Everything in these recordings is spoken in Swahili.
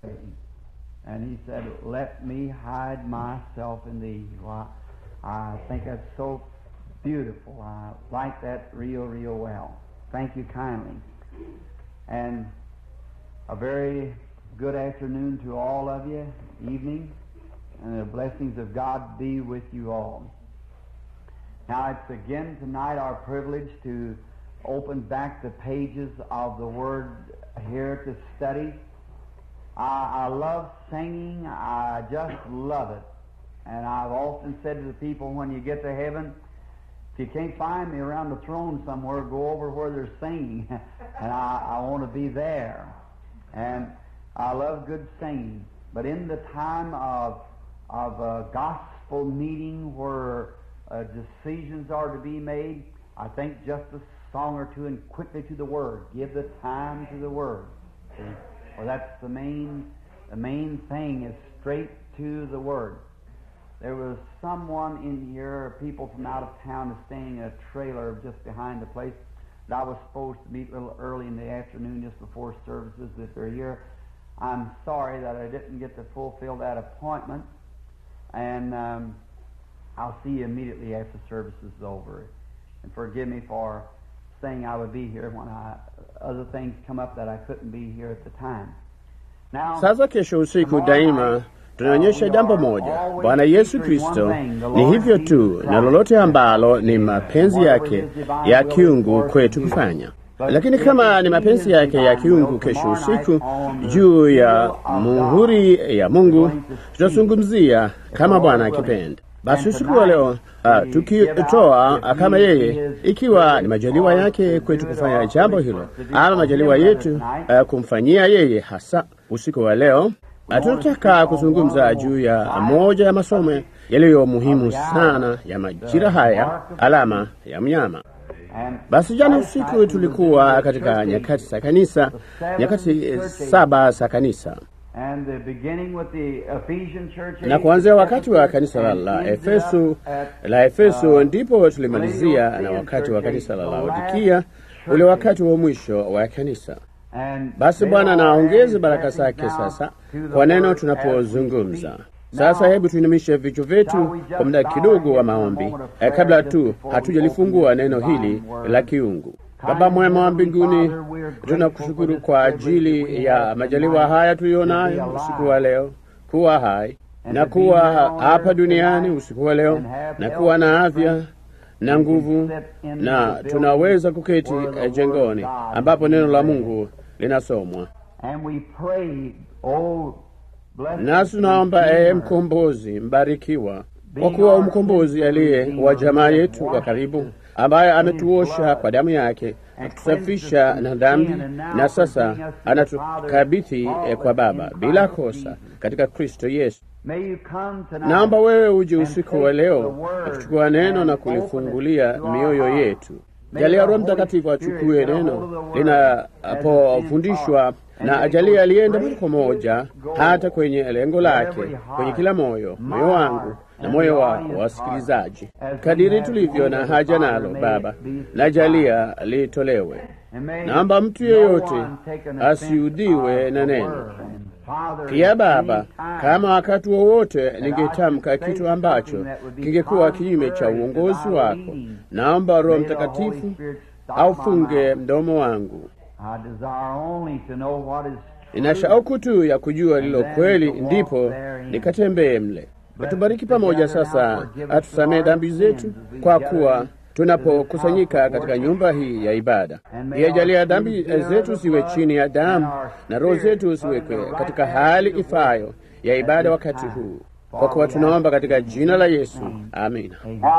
And he said, Let me hide myself in thee. Well, I think that's so beautiful. I like that real, real well. Thank you kindly. And a very good afternoon to all of you, evening, and the blessings of God be with you all. Now, it's again tonight our privilege to open back the pages of the Word here to study. I, I love singing. I just love it. And I've often said to the people when you get to heaven, if you can't find me around the throne somewhere, go over where they're singing. and I, I want to be there. And I love good singing. But in the time of, of a gospel meeting where uh, decisions are to be made, I think just a song or two and quickly to the Word. Give the time to the Word. See? Well, that's the main, the main thing is straight to the Word. There was someone in here, people from out of town, is staying in a trailer just behind the place that I was supposed to meet a little early in the afternoon, just before services. If they're here, I'm sorry that I didn't get to fulfill that appointment, and um, I'll see you immediately after service is over. And forgive me for saying I would be here when I, other things come up that I couldn't be here at the time. Now, Sasa kesho usiku daima tunaonyesha jambo moja. Bwana Yesu Kristo ni hivyo tu, na lolote ambalo ni mapenzi yake ya kiungu kwetu kufanya. Lakini kama ni mapenzi yake ya kiungu kesho usiku juu ya muhuri ya Mungu, tutazungumzia kama Bwana akipenda. Basi usiku wa leo uh, tukitoa uh, kama yeye, ikiwa ni majaliwa yake kwetu kufanya jambo hilo, ama majaliwa yetu uh, kumfanyia yeye hasa usiku wa leo uh, tunataka kuzungumza juu ya moja ya masomo yaliyo muhimu sana ya majira haya, alama ya mnyama. Basi jana usiku tulikuwa katika nyakati za kanisa, nyakati saba za kanisa and the beginning with the Ephesian church na kuanzia wakati wa kanisa la, la Efeso la Efeso ndipo tulimalizia na wakati wa kanisa la Laodikia, ule wakati wa mwisho wa kanisa. Basi Bwana naongeze baraka zake sasa kwa neno tunapozungumza sasa. Hebu tuinamishe vichwa vyetu kwa muda kidogo wa maombi eh, kabla tu hatujalifungua neno hili la kiungu. Baba mwema wa mbinguni, tunakushukuru kwa ajili ya majaliwa haya tuliyonayo usiku wa leo, kuwa hai na kuwa hapa duniani usiku wa leo na kuwa na afya na nguvu, na tunaweza kuketi jengoni ambapo neno la Mungu linasomwa. Nasi tunaomba ee mkombozi mbarikiwa, kwa kuwa mkombozi aliye wa jamaa yetu wa karibu ambaye ametuosha kwa damu yake na kutusafisha na dhambi, na sasa anatukabidhi kwa Baba bila kosa katika Kristo Yesu. Naomba wewe uje usiku wa leo na kuchukua neno na kulifungulia mioyo yetu. Jalia Roho Mtakatifu achukue neno linapofundishwa na ajalia alienda moja kwa moja hata kwenye lengo lake, kwenye kila moyo, moyo wangu na moyo wako wasikilizaji, kadiri tulivyo na haja nalo. Baba, najalia litolewe. Naomba mtu yeyote asiudhiwe na neno. Pia Baba, kama wakati wowote ningetamka kitu ambacho kingekuwa kinyume cha uongozi wako, naomba Roho Mtakatifu aufunge mdomo wangu. Nina shauku tu ya kujua lilo kweli, ndipo nikatembee mle. Atubariki pamoja sasa, atusamee dhambi zetu, kwa kuwa tunapokusanyika katika nyumba hii ya ibada. Iyajalia dhambi zetu ziwe chini ya damu na roho zetu ziwekwe katika hali ifayo ya ibada wakati huu, kwa kuwa tunaomba katika jina la Yesu, amina.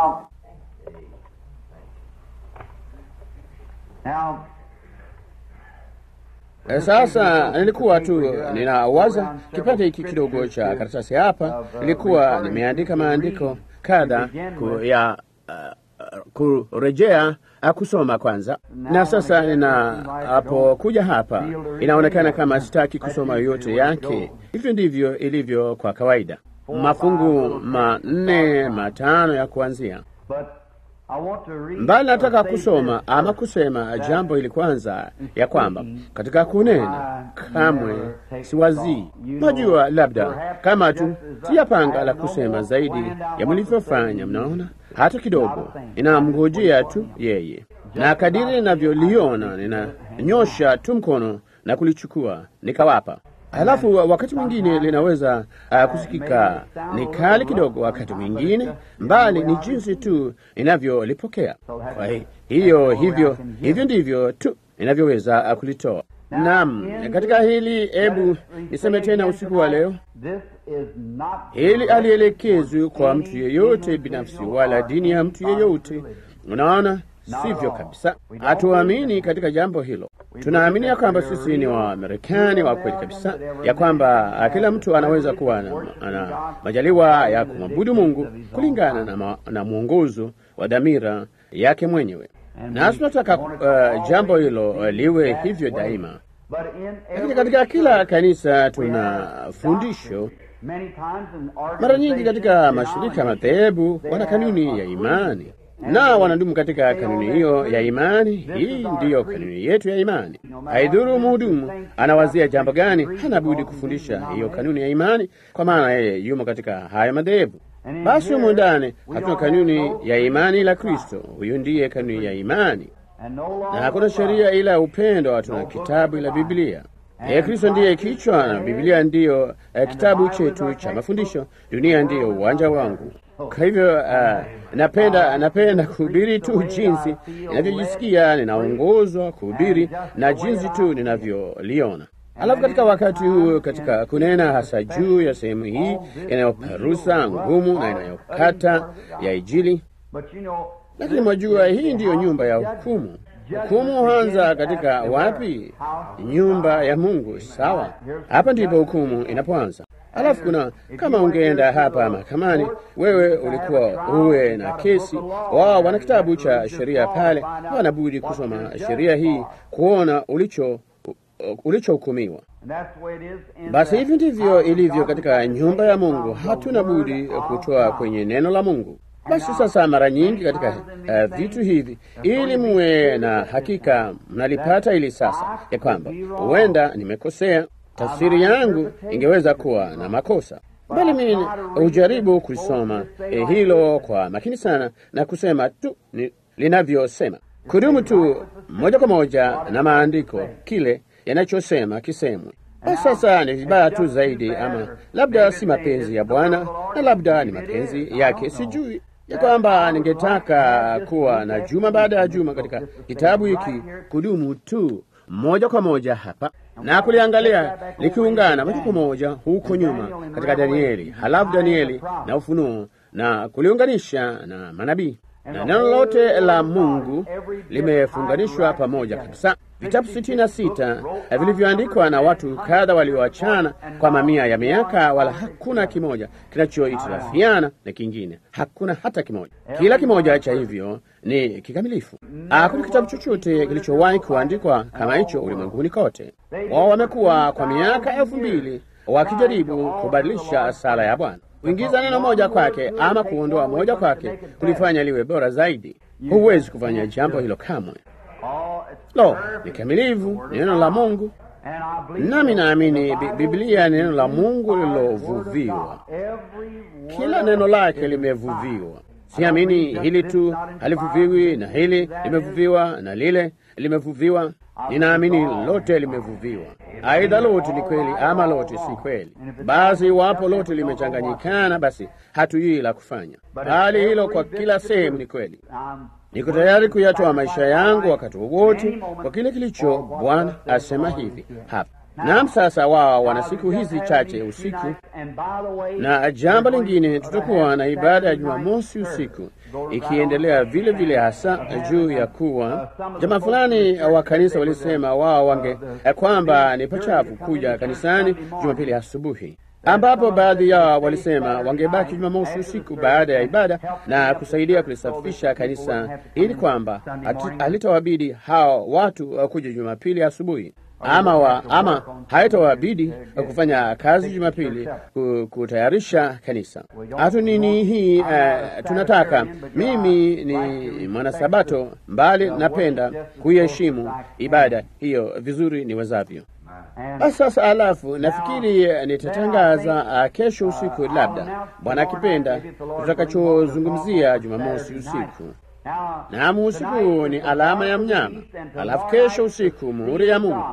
Sasa nilikuwa tu ninawaza kipande hiki kidogo cha karatasi hapa, nilikuwa nimeandika maandiko kadha ya uh, kurejea kusoma kwanza, na sasa ninapokuja hapa inaonekana kama sitaki kusoma yote yake. Hivyo ndivyo ilivyo kwa kawaida, mafungu manne matano ya kuanzia mbali nataka kusoma ama kusema jambo hili kwanza, ya kwamba katika kunena kamwe siwazii. Najua labda kama tu siyapanga la kusema zaidi ya mlivyofanya, mnaona, hata kidogo, inamngojea tu yeye, na kadiri ninavyoliona ninanyosha tu mkono na kulichukua nikawapa. Halafu wakati mwingine linaweza uh, kusikika ni kali kidogo, wakati mwingine mbali, ni jinsi tu inavyolipokea. Kwa hiyo hivyo hivyo ndivyo tu inavyoweza uh, kulitoa. Naam, katika hili, hebu niseme tena usiku wa leo, hili alielekezwi kwa mtu yeyote binafsi, wala dini ya mtu yeyote. Unaona, sivyo kabisa. Hatuamini katika jambo hilo. Tunaamini ya kwamba sisi ni Wamarekani wa kweli kabisa, ya kwamba kila mtu anaweza kuwa na, na majaliwa ya kumwabudu Mungu kulingana na, ma, na mwongozo wa dhamira yake mwenyewe, na tunataka uh, jambo hilo uh, liwe hivyo daima. Lakini katika kila kanisa tuna fundisho mara nyingi katika mashirika ya madhehebu wana kanuni ya imani na wanadumu katika kanuni hiyo ya imani. Hii ndiyo kanuni yetu ya imani. Haidhuru mhudumu anawazia jambo gani, hana budi kufundisha hiyo kanuni ya imani, kwa maana yeye yumo katika haya madhehebu. Basi humu ndani hatuna kanuni ya imani ila Kristo. Huyo ndiye kanuni ya imani, na hakuna sheria ila upendo. Hatuna kitabu ila Biblia. Yeye Kristo ndiye kichwa na Biblia ndiyo eh, kitabu chetu cha mafundisho. Dunia ndiyo uwanja wangu. Kwa hivyo uh, napenda napenda kuhubiri tu jinsi ninavyojisikia, ninaongozwa kuhubiri na jinsi tu ninavyoliona. Alafu katika wakati huu, katika kunena hasa juu ya sehemu hii inayoparusa ngumu na inayokata ya Injili, lakini mwajua, hii ndiyo nyumba ya hukumu. Hukumu huanza katika wapi? Nyumba ya Mungu. Sawa, hapa ndipo hukumu inapoanza. Alafu kuna kama ungeenda hapa mahakamani, wewe ulikuwa uwe na kesi, wao wana kitabu cha sheria pale, wanabudi kusoma sheria hii kuona ulicho ulichohukumiwa. Basi hivi ndivyo ilivyo katika nyumba ya Mungu, hatuna budi kutoa kwenye neno la Mungu. Basi sasa, mara nyingi katika uh, vitu hivi, ili muwe na hakika mnalipata ili sasa ya kwamba huenda nimekosea tafsiri yangu ingeweza kuwa na makosa, bali mimi hujaribu kulisoma eh, hilo kwa makini sana na kusema tu linavyosema, kudumu tu moja kwa moja na maandiko, kile yanachosema kisemwe. Basi sasa ni vibaya tu zaidi, ama labda si mapenzi ya Bwana na labda ni mapenzi yake, sijui ya kwamba ningetaka kuwa na juma baada ya juma katika kitabu hiki, kudumu tu moja kwa moja hapa na kuliangalia likiungana moja kwa moja huko nyuma katika Danieli, halafu Danieli na Ufunuo, na kuliunganisha na manabii na neno lote la Mungu limefunganishwa pamoja kabisa. Vitabu sitini na sita vilivyoandikwa na watu kadha walioachana kwa mamia ya miaka, wala hakuna kimoja kinachohitilafiana na kingine, hakuna hata kimoja. Kila kimoja cha hivyo ni kikamilifu. Hakuna kitabu chochote kilichowahi kuandikwa kama hicho ulimwenguni kote. Wao wamekuwa kwa miaka elfu mbili wakijaribu kubadilisha sala ya Bwana kuingiza neno moja kwake ama kuondoa moja kwake kulifanya liwe bora zaidi. Huwezi kufanya jambo hilo kamwe. Lo, ni kamilifu, neno la Mungu. Nami naamini Biblia ni neno la Mungu lililovuviwa, kila neno lake limevuviwa. Siamini hili tu halivuviwi na hili limevuviwa na lile limevuviwa. Ninaamini lote limevuviwa. Aidha lote ni kweli ama lote si kweli. Basi iwapo lote limechanganyikana, basi hatujui la kufanya. Hali hilo kwa kila sehemu ni kweli. Niko tayari kuyatoa maisha yangu wakati wowote kwa kile kilicho Bwana asema hivi hapa. Naam, sasa wao wana siku hizi chache usiku, na jambo lingine, tutakuwa na ibada ya Jumamosi usiku ikiendelea vile vile, hasa juu ya kuwa jamaa fulani wa kanisa walisema wao wange kwamba ni pachafu kuja kanisani Jumapili asubuhi ambapo baadhi yao walisema wangebaki Jumamosi usiku baada ya ibada na kusaidia kulisafisha kanisa ili kwamba halitawabidi hao watu kuja Jumapili asubuhi. ama, wa, ama haitawabidi kufanya kazi Jumapili kutayarisha kanisa. Hatu nini hii uh, tunataka. Mimi ni mwanasabato, mbali napenda kuiheshimu ibada hiyo vizuri niwezavyo. Sasa alafu nafikiri nitatangaza uh, kesho usiku, labda Bwana akipenda, tutakachozungumzia Jumamosi usiku. Naam, usiku ni alama ya mnyama, alafu kesho usiku muhuri ya Mungu.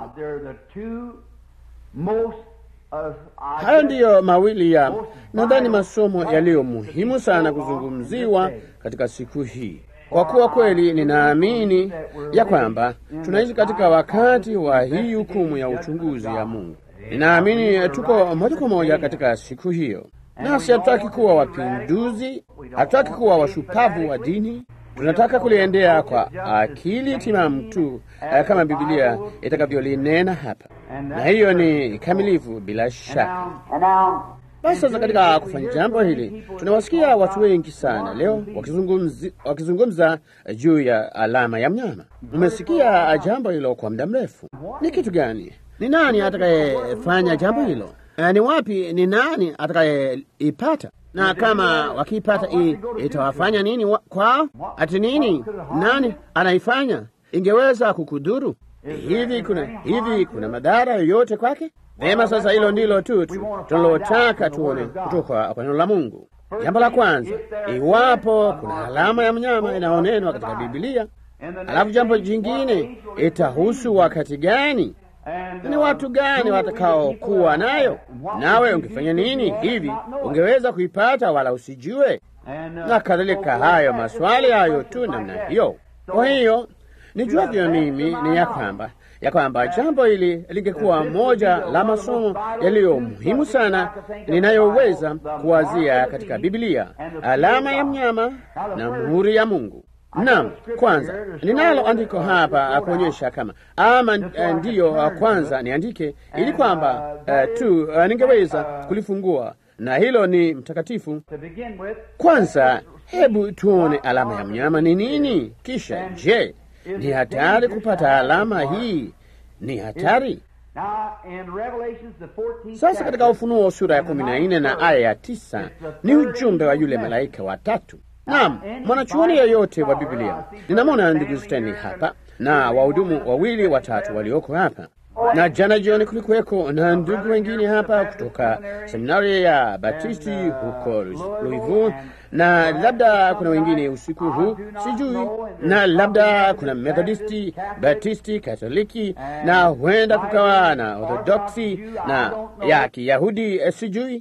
Hayo ndiyo mawili ya nadhani masomo yaliyo muhimu sana kuzungumziwa katika siku hii, kwa kuwa kweli ninaamini ya kwamba tunaishi katika wakati wa hii hukumu ya uchunguzi ya Mungu. Ninaamini tuko moja kwa moja katika siku hiyo, nasi hatutaki kuwa wapinduzi, hatutaki kuwa washupavu wa dini tunataka kuliendea kwa akili timamu tu uh, kama Biblia itakavyolinena hapa, na hiyo ni kamilifu bila shaka. Basi sasa, katika kufanya jambo hili, tunawasikia watu wengi sana leo wakizungumza, wakizungumza juu ya alama ya mnyama. Umesikia jambo hilo kwa muda mrefu. Ni kitu gani? Ni nani atakayefanya jambo hilo? Uh, ni wapi? Ni nani atakayeipata? na kama wakiipata itawafanya nini kwao? Ati nini? Nani anaifanya? Ingeweza kukudhuru hivi? Kuna hivi, kuna madhara yoyote kwake? Vema, sasa hilo ndilo tu tunalotaka tuone kutoka kwa neno la Mungu. Jambo la kwanza, iwapo kuna alama ya mnyama inaonenwa katika Biblia, alafu jambo jingine, itahusu wakati gani ni watu gani watakaokuwa nayo? Nawe ungefanya nini hivi? Ungeweza kuipata wala usijue, na kadhalika. Hayo maswali hayo tu namna hiyo. Kwa hiyo nijuavyo mimi ni ya kwamba ya kwamba jambo hili lingekuwa moja la masomo yaliyo muhimu sana ninayoweza kuwazia katika Biblia, alama ya mnyama na muhuri ya Mungu. Naam, kwanza ninalo andiko hapa kuonyesha kama ama ndiyo kwanza niandike ili kwamba uh, tu uh, ningeweza kulifungua na hilo ni mtakatifu. Kwanza hebu tuone alama ya mnyama ni nini, kisha je, ni hatari kupata alama hii? Ni hatari. Sasa katika Ufunuo sura ya kumi na nne na aya ya tisa ni ujumbe wa yule malaika wa tatu. Naam, mwanachuoni yeyote wa Biblia, ninamwona ndugu Stanley hapa na wahudumu wawili watatu walioko hapa, na jana jioni kulikuweko na ndugu wengine hapa kutoka seminari ya Batisti huko Louisville, na labda kuna wengine usiku huu sijui, na labda kuna Methodisti, Batisti, Katoliki, na huenda kukawa na Orthodoksi na ya Kiyahudi sijui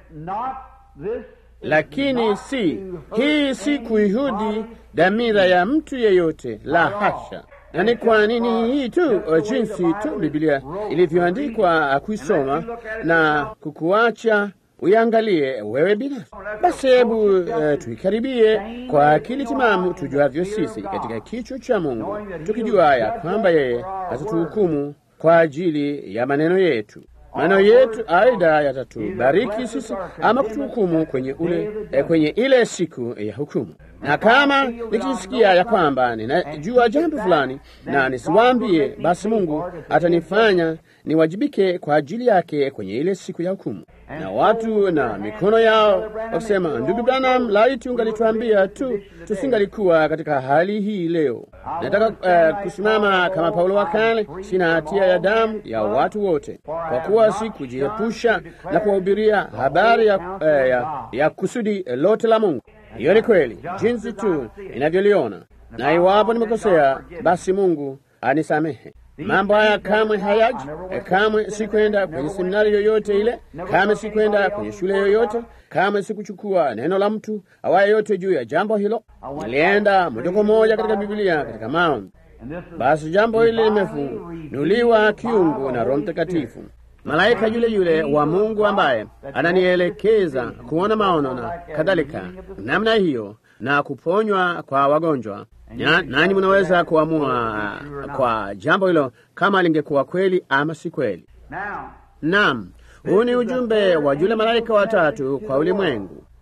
lakini si hii, si kuihudi dhamira ya mtu yeyote, la hasha. Na ni kwa nini hii tu, jinsi tu Biblia ilivyoandikwa kuisoma na kukuacha uiangalie wewe binafsi. Basi hebu uh, tuikaribie kwa akili timamu tujuavyo sisi katika kichwa cha Mungu, tukijua ya kwamba yeye hatatuhukumu kwa ajili ya maneno yetu maneno yetu aidha yatatubariki sisi ama kutuhukumu kwenye ule eh, kwenye ile siku ya hukumu. Na kama nikisikia ya kwamba ninajua jambo fulani na nisiwaambie, basi Mungu atanifanya niwajibike kwa ajili yake kwenye ile siku ya hukumu. Na watu na mikono yao wakisema, ndugu Branham, laiti ungalituambia tu, tusingalikuwa katika hali hii leo. Nataka uh, kusimama kama Paulo wa kale, sina hatia ya damu ya watu wote, kwa kuwa si kujiepusha na kuwahubiria habari ya, uh, ya, ya kusudi lote la Mungu. Hiyo ni kweli jinsi tu inavyoliona, na iwapo nimekosea, basi Mungu anisamehe. Mambo haya kamwe hayaji, kamwe sikwenda kwenye seminari yoyote ile, kamwe sikwenda kwenye shule yoyote, kamwe sikuchukua neno la mtu awaye yote juu ya jambo hilo. Nilienda moja kwa moja katika Biblia, katika maombi. Basi jambo hili limefunuliwa kiungu na Roho Mtakatifu, malaika yule yule wa Mungu ambaye ananielekeza kuona maono na kadhalika namna hiyo, na kuponywa kwa wagonjwa nanyi mnaweza kuamua kwa jambo hilo kama lingekuwa kweli ama si kweli. Naam, huu ni ujumbe wa yule malaika watatu kwa ulimwengu.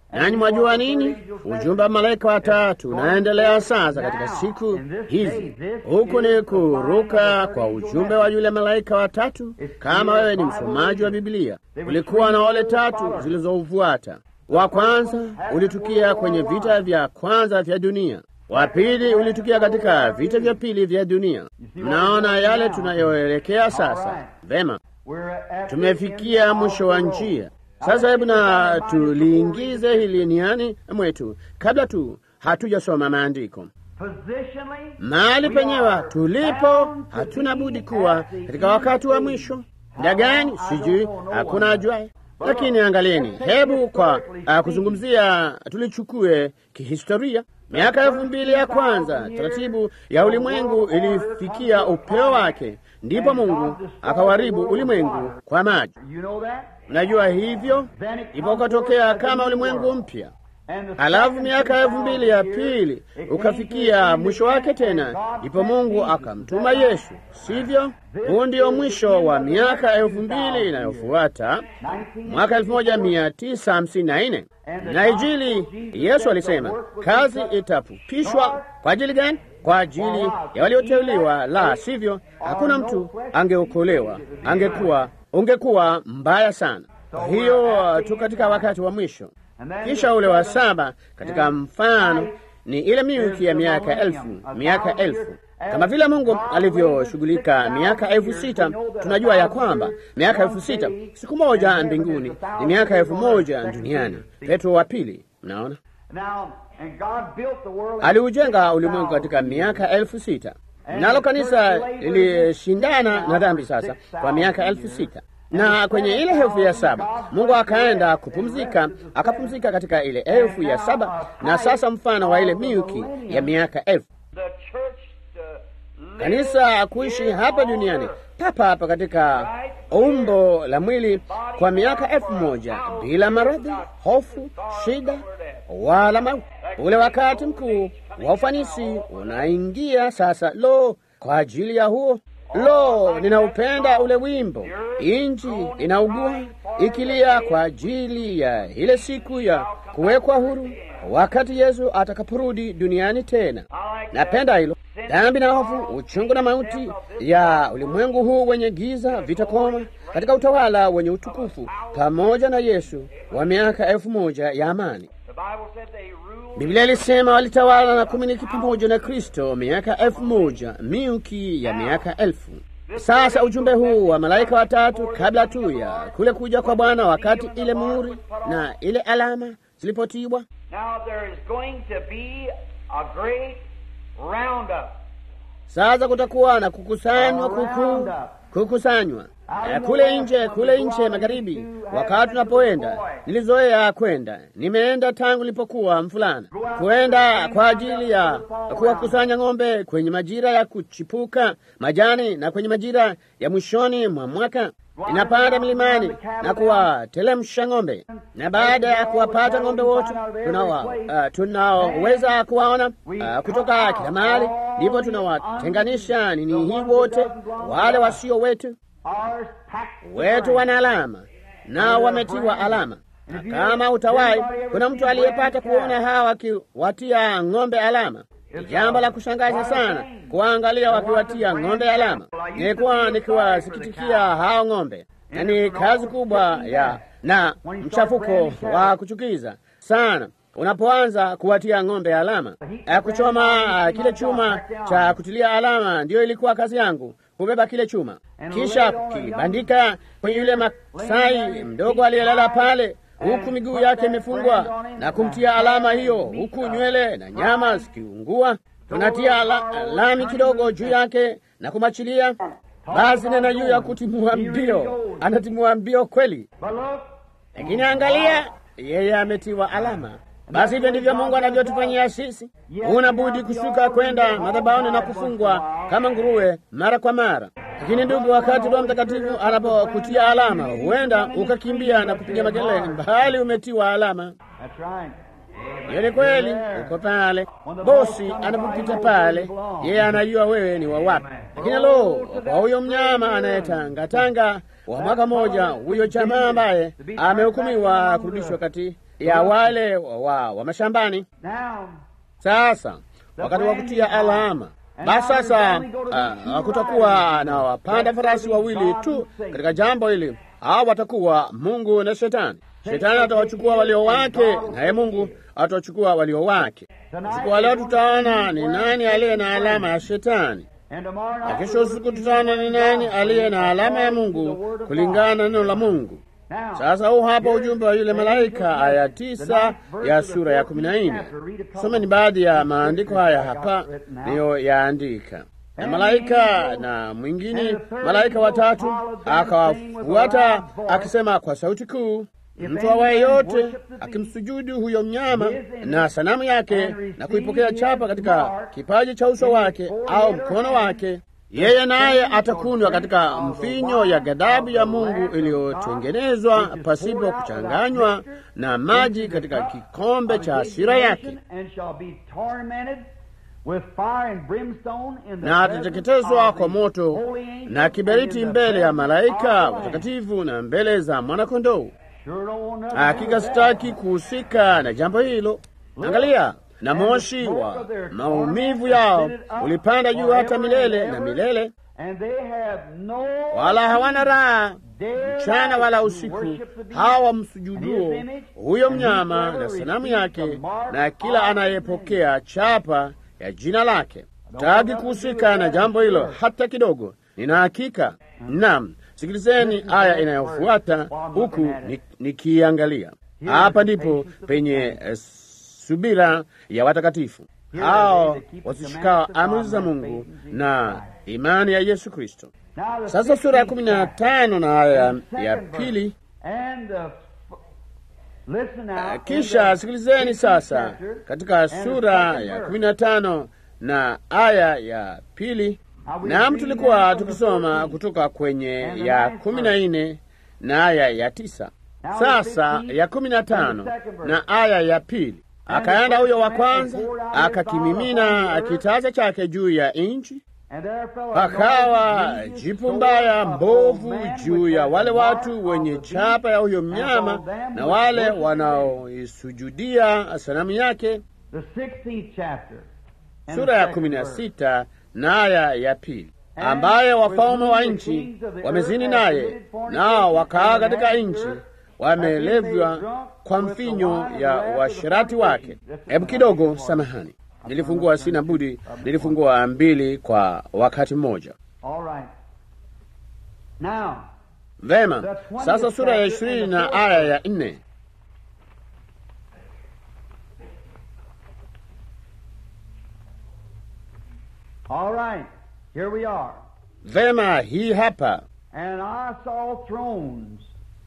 Nanyi mwajua nini? Ujumbe wa malaika watatu unaendelea sasa katika siku hizi. Huku ni kuruka kwa ujumbe wa yule malaika watatu. Kama wewe ni msomaji wa Biblia, kulikuwa na wale tatu zilizoufuata. Wa kwanza ulitukia kwenye vita vya kwanza vya dunia, wa pili ulitukia katika vita vya pili vya dunia. Mnaona yale tunayoelekea sasa. Vema, tumefikia mwisho wa njia. Sasa hebu na tuliingize hili niani mwetu kabla tu hatujasoma maandiko. Mahali penyewe tulipo, hatuna budi kuwa katika wakati wa mwisho. Muda gani? Sijui, hakuna ajuaye. Lakini angalieni, hebu kwa uh, kuzungumzia, tulichukue kihistoria miaka elfu mbili ya kwanza, taratibu ya ulimwengu ilifikia upeo wake, ndipo Mungu akawaribu ulimwengu kwa maji. Mnajua hivyo, ndipo ukatokea kama ulimwengu mpya. Halafu miaka elfu mbili ya pili ukafikia mwisho wake tena, ndipo Mungu akamtuma Yesu, sivyo? Huu ndio mwisho wa miaka elfu mbili inayofuata mwaka elfu moja mia tisa hamsini na nne na Injili. Yesu alisema kazi itafupishwa. Kwa ajili gani? Kwa ajili ya walioteuliwa, la sivyo hakuna mtu angeokolewa, angekuwa ungekuwa mbaya sana. Kwa hiyo tu katika wakati wa mwisho kisha ule wa saba katika mfano ni ile milki ya miaka elfu, miaka elfu kama vile Mungu alivyoshughulika miaka elfu sita. Tunajua ya kwamba miaka elfu sita siku moja mbinguni ni miaka elfu moja duniani. Petro wa pili, mnaona, aliujenga ulimwengu katika miaka elfu sita nalo kanisa lilishindana na dhambi sasa kwa miaka elfu sita na kwenye ile elfu ya saba Mungu akaenda kupumzika, akapumzika katika ile elfu ya saba na sasa mfano wa ile milki ya miaka elfu kanisa kuishi hapa duniani papa hapa katika umbo la mwili kwa miaka elfu moja bila maradhi, hofu, shida wala mauti. Ule wakati mkuu wa ufanisi unaingia sasa. Lo, kwa ajili ya huo Lo, ninaupenda ule wimbo. Inji inaugua ikilia kwa ajili ya ile siku ya kuwekwa huru, wakati Yesu atakaporudi duniani tena. Napenda hilo. Dhambi na hofu, uchungu na mauti ya ulimwengu huu wenye giza vitakoma katika utawala wenye utukufu pamoja na Yesu wa miaka elfu moja ya amani. Biblia ilisema walitawala na kumiliki pamoja na Kristo miaka elfu moja milki ya miaka elfu. Sasa ujumbe huu wa malaika watatu kabla tu ya kule kuja kwa Bwana, wakati ile muhuri na ile alama zilipotiwa, sasa kutakuwa na kukusanywa kukuu, kukusanywa kule nje, kule nje magharibi. Wakati tunapoenda, nilizoea kwenda, nimeenda tangu nilipokuwa mfulana, kwenda kwa ajili ya kuwakusanya ng'ombe kwenye majira ya kuchipuka majani na kwenye majira ya mwishoni mwa mwaka. Ninapanda milimani na kuwatelemsha ng'ombe, na baada ya kuwapata ng'ombe wote tunaoweza uh, kuwaona uh, kutoka kila mahali, ndipo tunawatenganisha nini hii wote, wale wasio wetu wetu wana alama nao wametiwa alama. Na kama utawai, kuna mtu aliyepata kuona hawa wakiwatia ng'ombe alama. Ni jambo la kushangaza sana kuwaangalia wakiwatia ng'ombe alama. Nilikuwa nikiwasikitikia hao ng'ombe, na ni kazi kubwa ya na mchafuko wa kuchukiza sana unapoanza kuwatia ng'ombe alama. Kuchoma kile chuma cha kutilia alama ndiyo ilikuwa kazi yangu kubeba kile chuma kisha kukibandika kwenye yule Masai mdogo aliyelala pale, huku miguu yake imefungwa na kumtia alama hiyo, huku nywele na nyama zikiungua. Tunatia la, lami kidogo juu yake na kumachilia. Basi nena juu ya kutimua mbio, anatimua mbio kweli, lakini angalia, yeye ametiwa alama. Basi hivyo ndivyo Mungu anavyotufanyia sisi. Huna budi kushuka kwenda madhabahuni na kufungwa kama nguruwe mara kwa mara. Lakini ndugu, wakati Roho Mtakatifu anapokutia alama, huenda ukakimbia na kupiga makelele, mbali umetiwa alama. Hiyo ni kweli, uko pale. Bosi anapopita pale, yeye anajua wewe ni wa wapi. Lakini lo, kwa huyo mnyama anayetangatanga wa mwaka mmoja, huyo jamaa ambaye amehukumiwa kurudishwa kati ya wale wa, wa mashambani. Now, Sasa wakati wa kutia alama basi sasa, uh, kutakuwa na wapanda farasi wawili tu katika jambo hili. Hao watakuwa Mungu na Shetani. Shetani atawachukua walio wake, naye Mungu atawachukua walio wake. Usiku wa leo tutaona ni nani aliye na alama ya Shetani, and tomorrow na night kesho usiku tutaona ni nani aliye na alama ya Mungu kulingana na neno la Mungu. Now, Sasa huu hapa ujumbe wa yule malaika, aya tisa ya sura ya kumi na nne. Someni baadhi ya maandiko haya hapa niyoyaandika. Na malaika na mwingine malaika watatu akawafuata akisema kwa sauti kuu, mtu awaye yote akimsujudu huyo mnyama na sanamu yake na kuipokea chapa katika kipaji cha uso wake au mkono wake yeye naye atakunywa katika mvinyo ya ghadhabu ya Mungu iliyotengenezwa pasipo kuchanganywa na maji katika kikombe cha hasira yake, and shall be tormented with fire and brimstone in the na atateketezwa presence kwa of the moto holy angels na kiberiti and in the mbele ya presence malaika of the Lamb. watakatifu na mbele za mwanakondoo. Sure don't want nothing to do Hakika with that. sitaki kuhusika na jambo hilo. Angalia, na moshi wa maumivu yao ulipanda juu hata milele na milele, And they have no wala hawana raha dare mchana not wala to usiku, worship the beast hawa and msujuduo his image, huyo and mnyama whosoever na sanamu receives yake the mark na kila of his anayepokea chapa ya jina lake. Taki kuhusika na jambo hilo hata kidogo. Nina hakika. Naam, sikilizeni aya inayofuata huku ni- nikiangalia. Hapa ndipo penye eh, subira ya watakatifu hao wasishikao amri za Mungu na imani ya Yesu Kristo. Now the Sasa sura ya 16th kumi na tano na aya ya second verse. pili. And the listen now. in Kisha the sikilizeni 16th sasa chapter, katika and the sura second ya verse. kumi na tano na aya ya pili. Naam, tulikuwa tukisoma kutoka kwenye ya kumi na nne na aya ya tisa. Sasa ya kumi na tano na aya ya pili. Akaenda huyo wa kwanza akakimimina kitasa chake juu ya nchi, And there fell a pakawa noisy jipu sword mbaya upon mbovu man juu which ya had wale the watu mark wenye of the chapa ya huyo beast, mnyama and on them na which wale worshipped him. wanaoisujudia sanamu yake. The 16th chapter. and Sura the ya second kumi na verse. sita na aya ya pili, ambaye wafalme wa nchi wamezini naye, nao wakaa katika nchi wamelevwa kwa mfinyo ya uasherati wake. Hebu kidogo, samahani, nilifungua, sina budi, nilifungua mbili kwa wakati mmoja. All right. Now, Vema, sasa sura ya ishirini na aya ya nne. all right. Here we are. Vema, hii hapa. And I saw thrones.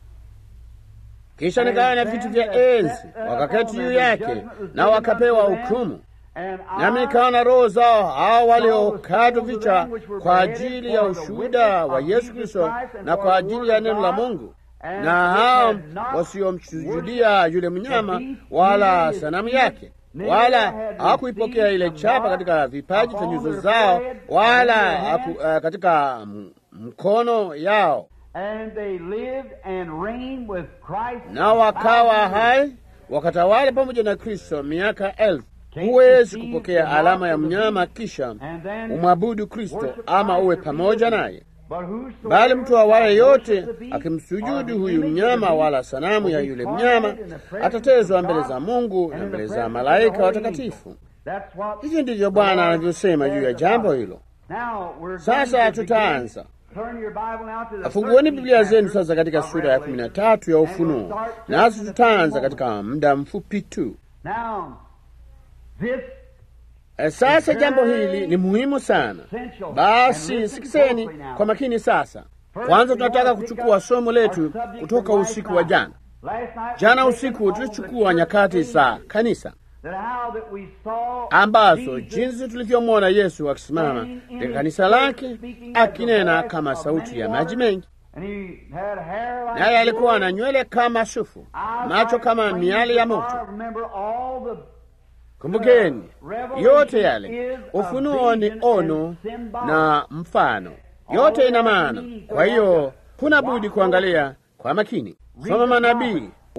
Kisha nikaona viti vya enzi, wakaketi juu yake, na wakapewa hukumu. And Nami I nikaona roho zao hao waliokatwa vichwa kwa ajili ya ushuhuda wa Yesu Kristo na kwa ajili ya neno la Mungu, na hao wasiomsujudia yule mnyama wala sanamu yake, wala hawakuipokea ile chapa katika vipaji vya nyuso zao, wala haku, uh, katika m- mkono yao, and they lived and reigned with Christ. nao wakawa hai wakatawala pamoja na Kristo miaka elfu. Huwezi kupokea alama ya mnyama kisha And then umwabudu Kristo ama uwe pamoja naye, But whosoever bali mtu awaye yote worships the beast or akimsujudu the huyu image of the mnyama beast wala sanamu ya will be yule tormented mnyama in the presence atatezwa of mbele God za Mungu and na in the mbele za presence of the malaika holy watakatifu. angels. That's what Hivyo ndivyo Bwana anavyosema juu ya jambo hilo. Now we're Sasa going to tutaanza. begin. Turn your Bible now to the Fungueni 13th Biblia zenu chapter sasa katika of sura ya kumi na Revelation. tatu ya And we'll Ufunuo, start just nasi in a few tutaanza moments. katika muda mfupi tu. Now, this Eh, Sasa jambo hili ni muhimu sana. essential. Basi And listen sikizeni closely now. kwa makini sasa. Kwanza tunataka kuchukua somo letu kutoka usiku wa jana. Last night Jana we usiku taken tulichukua on the nyakati church za ages, kanisa that how that we saw ambazo Jesus jinsi tulivyomwona Yesu akisimama katika kanisa lake akinena kama sauti ya maji mengi, and he had hair like naye alikuwa na gold, nywele kama sufu, eyes macho like kama flames miali ya of moto. fire. Remember all the Kumbukeni, yote yale ufunuo ni ono na mfano, yote ina maana. Kwa hiyo huna budi kuangalia kwa makini. Soma manabii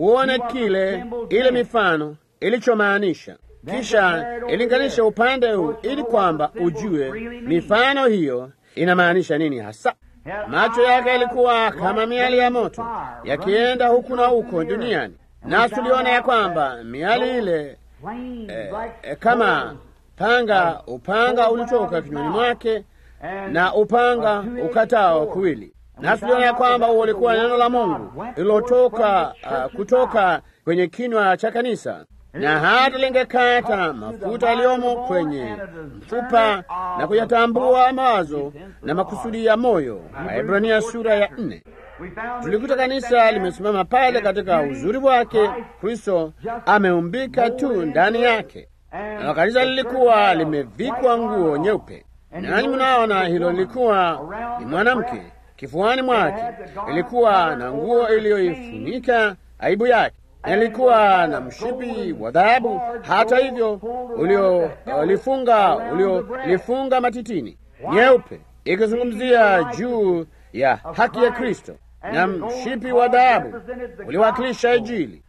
uone kile ile mifano ilichomaanisha. Kisha ilinganisha upande huu ili kwamba ujue mifano hiyo inamaanisha nini hasa. Macho yake yalikuwa kama miali ya moto yakienda huku na huko duniani, nasi tuliona ya kwamba miali ile eh, eh, kama panga, upanga ulitoka kinywani mwake na upanga ukatao kuwili. Nasi tuliona ya kwamba huo ulikuwa neno la Mungu lililotoka uh, kutoka kwenye kinywa cha kanisa na hata lingekata mafuta yaliyomo kwenye mfupa na kuyatambua mawazo na makusudi ya moyo. Waebrania sura ya nne. Tulikuta kanisa limesimama pale katika uzuri wake. Kristo ameumbika tu ndani yake, na kanisa lilikuwa limevikwa nguo nyeupe. Nani mnaona hilo lilikuwa ni mwanamke. Kifuani mwake ilikuwa na nguo iliyoifunika aibu yake ilikuwa na mshipi wa dhahabu, hata hivyo uliolifunga uliolifunga matitini, nyeupe, ikizungumzia juu ya haki ya Kristo, na mshipi wa dhahabu uliwakilisha Injili.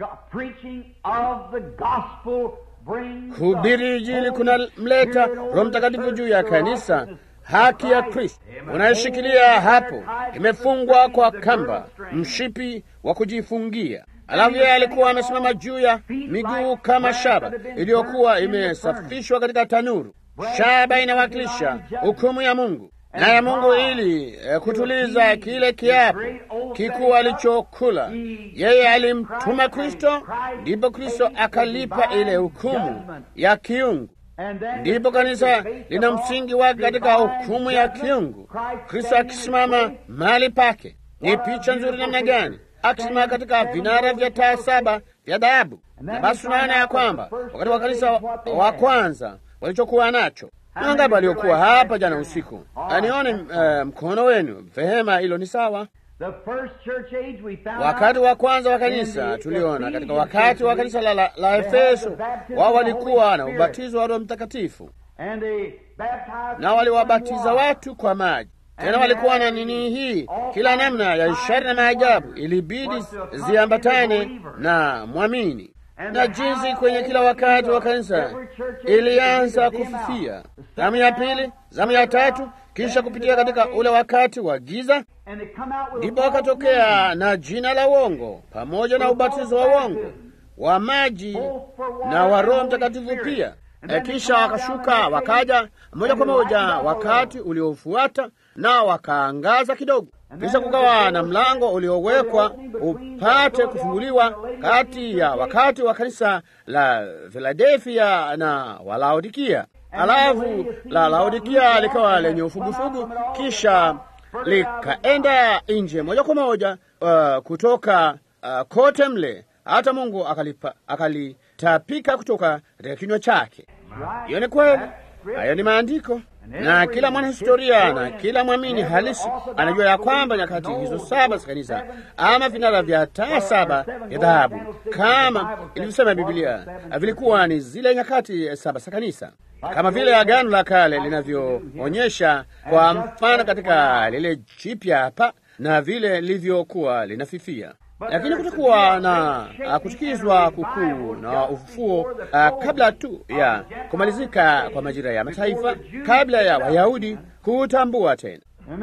Kuhubiri Injili kuna mleta Roho Mtakatifu juu ya kanisa. Haki ya Kristo unayoshikilia hapo imefungwa kwa kamba, mshipi wa kujifungia Alafu yeye alikuwa amesimama juu ya miguu kama shaba iliyokuwa imesafishwa katika tanuru. Shaba inawakilisha hukumu ya Mungu na ya Mungu, ili eh, kutuliza kile kiapo kikuu alichokula. Yeye alimtuma Kristo, ndipo Kristo akalipa ile hukumu ya kiungu. Ndipo kanisa lina msingi wake katika hukumu ya kiungu, Kristo akisimama mahali pake. Ni picha nzuri namna gani akisimama katika vinara vya taa saba vya dhahabu. Na basi tunaona ya kwamba wakati wa kanisa wa kwanza walichokuwa nacho ni wangapi waliokuwa hapa jana usiku? Anione uh, mkono wenu. Vehema, hilo ni sawa. Wakati wa kwanza wa kanisa tuliona katika wakati wa kanisa la, la, la Efeso, wao walikuwa na ubatizo wa Roho Mtakatifu na waliwabatiza watu kwa maji tena walikuwa na nini hii, kila namna ya ishara na maajabu ilibidi ziambatane na mwamini, na jinsi kwenye kila wakati wa kanisa ilianza kufifia, zamu ya pili, zamu ya tatu, kisha kupitia katika ule wakati wa giza, ndipo wakatokea na jina la uongo pamoja na ubatizo wa uongo wa maji na wa Roho Mtakatifu pia. E, kisha wakashuka wakaja moja kwa moja wakati uliofuata na wakaangaza kidogo. Kisha kukawa na mlango uliowekwa upate kufunguliwa kati ya wakati wa kanisa la Filadelfia na Walaodikia. Alafu la Laodikia likawa lenye ufugufugu, kisha likaenda nje moja kwa moja uh, kutoka uh, kote mle hata Mungu akalipa, akalitapika kutoka katika kinywa chake. Hiyo ni kweli, hayo ni maandiko, na kila mwanahistoria na kila mwamini halisi anajua ya kwamba nyakati hizo saba za kanisa ama vinara vya taa saba ya dhahabu, kama ilivyosema Biblia, vilikuwa ni zile nyakati saba za kanisa, kama vile Agano la Kale linavyoonyesha kwa mfano katika lile jipya hapa, na vile lilivyokuwa linafifia lakini kutakuwa na uh, kutukizwa kukuu na ufufuo uh, kabla tu ya kumalizika kwa majira ya mataifa, kabla ya Wayahudi kuutambua tena.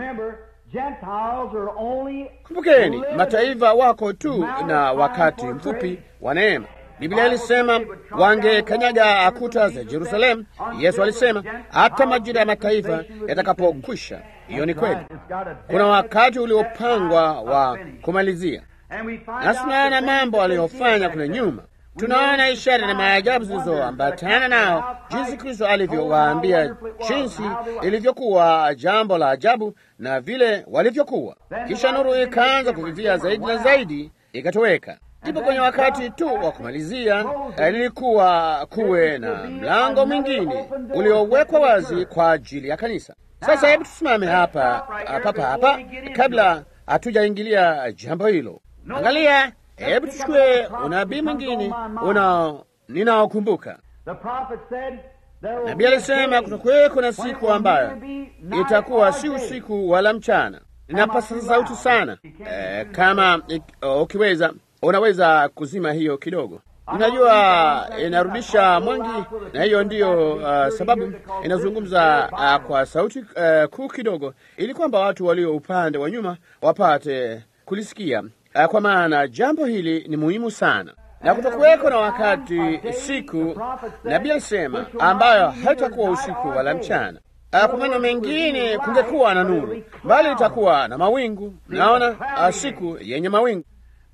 Kumbukeni, mataifa wako tu na wakati mfupi wa neema. Biblia ilisema wangekanyaga kuta za Yerusalemu. Yesu alisema hata majira ya mataifa yatakapokwisha. Hiyo ni kweli, kuna wakati uliopangwa wa kumalizia nasi tunaona mambo aliyofanya kule nyuma. Tunaona ishara na maajabu zilizoambatana nao, jinsi Kristo alivyowaambia, jinsi ilivyokuwa jambo la ajabu na vile walivyokuwa. Kisha nuru ikaanza kuvivia zaidi na zaidi, ikatoweka. Ndipo kwenye wakati tu wa kumalizia lilikuwa kuwe na mlango mwingine uliowekwa wazi kwa ajili ya kanisa. Sasa hebu tusimame hapa papa hapa kabla hatujaingilia jambo hilo. Angalia, hebu tuchukue unabii mwingine una ninaokumbuka. Nabii alisema kutakuweko na siku ambayo itakuwa si usiku wala mchana. Ninapasa sauti sana e, kama ukiweza unaweza kuzima hiyo kidogo. Unajua, inarudisha mwingi, na hiyo ndiyo uh, sababu inazungumza uh, kwa sauti uh, kuu kidogo, ili kwamba watu walio upande wa nyuma wapate kulisikia uh, kwa maana jambo hili ni muhimu sana na kutokuweko na wakati siku, nabii alisema, ambayo haitakuwa usiku wala mchana. Kwa maneno mengine, kungekuwa na nuru, bali itakuwa na mawingu. Naona siku yenye mawingu,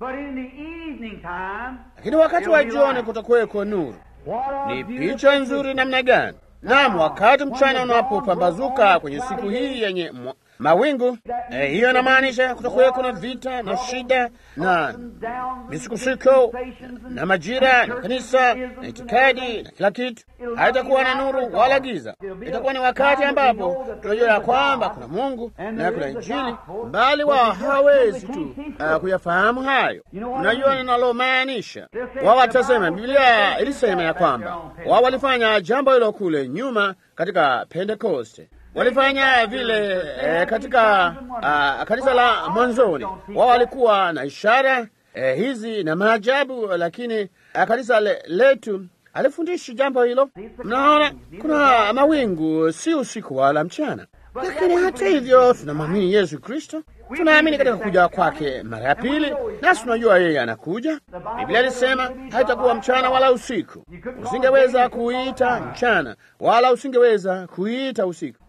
lakini wakati wa jioni kutakuweko nuru. Ni picha nzuri namna gani! Naam, wakati mchana unapopambazuka kwenye siku hii yenye mawingu eh, hiyo inamaanisha kutakuweko na vita na shida na misukosuko na majira na kanisa na itikadi na kila kitu. Haitakuwa na nuru wala giza. Itakuwa ni wakati ambapo tunajua ya kwamba kuna Mungu na kuna Injili, bali wao hawawezi tu uh, kuyafahamu hayo. Unajua ninalomaanisha? Wao watasema Biblia ilisema ya kwamba wao walifanya jambo hilo kule nyuma katika Pentekoste walifanya vile eh, katika uh, kanisa la mwanzoni. Wao walikuwa na ishara eh, hizi na maajabu, lakini uh, kanisa le, letu alifundishi jambo hilo. Mnaona, kuna mawingu, si usiku wala mchana, lakini hata hivyo tunamwamini Yesu Kristo, tunaamini katika kuja kwake mara ya pili, nasi tunajua yeye anakuja. Biblia ilisema haitakuwa mchana wala usiku. Usingeweza kuita mchana wala usingeweza kuita usiku.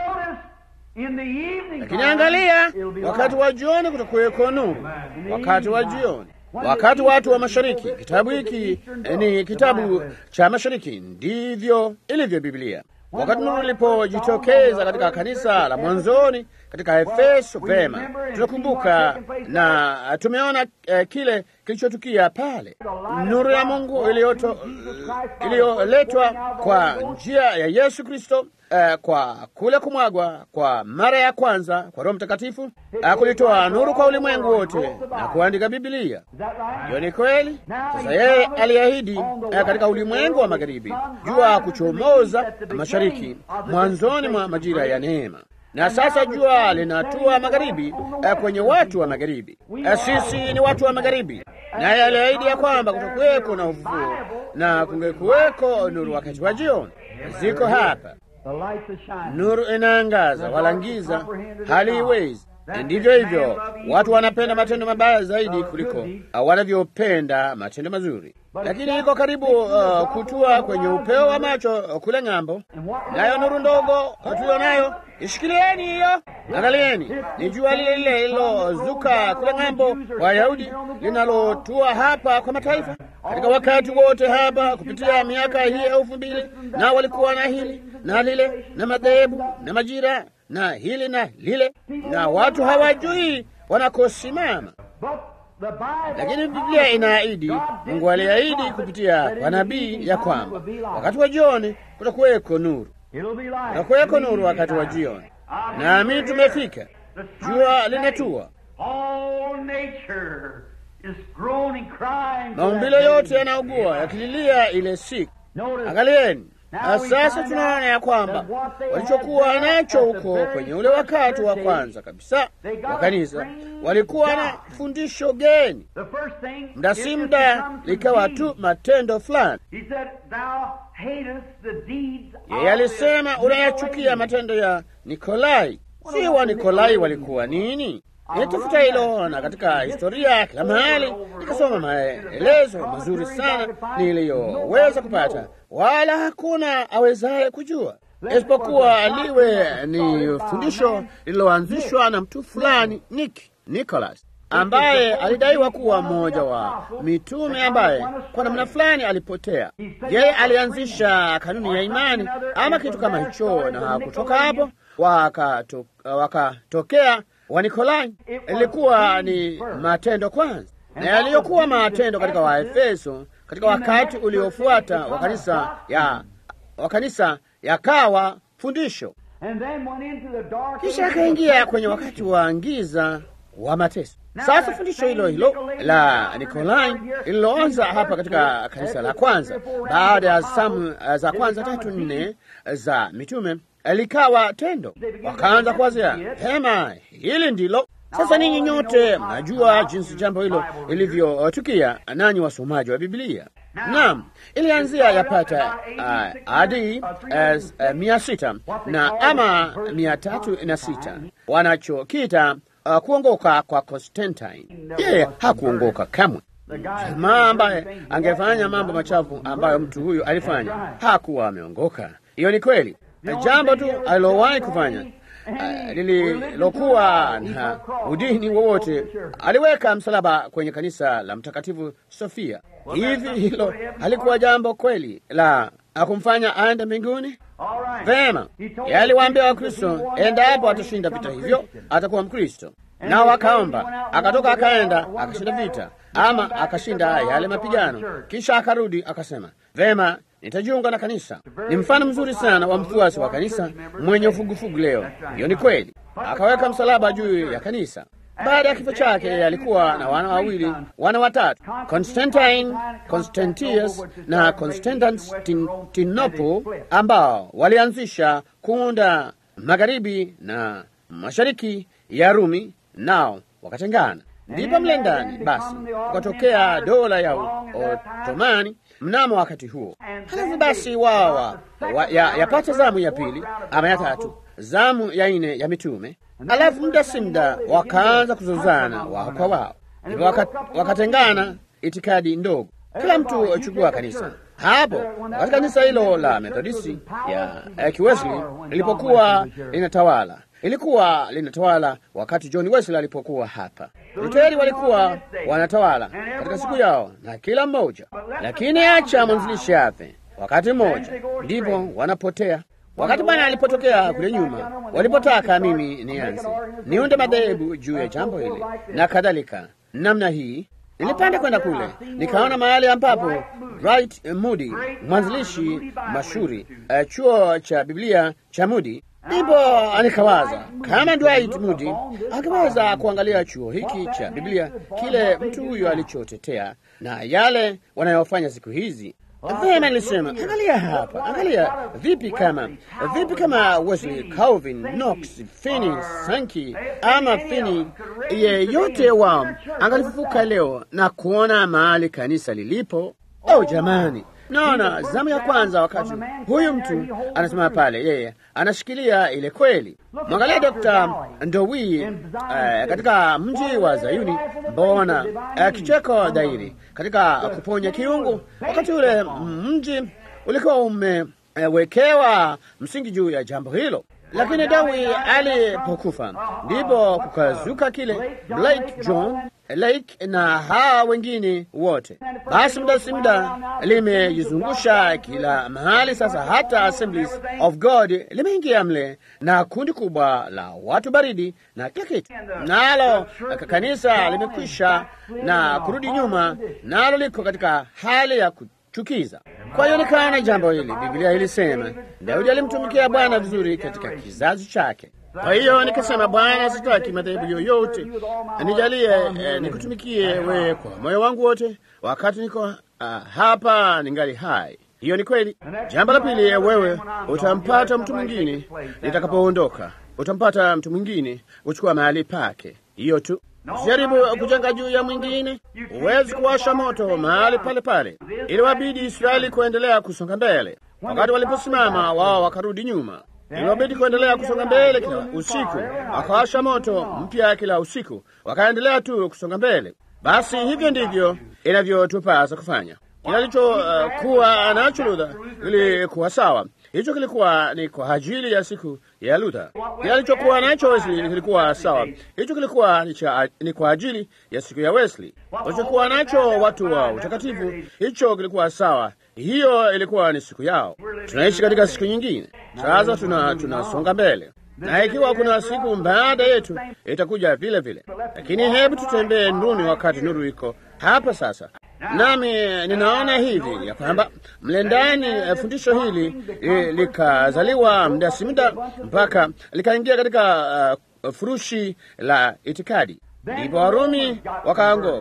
Lakini angalia, wakati wa jioni kutakuweko nuru. Wakati wa jioni, wakati watu wa mashariki. Kitabu hiki ni kitabu cha mashariki, ndivyo ilivyo Biblia. Wakati nuru ilipojitokeza katika kanisa la mwanzoni katika Efeso, vema, tunakumbuka na tumeona uh, kile kilichotukia pale, nuru ya Mungu iliyoletwa kwa njia ya Yesu Kristo. Uh, kwa kule kumwagwa kwa mara ya kwanza kwa Roho Mtakatifu uh, kulitoa nuru kwa ulimwengu wote na kuandika Biblia. Hiyo ni kweli. Sasa yeye aliahidi uh, katika ulimwengu wa magharibi, jua kuchomoza mashariki, mwanzoni mwa majira ya neema na sasa jua linatua magharibi uh, kwenye watu wa magharibi. Uh, sisi ni watu wa magharibi, naye aliahidi ya kwamba kutakuweko na ufufuo na kungekuweko nuru wakati wa jioni. Ziko hapa Nuru inaangaza, wala giza haliiwezi. Ndivyo hivyo, watu wanapenda matendo mabaya zaidi kuliko wanavyopenda matendo mazuri, lakini iko karibu uh, kutua kwenye upeo wa macho kule ng'ambo. Nayo nuru ndogo tuliyo nayo, ishikilieni hiyo. Angalieni, ni jua lile lile lilozuka kule ng'ambo Wayahudi linalotua hapa kwa mataifa katika wakati wote hapa kupitia miaka hii elfu mbili na walikuwa na hili na lile na madhehebu na majira na hili na lile, na watu hawajui wanakosimama. Lakini Biblia inaahidi, Mungu aliahidi kupitia kwa nabii ya kwamba wakati wa jioni kutakuweko nuru, kutakuweko nuru wakati wa jioni. Naamini tumefika, jua linatua, maumbile yote yanaugua yakililia ile siku. Angalieni. Na sasa tunaona ya kwamba walichokuwa nacho huko kwenye ule wakati wa kwanza kabisa wa kanisa walikuwa na fundisho geni, muda si muda likawa tu matendo fulani. Yeye alisema unayachukia matendo ya Nikolai. Si wa Nikolai walikuwa nini? Nilitafuta hilo na katika historia kila mahali nikasoma maelezo mazuri sana niliyoweza kupata, wala hakuna awezaye kujua isipokuwa liwe ni fundisho lililoanzishwa na mtu fulani Nick Nicholas ambaye alidaiwa kuwa mmoja wa mitume ambaye kwa namna fulani alipotea. Yeye alianzisha kanuni ya imani ama kitu kama hicho, na kutoka hapo wakatokea waka Wanikolai. Ilikuwa ni matendo kwanza, na yaliyokuwa matendo katika Waefeso katika wakati uliofuata wa kanisa ya wa kanisa yakawa fundisho, kisha akaingia kwenye wakati wa giza wa mateso. Sasa fundisho hilo hilo la Nikolai lililoanza hapa katika kanisa la kwanza baada ya samu za kwanza tatu nne za mitume likawa tendo, wakaanza kuwazia hema hili ndilo Sasa ninyi nyote mnajua jinsi jambo hilo lilivyotukia, nanyi wasomaji wa Biblia. Naam, ilianzia yapata uh, hadi uh, uh, mia sita na ama mia tatu na sita wanachokita uh, kuongoka kwa Constantine. Yeye hakuongoka kamwe. Jamaa ambaye angefanya mambo machafu ambayo mtu huyu alifanya hakuwa ameongoka. Hiyo ni kweli. Jambo tu alilowahi kufanya Uh, lililokuwa na udini wowote, aliweka msalaba kwenye kanisa la Mtakatifu Sofia. Hivi hilo halikuwa jambo kweli la akumfanya aende mbinguni? Vema, yaliwaambia Wakristo, endapo atashinda vita hivyo atakuwa Mkristo. Nao wakaomba, akatoka akaenda akashinda vita, ama akashinda yale mapigano, kisha akarudi akasema, vema nitajiunga na kanisa. Ni mfano mzuri sana wa mfuasi wa kanisa mwenye ufugufugu leo. Hiyo ni kweli. Akaweka msalaba juu ya kanisa. Baada ya kifo chake alikuwa na wana wawili, wana watatu, Constantine, Constantius na Constantinople, ambao walianzisha kuunda magharibi na mashariki ya Rumi, nao wakatengana. Ndipo mle ndani basi kukatokea dola ya Otomani mnamo wakati huo. Halafu basi wao wa, ya, yapata zamu ya pili ama ya tatu, zamu ya nne ya mitume. Alafu muda si muda wakaanza kuzozana wao kwa wao, ndipo wakatengana itikadi ndogo, kila mtu achukua kanisa hapo. Wakati kanisa hilo la Methodisti ya, ya Kiwesley lilipokuwa linatawala ilikuwa linatawala wakati John Wesley alipokuwa hapa. Luteri walikuwa wanatawala katika siku yao na kila mmoja, lakini acha mwanzilishi afe wakati mmoja, ndipo wanapotea. Wakati Bwana alipotokea kule nyuma, walipotaka mimi nianze niunde madhehebu juu ya jambo hili na kadhalika namna hii, nilipanda kwenda kule nikaona mahali ambapo Dwight Moody mwanzilishi mashuhuri uh, chuo cha Biblia cha Moody ndipo nikawaza kama Dwight Moody angeweza kuangalia chuo hiki cha Biblia, kile mtu huyo alichotetea na yale wanayofanya siku hizi. Vema, nilisema angalia hapa, angalia vipi kama vipi kama Wesley, Calvin, Knox, Finney, Sankey ama Finney, yeyote wao angalifufuka leo na kuona mahali kanisa lilipo. Oh jamani, naona zamu ya kwanza, wakati huyu mtu anasimama pale, yeye anashikilia ile kweli. Mwangalia Dr. Ndowi uh, katika mji wa Zayuni, mbona uh, kicheko dhairi katika kuponya kiungu. Wakati ule mji ulikuwa umewekewa msingi juu ya jambo hilo, lakini Dawi alipokufa ndipo kukazuka kile Blake John Lake na hawa wengine wote. Basi muda si muda limejizungusha kila mahali sasa, hata Assemblies of God limeingia mle na kundi kubwa la watu baridi na kila kitu, nalo kanisa limekwisha na kurudi nyuma, nalo liko katika hali ya kuchukiza. Kwa hiyo nikaona jambo hili, Biblia ilisema Daudi alimtumikia Bwana vizuri katika kizazi chake. Kwa hiyo nikasema, Bwana, sitaki madhehebu yoyote, nijalie eh, nikutumikie wewe kwa moyo wangu wote wakati niko uh, hapa ningali hai. Hiyo ni kweli. Jambo la pili, wewe utampata mtu mwingine nitakapoondoka, utampata mtu mwingine kuchukua mahali pake. Hiyo tu. Usijaribu kujenga juu ya mwingine. Huwezi kuwasha moto mahali pale pale. Iliwabidi Israeli kuendelea kusonga mbele. Wakati waliposimama wao wakarudi nyuma. Iliwabidi kuendelea kusonga mbele kila usiku, wakawasha moto mpya kila usiku, wakaendelea tu kusonga mbele. Basi hivyo ndivyo inavyotupasa kufanya. Kila alichokuwa uh, nacho Luther kilikuwa sawa. Hicho kilikuwa ni kwa ajili ya siku ya Luther. Kile alichokuwa nacho Wesley kilikuwa sawa. Hicho kilikuwa ni, cha, ni kwa ajili ya siku ya Wesley. Walichokuwa nacho watu wa utakatifu, hicho kilikuwa sawa. Hiyo ilikuwa ni siku yao. Tunaishi katika siku nyingine sasa, tuna tunasonga mbele, na ikiwa kuna siku baada yetu itakuja vile vile, lakini hebu tutembee nuruni wakati nuru iko hapa sasa. Nami ninaona hivi ya kwamba mle ndani fundisho hili e, likazaliwa muda si muda mpaka likaingia katika uh, furushi la itikadi, ndipo Warumi wakaangoka.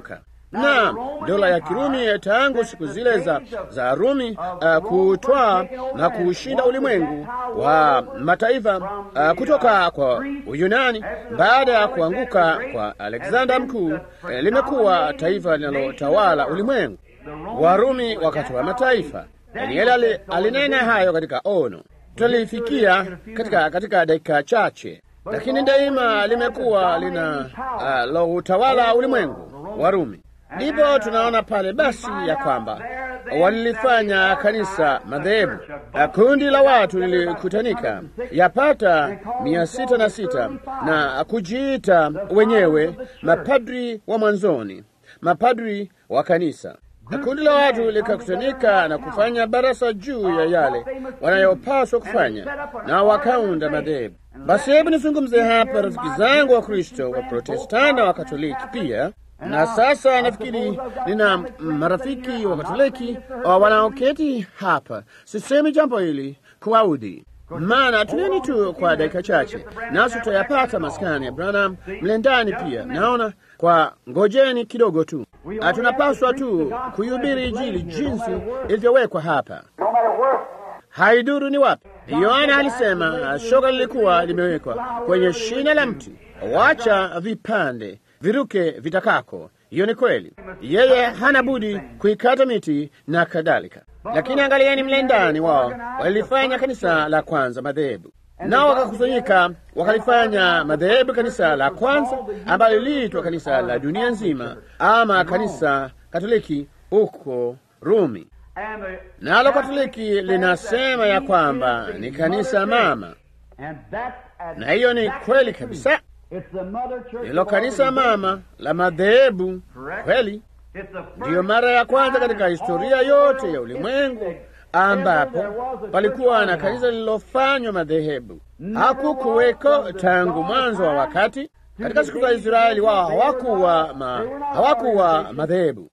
na dola ya Kirumi tangu siku zile za, za Rumi uh, kutwaa na kuushinda ulimwengu wa mataifa uh, kutoka kwa Uyunani baada ya kuanguka kwa Alexander Mkuu, eh, limekuwa taifa linalotawala ulimwengu. Warumi wakati wa mataifa. Danieli alinena hayo katika ono, tutalifikia katika, katika dakika chache, lakini daima limekuwa lina uh, lo utawala ulimwengu Warumi. Ndipo tunaona pale basi ya kwamba walilifanya kanisa madhehebu. Kundi la watu lilikutanika yapata mia sita na sita na kujiita wenyewe mapadri wa mwanzoni, mapadri wa kanisa. Kundi la watu likakutanika na kufanya barasa juu ya yale wanayopaswa kufanya, na wakaunda madhehebu. Basi hebu nizungumze hapa, rafiki zangu wa Kristo, wa Protestanta, wa Katoliki pia na sasa nafikiri nina marafiki wa Katoliki wanaoketi hapa. Sisemi jambo hili kuwaudhi, maana tulieni tu kwa dakika chache, nasi tutayapata maskani ya Branham mle ndani pia. Naona kwa ngojeni kidogo tu, tunapaswa tu kuihubiri Injili jinsi ilivyowekwa hapa, haiduru ni wapi. Yohana alisema shoka lilikuwa limewekwa kwenye shina la mti, wacha vipande viruke vitakako. Hiyo ni kweli, yeye hana budi kuikata miti na kadhalika. Lakini angalieni mle ndani wao walilifanya kanisa la kwanza madhehebu, nao wakakusanyika wakalifanya madhehebu kanisa la kwanza ambalo liliitwa kanisa la dunia nzima, ama kanisa Katoliki huko Rumi. Nalo Katoliki linasema ya kwamba ni kanisa mama, na hiyo ni kweli kabisa. Hilo kanisa mama la madhehebu kweli, ndiyo mara ya kwanza katika historia yote ya ulimwengu ambapo palikuwa na kanisa lililofanywa madhehebu. Hakukuweko tangu mwanzo wa wakati. Katika siku za Israeli wao hawakuwa ma, hawakuwa madhehebu,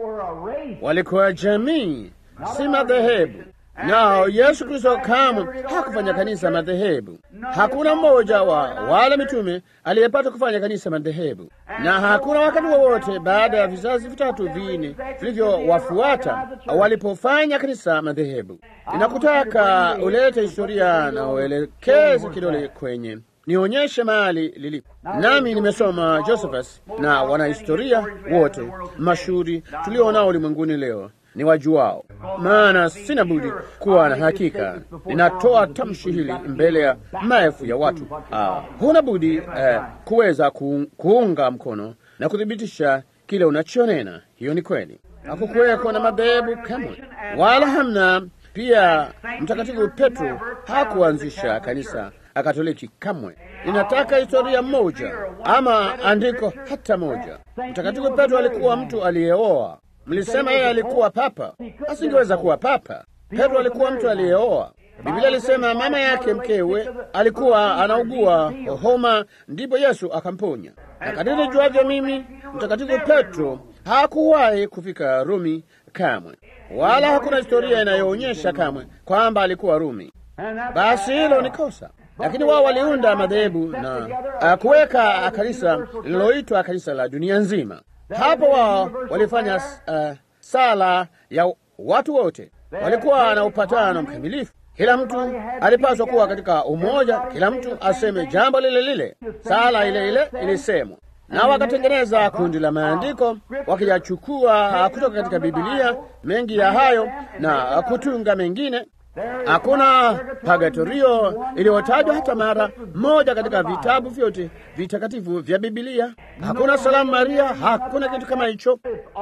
walikuwa jamii, si madhehebu. Nao Yesu Kristo kamwe hakufanya kanisa madhehebu. Hakuna mmoja wa wale mitume aliyepata kufanya kanisa madhehebu, na hakuna wakati wowote baada ya vizazi vitatu vinne vilivyowafuata walipofanya kanisa madhehebu. Ninakutaka ulete historia na uelekeze kidole kwenye nionyeshe mahali lilipo. Nami nimesoma Josephus na wanahistoria wote mashuhuri tulionao ulimwenguni leo ni wajuao, maana sina budi kuwa na hakika. Ninatoa tamshi hili mbele ya maelfu ya watu. Ah, huna budi eh, kuweza kuunga mkono na kuthibitisha kile unachonena. Hiyo ni kweli. Hakukuweko na madhehebu kamwe, wala hamna. Pia Mtakatifu Petro hakuanzisha kanisa Katoliki kamwe. Ninataka historia moja ama andiko hata moja. Mtakatifu Petro alikuwa mtu aliyeoa. Mlisema yeye alikuwa papa, asingeweza kuwa papa. Petro alikuwa mtu aliyeoa. Biblia alisema mama yake mkewe alikuwa anaugua homa, ndipo Yesu akamponya. Na kadiri juavyo mimi, Mtakatifu Petro hakuwahi kufika Rumi kamwe, wala hakuna historia inayoonyesha kamwe kwamba alikuwa Rumi. Basi hilo ni kosa. Lakini wao waliunda madhehebu na kuweka kanisa lililoitwa kanisa la dunia nzima. Hapo wao walifanya uh, sala ya watu wote, walikuwa na upatano mkamilifu. Kila mtu alipaswa kuwa katika umoja, kila mtu aseme jambo lile lile, sala ile ile ilisemwa, na wakatengeneza kundi la maandiko wakiyachukua kutoka katika Bibilia, mengi ya hayo na kutunga mengine. Hakuna pagatorio iliyotajwa hata mara moja katika vitabu vyote vitakatifu vya Bibilia. Hakuna salamu Maria, hakuna kitu kama hicho.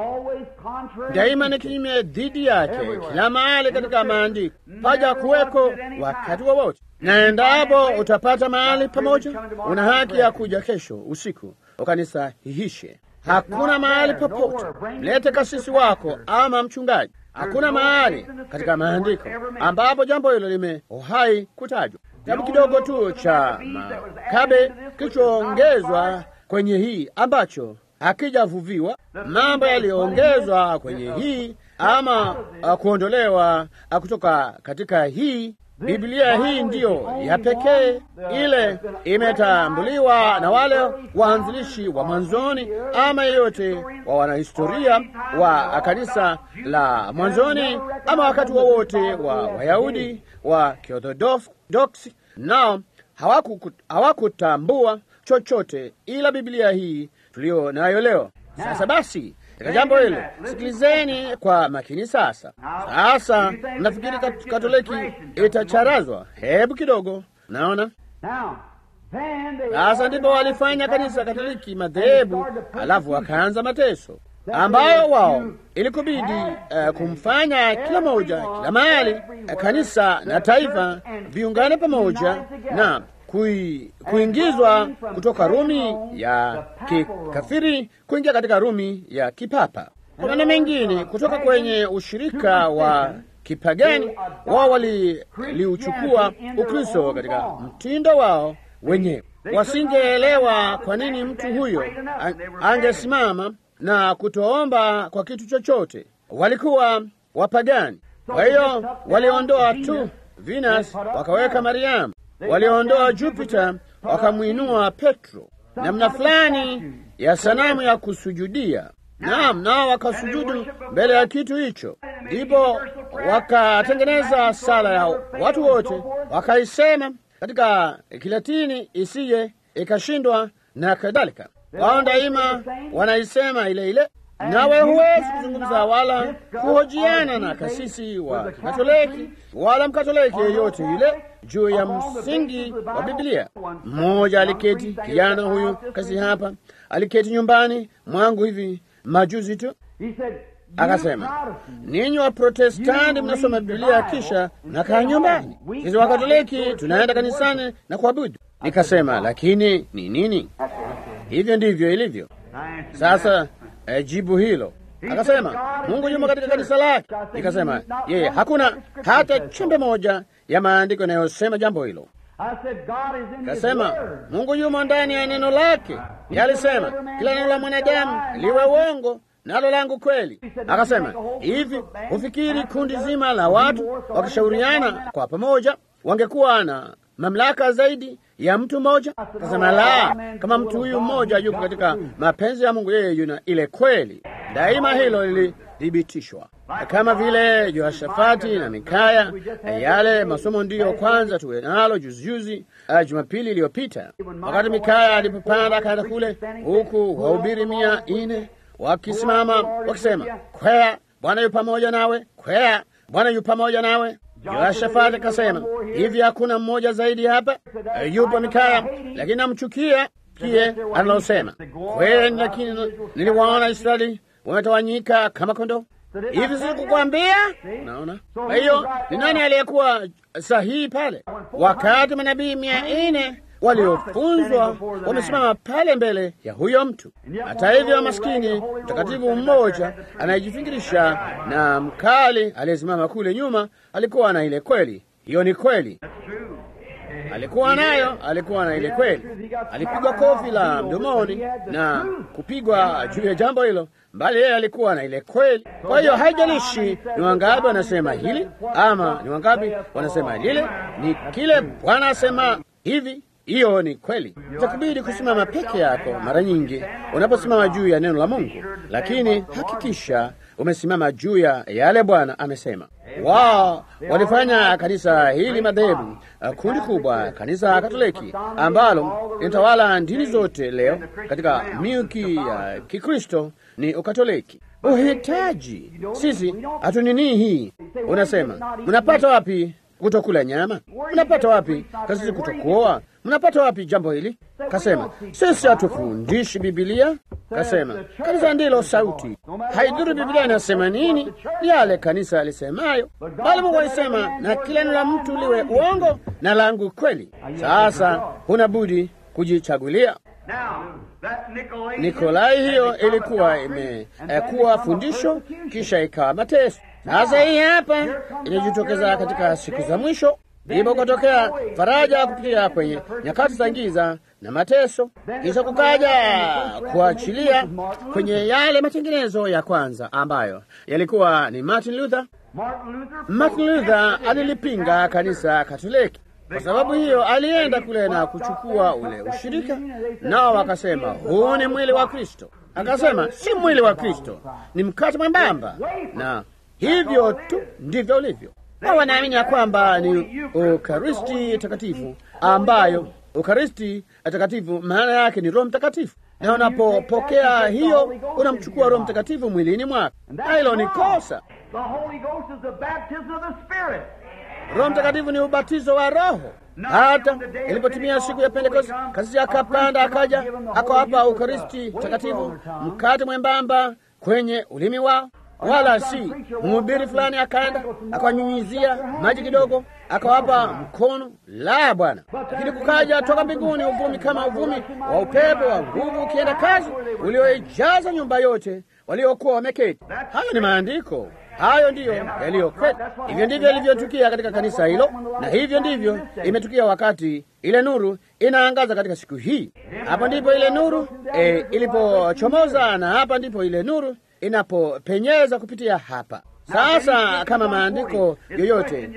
Daima ni kinyume dhidi yake kila mahali katika maandiko, paja kuweko wakati wowote, na endapo utapata mahali pamoja, una haki ya kuja kesho usiku ukanisahihishe. Hakuna mahali popote, mlete kasisi wako ama mchungaji Hakuna mahali katika maandiko ambapo jambo hilo lime uhai kutajwa. Kitabu kidogo tu cha Makabe kilichoongezwa kwenye hii ambacho hakijavuviwa, mambo yaliyoongezwa kwenye hii ama uh, kuondolewa uh, kutoka katika hii Biblia hii ndiyo ya pekee ile imetambuliwa na wale waanzilishi wa mwanzoni ama yeyote wa wanahistoria wa kanisa la mwanzoni ama wakati wowote wa Wayahudi wa Kiorthodoksi, nao hawakutambua chochote ila Biblia hii tuliyo nayo leo. Sasa basi katika jambo hilo sikilizeni kwa makini sasa. Sasa nafikiri Katoliki itacharazwa. Hebu kidogo, naona sasa ndipo walifanya kanisa Katoliki madhehebu, alafu wakaanza mateso ambayo wao ilikubidi uh, kumfanya kila moja kila mahali uh, kanisa na taifa viungane pamoja na kui, kuingizwa kutoka Rumi ya kikafiri kuingia katika Rumi ya kipapa. Kuna na mengine kutoka kwenye ushirika wa kipagani. Wao waliuchukua Ukristo katika mtindo wao wenyewe. Wasingeelewa kwa nini mtu huyo angesimama na kutoomba kwa kitu chochote. Walikuwa wapagani. Kwa hiyo waliondoa tu Venus wakaweka Mariamu, waliondoa Jupiter wakamwinua Petro, namna fulani ya sanamu ya kusujudia. Naam, nao wakasujudu mbele ya kitu hicho, ndipo wakatengeneza sala ya watu wote, wakaisema katika Kilatini isije ikashindwa na kadhalika. Wao daima wanaisema ile ile, nawe huwezi kuzungumza wala kuhojiana na kasisi wa Kikatoliki wala Mkatoliki yeyote yule juu ya msingi wa Biblia. Mmoja aliketi, kijana huyu kasi hapa, aliketi nyumbani mwangu hivi majuzi tu, akasema, ninyi wa Protestanti mnasoma Biblia kisha nakaa nyumbani, sisi wa Katoliki tunaenda kanisani na kuabudu. Nikasema, lakini ni nini? Hivyo ndivyo ilivyo. Sasa eh, jibu hilo akasema, Mungu yumo katika kanisa lake. Nikasema, yeye hakuna hata chembe moja ya maandiko yanayosema jambo hilo. Kasema Mungu yumo ndani ya neno lake. Yalisema kila neno la mwanadamu liwe uongo nalo langu kweli. Akasema hivi, hufikiri kundi zima la watu wakishauriana kwa pamoja wangekuwa na mamlaka zaidi ya mtu mmoja? Akasema la, kama mtu huyu mmoja yuko katika mapenzi ya Mungu, yeye yuna ile kweli. Daima hilo lilithibitishwa kama vile Yoshafati na Mikaya. Yale masomo ndiyo kwanza tuwe nalo juzijuzi, uh, Jumapili iliyopita, wakati Mikaya alipopanda akaenda kule, huku wahubiri mia nne wakisimama wakisema, kwea Bwana yu pamoja nawe, kwea Bwana yu pamoja nawe. Yoshafati akasema hivi, hakuna mmoja zaidi hapa? Uh, yupo Mikaya, lakini namchukia kie analosema kweli, lakini niliwaona Israeli wametawanyika kama kondoo hivi sikukwambia? Naona. Kwa hiyo ni nani aliyekuwa sahihi pale, wakati manabii mia nne waliofunzwa wamesimama pale mbele ya huyo mtu? Hata hivyo, maskini mtakatifu mmoja anayejifingirisha na mkali aliyesimama kule nyuma alikuwa na ile kweli. Hiyo ni kweli, alikuwa nayo, alikuwa na ile kweli. Alipigwa kofi la mdomoni na kupigwa juu ya jambo hilo mbali yeye alikuwa na ile kweli. Kwa hiyo haijalishi ni wangapi wanasema hili ama ni wangapi wanasema lile, ni kile Bwana asema hivi, hiyo ni kweli. Itakubidi kusimama peke yako mara nyingi unaposimama juu ya neno la Mungu, lakini hakikisha umesimama juu ya yale Bwana amesema. Wao walifanya kanisa hili madhehebu, kundi kubwa, kanisa Katoliki ambalo linatawala dini zote leo katika milki ya uh, Kikristo ni Ukatoliki. Uhitaji sisi hatunini hii. Unasema mnapata wapi kutokula nyama? Mnapata wapi kasisi kutokuoa? Mnapata wapi jambo hili? Kasema sisi hatufundishi Bibilia. Kasema kanisa ndilo sauti, haidhuru Bibilia inasema nini, ni yale kanisa alisemayo, bali Mungu alisema na kila neno la mtu liwe uongo na langu kweli. Sasa huna budi kujichagulia. Nikolai hiyo ilikuwa imekuwa fundisho, kisha ikawa mateso. Sasa hii hapa inajitokeza katika siku za mwisho. ndipo kutokea faraja kupitia kwenye nyakati za giza na mateso, kisha kukaja kuachilia kwenye yale matengenezo ya kwanza ambayo yalikuwa ni Martin Luther. Martin Luther alilipinga kanisa Katoliki. Kwa sababu hiyo alienda kule na kuchukua ule ushirika, nao wakasema huu ni mwili wa Kristo. Akasema si mwili wa Kristo, ni mkate mwembamba, na hivyo tu ndivyo ulivyo. Na wanaamini ya kwamba ni Ukaristi takatifu, ambayo Ukaristi takatifu maana yake ni Roho Mtakatifu, na unapopokea hiyo unamchukua Roho Mtakatifu mwilini mwako, na hilo ni kosa. Roho Mtakatifu ni ubatizo wa Roho. Hata ilipotimia siku ya Pentekoste, kasisi akapanda akaja akawapa Ukaristi takatifu, mkate mwembamba kwenye ulimi wao, wala si mhubiri fulani akaenda akawanyunyizia maji kidogo akawapa mkono. La, Bwana! Lakini kukaja toka mbinguni uvumi kama uvumi wa upepo wa nguvu ukienda kazi, ulioijaza nyumba yote waliokuwa wameketi. Hayo ni maandiko. Hayo ndiyo yaliyo kweli. Hivyo ndivyo ilivyotukia katika kanisa hilo, na hivyo ndivyo imetukia wakati ile nuru inaangaza katika siku hii. Hapo ndipo ile nuru e, ilipochomoza, na hapa ndipo ile nuru inapopenyeza kupitia hapa. Sasa kama maandiko yoyote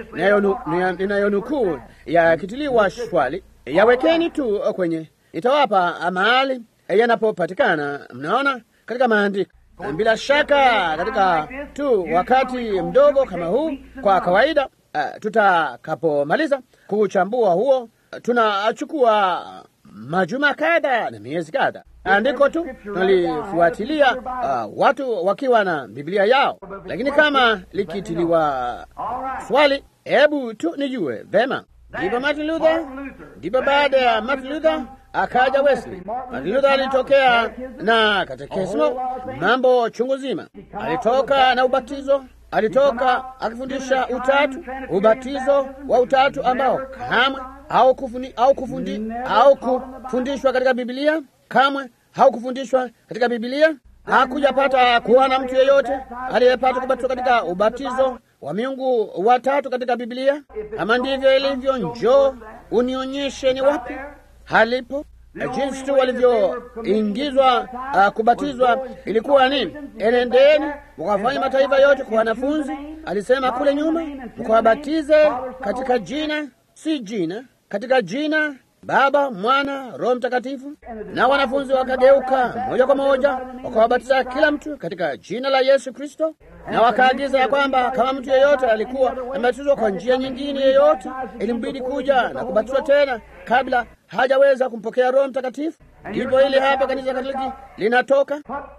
ninayonukuu yakitiliwa swali, yawekeni tu kwenye, itawapa mahali yanapopatikana. Mnaona katika maandiko bila shaka katika tu wakati mdogo kama huu, kwa kawaida uh, tutakapomaliza kuchambua huo, tunachukua majuma kadha na miezi kadha andiko tu tunalifuatilia, uh, watu wakiwa na Biblia yao, lakini kama likitiliwa swali, hebu tu nijue vema. Ndipo Martin Luther, ndipo baada ya Martin Luther akaja Wesley. Martin Luther alitokea na katekismo, mambo chungu zima. Alitoka na ubatizo, alitoka akifundisha utatu, ubatizo wa utatu ambao kamwe au kufundi, au kufundi, au kufundishwa katika Biblia, kamwe haukufundishwa katika Biblia. Hakujapata kuona mtu yeyote aliyepata kubatizwa katika ubatizo wa miungu watatu katika Biblia. Kama ndivyo ilivyo, njoo unionyeshe ni wapi halipo. Jinsi tu walivyoingizwa uh, kubatizwa ilikuwa nini? Enendeni mkawafanya mataifa yote kwa wanafunzi, alisema kule nyuma, mkawabatize katika jina, si jina, katika jina Baba, Mwana, Roho Mtakatifu. Na wanafunzi wakageuka moja kwa moja wakawabatiza kila mtu katika jina la Yesu Kristo, na wakaagiza ya kwamba kama mtu yeyote alikuwa amebatizwa kwa njia nyingine yeyote, ilimbidi kuja na kubatizwa tena kabla hajaweza kumpokea Roho Mtakatifu. Ndipo hili hapa kanisa Katoliki linatoka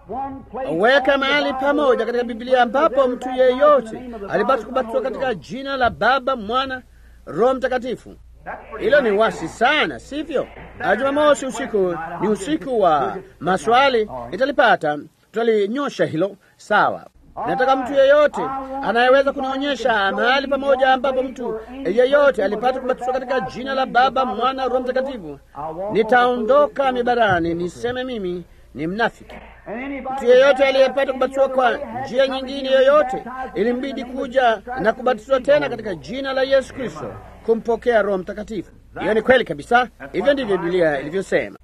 weka mahali pamoja katika Biblia ambapo mtu yeyote alipaswa kubatizwa katika jina la Baba, Mwana, Roho Mtakatifu. Hilo ni wasi sana, sivyo? Jumamosi usiku ni usiku wa maswali, nitalipata tutalinyosha hilo. Sawa, nataka mtu yeyote anayeweza kunionyesha mahali pamoja ambapo mtu yeyote alipata kubatizwa katika jina la Baba, Mwana, Roho Mtakatifu. Nitaondoka mibarani niseme mimi ni mnafiki. Mtu yeyote aliyepata kubatizwa kwa njia nyingine yoyote, ilimbidi kuja na kubatizwa tena katika jina la Yesu Kristo, kumpokea Roho Mtakatifu. Hiyo ni kweli kabisa, hivyo ndivyo Biblia ilivyosema.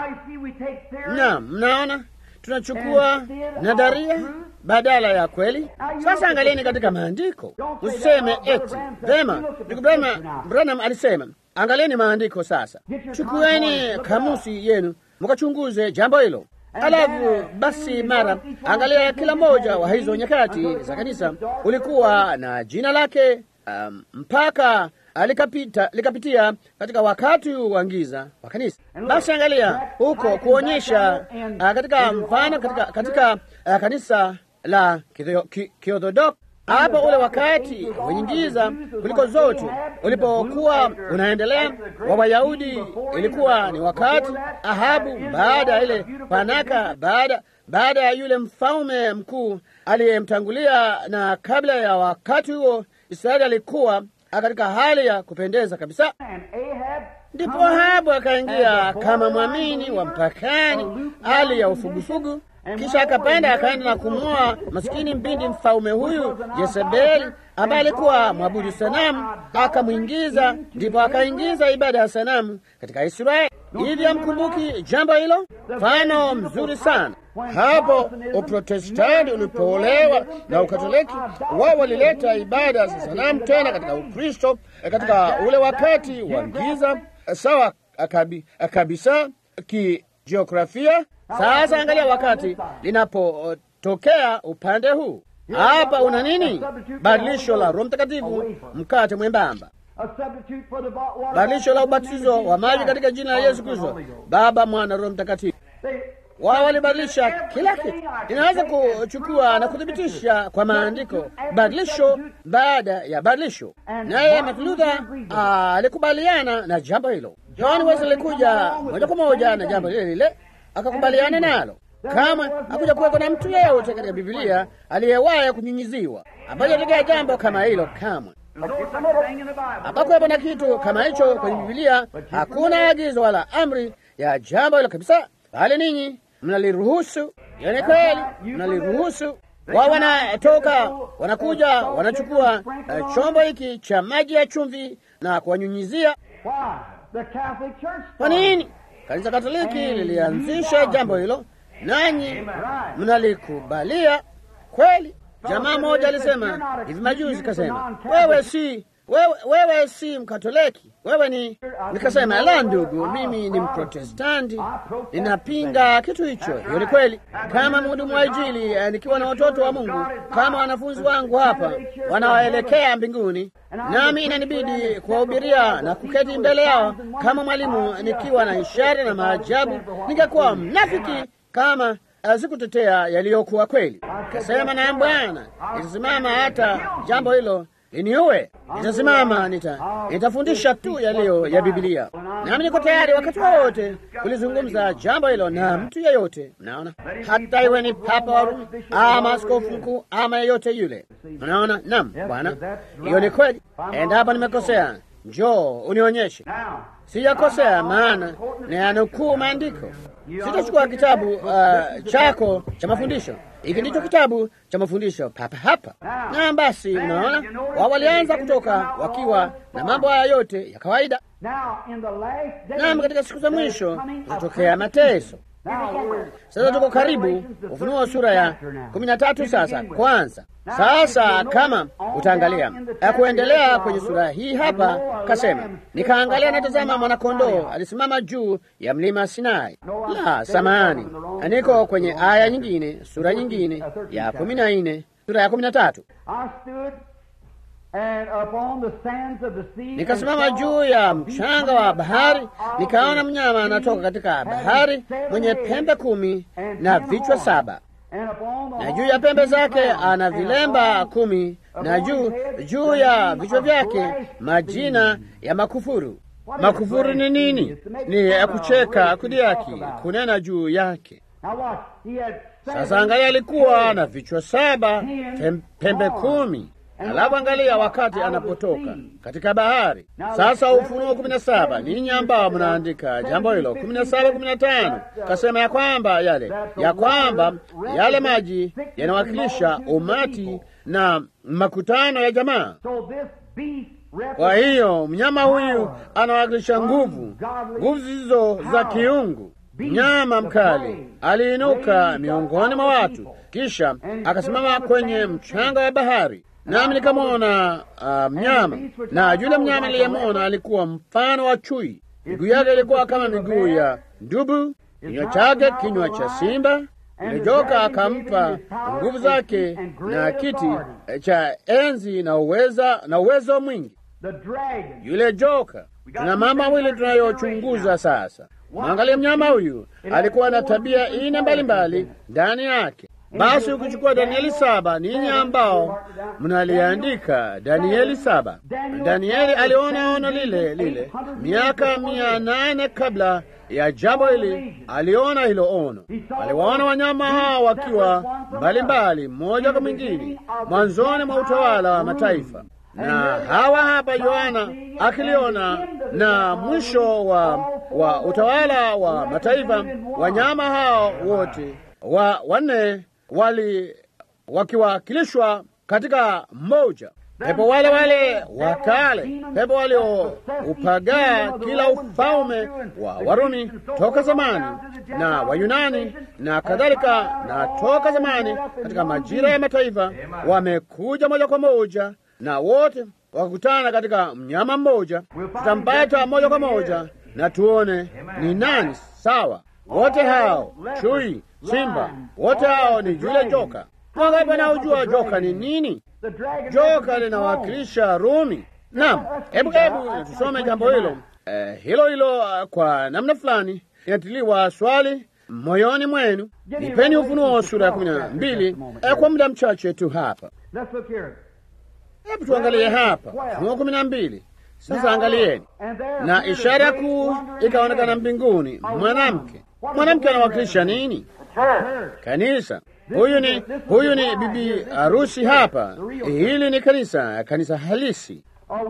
Na mnaona tunachukua nadharia badala ya kweli. Sasa angalieni katika maandiko, usiseme eti vema. Ndugu Branham alisema, angalieni maandiko. Sasa chukueni kamusi yenu mkachunguze jambo hilo. Alafu basi mara angalia, kila mmoja wa hizo nyakati za kanisa ulikuwa na jina lake, um, mpaka likapita likapitia katika wakati wa giza wa kanisa. Basi angalia huko kuonyesha uh, katika mfano katika, katika uh, kanisa la Kiorthodoksi hapo ule wakati wenye giza kuliko zote ulipokuwa unaendelea wa Wayahudi, ilikuwa ni wakati Ahabu, baada ya ile panaka, baada baada ya yule mfalme mkuu aliyemtangulia, na kabla ya wakati huo Israeli alikuwa katika hali ya kupendeza kabisa. Ndipo Ahabu akaingia kama mwamini wa mpakani, hali ya ufugufugu kisha akapanda akaenda na kumwoa masikini mbindi mfalme huyu Yezebeli, ambaye alikuwa mwabudu sanamu, akamwingiza, ndipo akaingiza ibada ya sanamu katika Israeli. Hivi hamkumbuki jambo hilo? Mfano mzuri sana hapo Uprotestanti ulipoolewa na Ukatoliki, wao walileta ibada za sanamu tena katika Ukristo katika ule wakati wa giza sawa akabi, kabisa kijiografia. Sasa angalia wakati linapotokea upande huu hapa, una nini? Badilisho la Roho Mtakatifu, mkate mwembamba badilisho la ubatizo wa maji katika jina la Yesu Kristo, Baba, Mwana, Roho Mtakatifu. Wao walibadilisha kila kitu. Inaweza kuchukua na kuthibitisha kwa maandiko badilisho baada ya badilisho, naye Martin Luther alikubaliana na jambo hilo. John Wesley alikuja moja kwa moja na jambo lile lile, akakubaliana nalo. Kama hakuja kuweko na mtu yeyote katika Biblia aliyewahi kunyunyiziwa ambayo tokea jambo kama hilo kamwe hapakuwepo na kitu kama hicho kwenye Bibilia. Hakuna agizo wala amri ya jambo hilo kabisa, bali ninyi mnaliruhusu. Hiyo ni kweli, mnaliruhusu. Wao wanatoka wanakuja, wanachukua uh, chombo hiki cha maji ya chumvi na kuwanyunyizia. Kwa nini? Kanisa Katoliki lilianzisha jambo hilo, nanyi mnalikubalia kweli. Jamaa mmoja alisema hivi majuzi, kasema wewe si wewe, wewe si Mkatoliki, wewe ni. Nikasema la, ndugu, mimi ni Mprotestanti, ninapinga kitu hicho. Hiyo ni kweli. Kama mhudumu wa Injili, nikiwa na watoto wa Mungu kama wanafunzi wangu hapa wanaoelekea mbinguni, nami inanibidi kuwahubiria na kuketi mbele yao kama mwalimu, nikiwa na ishara na maajabu, ningekuwa mnafiki kama sikutetea yaliyokuwa kweli. Kasema na Bwana, nitasimama hata jambo hilo liniue. Nitasimama, nita nitafundisha tu yaliyo ya Biblia, nami niko tayari wakati wowote kulizungumza jambo hilo na mtu yeyote. Mnaona, hata iwe ni Papa wa Rumi ama askofu mkuu ama yeyote yule. Mnaona? Naam, Bwana, hiyo ni kweli. Endapo nimekosea, njoo unionyeshe. Sijakosea, maana nayanukuu maandiko. Sitachukua kitabu uh, chako cha mafundisho. Hiki ndicho kitabu cha mafundisho papa hapa. Na basi, unaona wao walianza kutoka wakiwa na mambo haya yote ya kawaida. Naam, katika siku za mwisho zitatokea mateso. Sasa tuko karibu Ufunuo sura ya kumi na tatu. Sasa kwanza, sasa kama utaangalia kuendelea kwenye sura hii hapa, kasema nikaangalia, natazama mwanakondoo alisimama juu ya mlima Sinai. La, samahani, niko kwenye aya nyingine, sura nyingine ya kumi na nne, sura ya kumi na tatu. Nikasimama juu ya mchanga wa bahari, nikaona mnyama anatoka katika bahari mwenye pembe kumi na vichwa saba, na juu ya pembe zake ana vilemba kumi, na juu juu ya vichwa vyake majina ya makufuru. Makufuru ni nini? Ni ya kucheka, kudiaki, kunena juu yake. Sasa angalia, alikuwa na vichwa saba, pembe kumi. Alafu angalia wakati anapotoka katika bahari. Sasa Ufunuo kumi na saba, ninyi ambao mnaandika jambo hilo, kumi na saba kumi na tano kasema ya kwamba yale ya kwamba yale maji yanawakilisha umati na makutano ya jamaa. Kwa hiyo mnyama huyu anawakilisha nguvu, nguvu zilizo za kiungu. Mnyama mkali aliinuka miongoni mwa watu, kisha akasimama kwenye mchanga wa bahari nami nikamwona uh, mnyama na yule mnyama niliyemwona alikuwa mfano wa chui. Miguu yake ilikuwa kama miguu ya dubu, kinywa chake kinywa cha simba. Yule joka akampa nguvu zake na kiti cha enzi na uweza na uwezo mwingi. Yule joka, tuna mambo mawili tunayochunguza sasa. Mwangalie mnyama huyu, alikuwa na tabia ine mbalimbali ndani yake. Basi ukichukua Danieli saba, ninyi ambao mnaliandika Danieli saba, Danieli aliona ono lile lile miaka mia nane kabla ya jambo hili. Aliona hilo ono, aliwaona wanyama hawa wakiwa mbalimbali, mmoja kwa mwingine, mwanzoni mwa utawala wa mataifa na hawa hapa Yohana akiliona na mwisho wa, wa utawala wa mataifa, wanyama hao wote wa wanne wali wakiwakilishwa katika mmoja pepo wale wale wa kale, pepo walioupagaa kila ufalme wa Warumi toka zamani na Wayunani na kadhalika, na toka zamani katika majira ya mataifa, wamekuja moja kwa moja na wote wakakutana katika mnyama mmoja. Tutampata moja kwa moja na tuone ni nani sawa. Wote hao chui, simba, wote hao ni yule joka. Wangapi wanaojua joka ni nini? Joka linawakilisha Rumi. Naam, hebu hebu tusome jambo hilo eh, hilo hilo uh, kwa namna fulani inatiliwa swali moyoni mwenu. Nipeni Ufunuo sura ya kumi na mbili eh, kwa muda mchache tu hapa. Hebu tuangalie hapa Ufunuo kumi na mbili. Sasa angalieni, na ishara kuu ikaonekana mbinguni, mwanamke. Mwanamke anawakilisha nini? Kanisa. Huyu ni huyu ni bibi harusi hapa. Hili ni kanisa, kanisa halisi.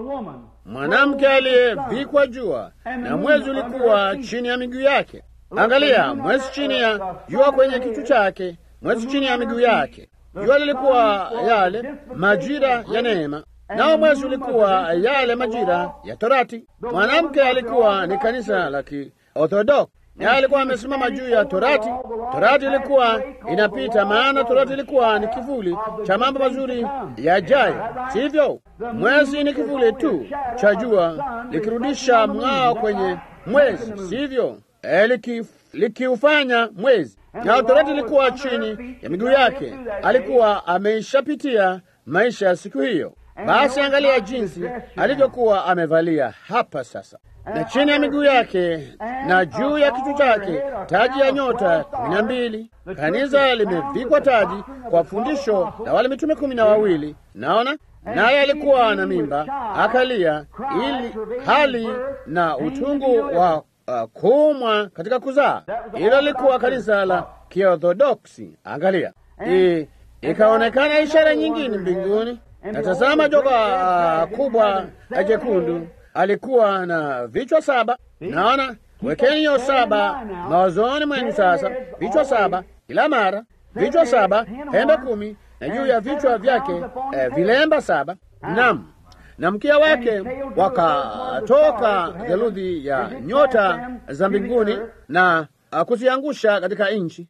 Mwanamke aliyevikwa jua na mwezi ulikuwa chini ya miguu yake. Angalia, mwezi chini ya jua kwenye kichwa chake, mwezi chini ya miguu yake. Jua lilikuwa yale majira ya neema, nao mwezi ulikuwa yale majira ya Torati. Mwanamke alikuwa ni kanisa la Kiorthodoksi na alikuwa amesimama juu ya Torati. Torati ilikuwa inapita, maana Torati ilikuwa ni kivuli cha mambo mazuri yajayo, sivyo? Mwezi ni kivuli tu cha jua likirudisha mng'ao kwenye mwezi, sivyo? E, likiufanya liki mwezi. Na Torati ilikuwa chini ya miguu yake, alikuwa ameishapitia maisha ya siku hiyo. Basi angalia jinsi alivyokuwa amevalia hapa sasa na chini ya miguu yake na juu ya kichwa chake taji ya nyota kumi na mbili. Kanisa limevikwa taji kwa fundisho la wale mitume kumi na wawili. Naona naye alikuwa na mimba akalia, ili hali na utungu wa uh, kuumwa katika kuzaa. Hilo lilikuwa kanisa la Kiorthodoksi. Angalia, I, ikaonekana ishara nyingine mbinguni, na tazama joka uh, kubwa jekundu alikuwa na vichwa saba. Naona, wekeni hiyo saba mawazoni mwenu sasa. Vichwa saba kila mara, vichwa saba, pembe kumi, na juu ya vichwa vyake eh, vilemba saba. Naam, na mkia wake wakatoka theluthi ya nyota za mbinguni na kuziangusha katika nchi.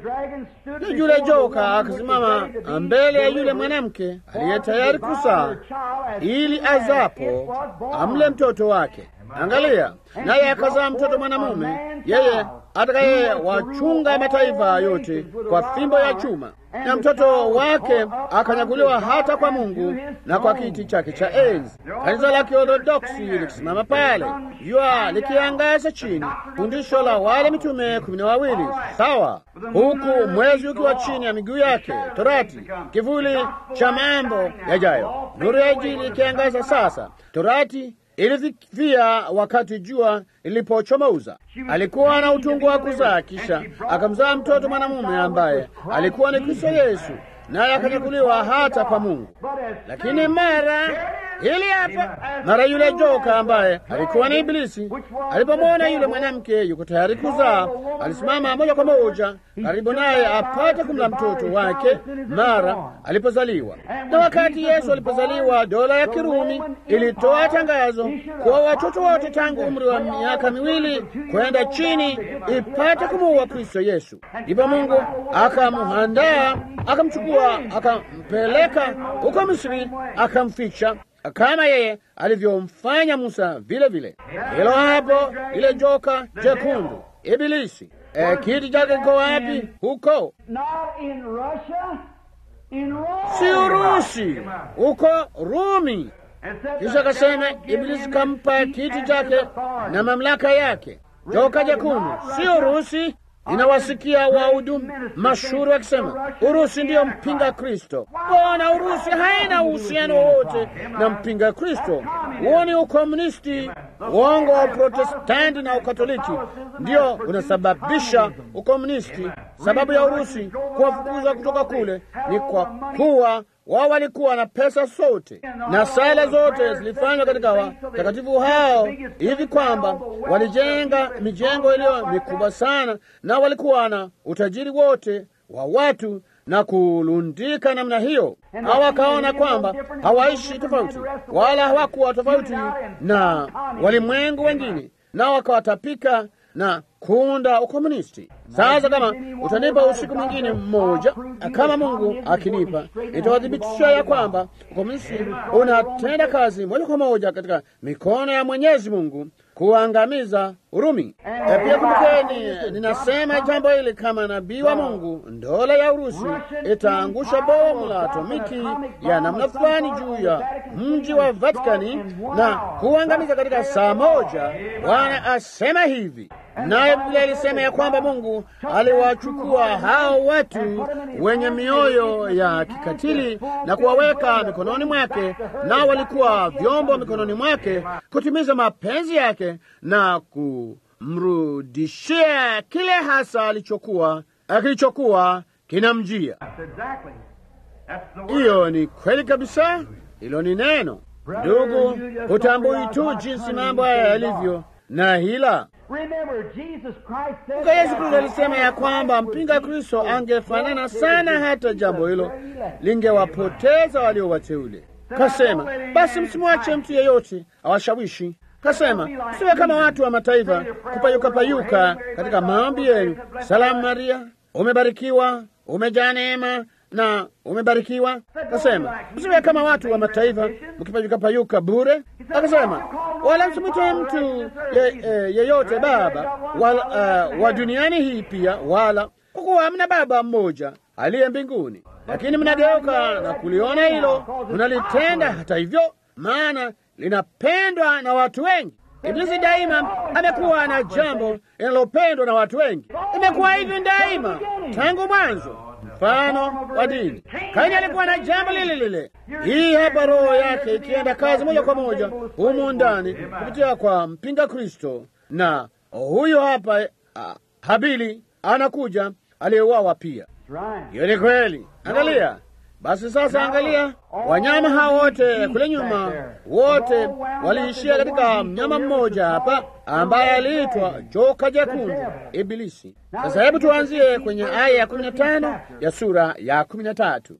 Na yule joka akasimama mbele ya yule mwanamke aliye tayari kuzaa, ili azapo amle mtoto wake. Angalia, naye akazaa mtoto mwanamume, yeye atakaye wachunga mataifa yote kwa fimbo ya chuma, na mtoto wake akanyakuliwa hata kwa Mungu na kwa kiti chake cha enzi. Kanisa la Kiorthodoksi likisimama pale, jua likiangaza chini, fundisho la wale mitume kumi na wawili, sawa, huku mwezi ukiwa chini ya miguu yake, Torati, kivuli cha mambo yajayo, nuru ya Injili ikiangaza sasa. Torati ilififia wakati jua lilipochomoza. Alikuwa na utungu wa kuzaa, kisha akamzaa mtoto mwanamume ambaye alikuwa ni Kristo Yesu, naye akanyakuliwa hata kwa Mungu. Lakini mara hili hapa, mara yule joka ambaye alikuwa ni Ibilisi alipomwona yule mwanamke yuko tayari kuzaa, alisimama moja kwa moja karibu naye apate kumla mtoto wake mara alipozaliwa. Na wakati Yesu alipozaliwa, dola ya Kirumi ilitoa tangazo kwa watoto wote tangu umri wa miaka miwili kwenda chini ipate kumuua Kristo Yesu. Ndipo Mungu akamuandaa, akamchukua, akampeleka huko Misri, akamficha kama yeye alivyomfanya Musa vile vile. Hilo hapo, ile joka jekundu, Ibilisi. E, kiti chake kiko wapi? Huko si Urusi, huko Rumi. Kisha akasema Ibilisi kampa kiti chake na mamlaka yake. Joka jekundu si Urusi. Ninawasikia wahudumu mashuhuri wakisema Urusi ndiyo mpinga Kristo. Bona Urusi haina uhusiano wowote na mpinga Kristo. Huo ni ukomunisti. Uongo wa Uprotestanti na Ukatoliki ndio unasababisha ukomunisti. sababu ya Urusi kuwafukuza kutoka kule ni kwa kuwa wao walikuwa na pesa sote, na sala zote zilifanywa katika watakatifu hao, hivi kwamba walijenga mijengo iliyo mikubwa sana, na walikuwa na utajiri wote wa watu na kulundika namna hiyo. Hao wakaona kwamba hawaishi tofauti, wala hawakuwa tofauti na walimwengu wengine, nao wakawatapika na kuunda ukomunisti. Sasa kama utanipa usiku mwingine mmoja, kama Mungu akinipa, nitawadhibitisha ya kwamba ukomunisti unatenda kazi moja kwa moja katika mikono ya Mwenyezi Mungu kuangamiza Urumi. E, pia kumbukeni, ninasema jambo hili kama nabii wa Mungu. Dola ya Urusi itaangusha bomu la atomiki ya namna fulani juu ya mji wa Vatikani na kuangamiza katika saa moja. Bwana asema hivi. Naye Biblia ilisema ya kwamba Mungu aliwachukua hao watu wenye mioyo ya kikatili na kuwaweka mikononi mwake, nao walikuwa vyombo mikononi mwake kutimiza mapenzi yake na kumrudishia kile hasa alichokuwa kilichokuwa kinamjia. Hiyo ni kweli kabisa, hilo ni neno. Ndugu, hutambui tu jinsi mambo haya yalivyo na hila Kumbuka Yesu Kristo alisema ya kwamba mpinga Kristo angefanana sana, hata jambo hilo lingewapoteza walio wateule. Kasema, basi msimwache mtu yeyote awashawishi. Kasema, msiwe kama watu wa mataifa kupayuka payuka katika maombi yenu. Salamu Maria, umebarikiwa, umejaa neema na umebarikiwa. Akasema msiwe kama watu wa mataifa mkipayuka payuka bure. Akasema wala msimwite mtu yeyote ye baba wala, uh, wa duniani hii pia, wala kwa kuwa mna baba mmoja aliye mbinguni. Lakini mnageuka na kuliona hilo, mnalitenda hata hivyo, maana linapendwa na watu wengi. Iblisi daima amekuwa na jambo linalopendwa na watu wengi, imekuwa hivyo daima tangu mwanzo mfano wa dini. Kaini alikuwa na jambo lile lile. Hii hapa roho yake ikienda kazi moja kwa moja humu ndani kupitia kwa mpinga Kristo, na huyo hapa uh, Habili anakuja aliyeuawa pia. Hiyo ni kweli. Angalia basi sasa, angalia wanyama hao wote kule nyuma, wote waliishia katika mnyama mmoja hapa ambaye aliitwa joka jekundu, Ibilisi. Sasa hebu tuanzie kwenye aya ya kumi na tano ya sura ya kumi na tatu.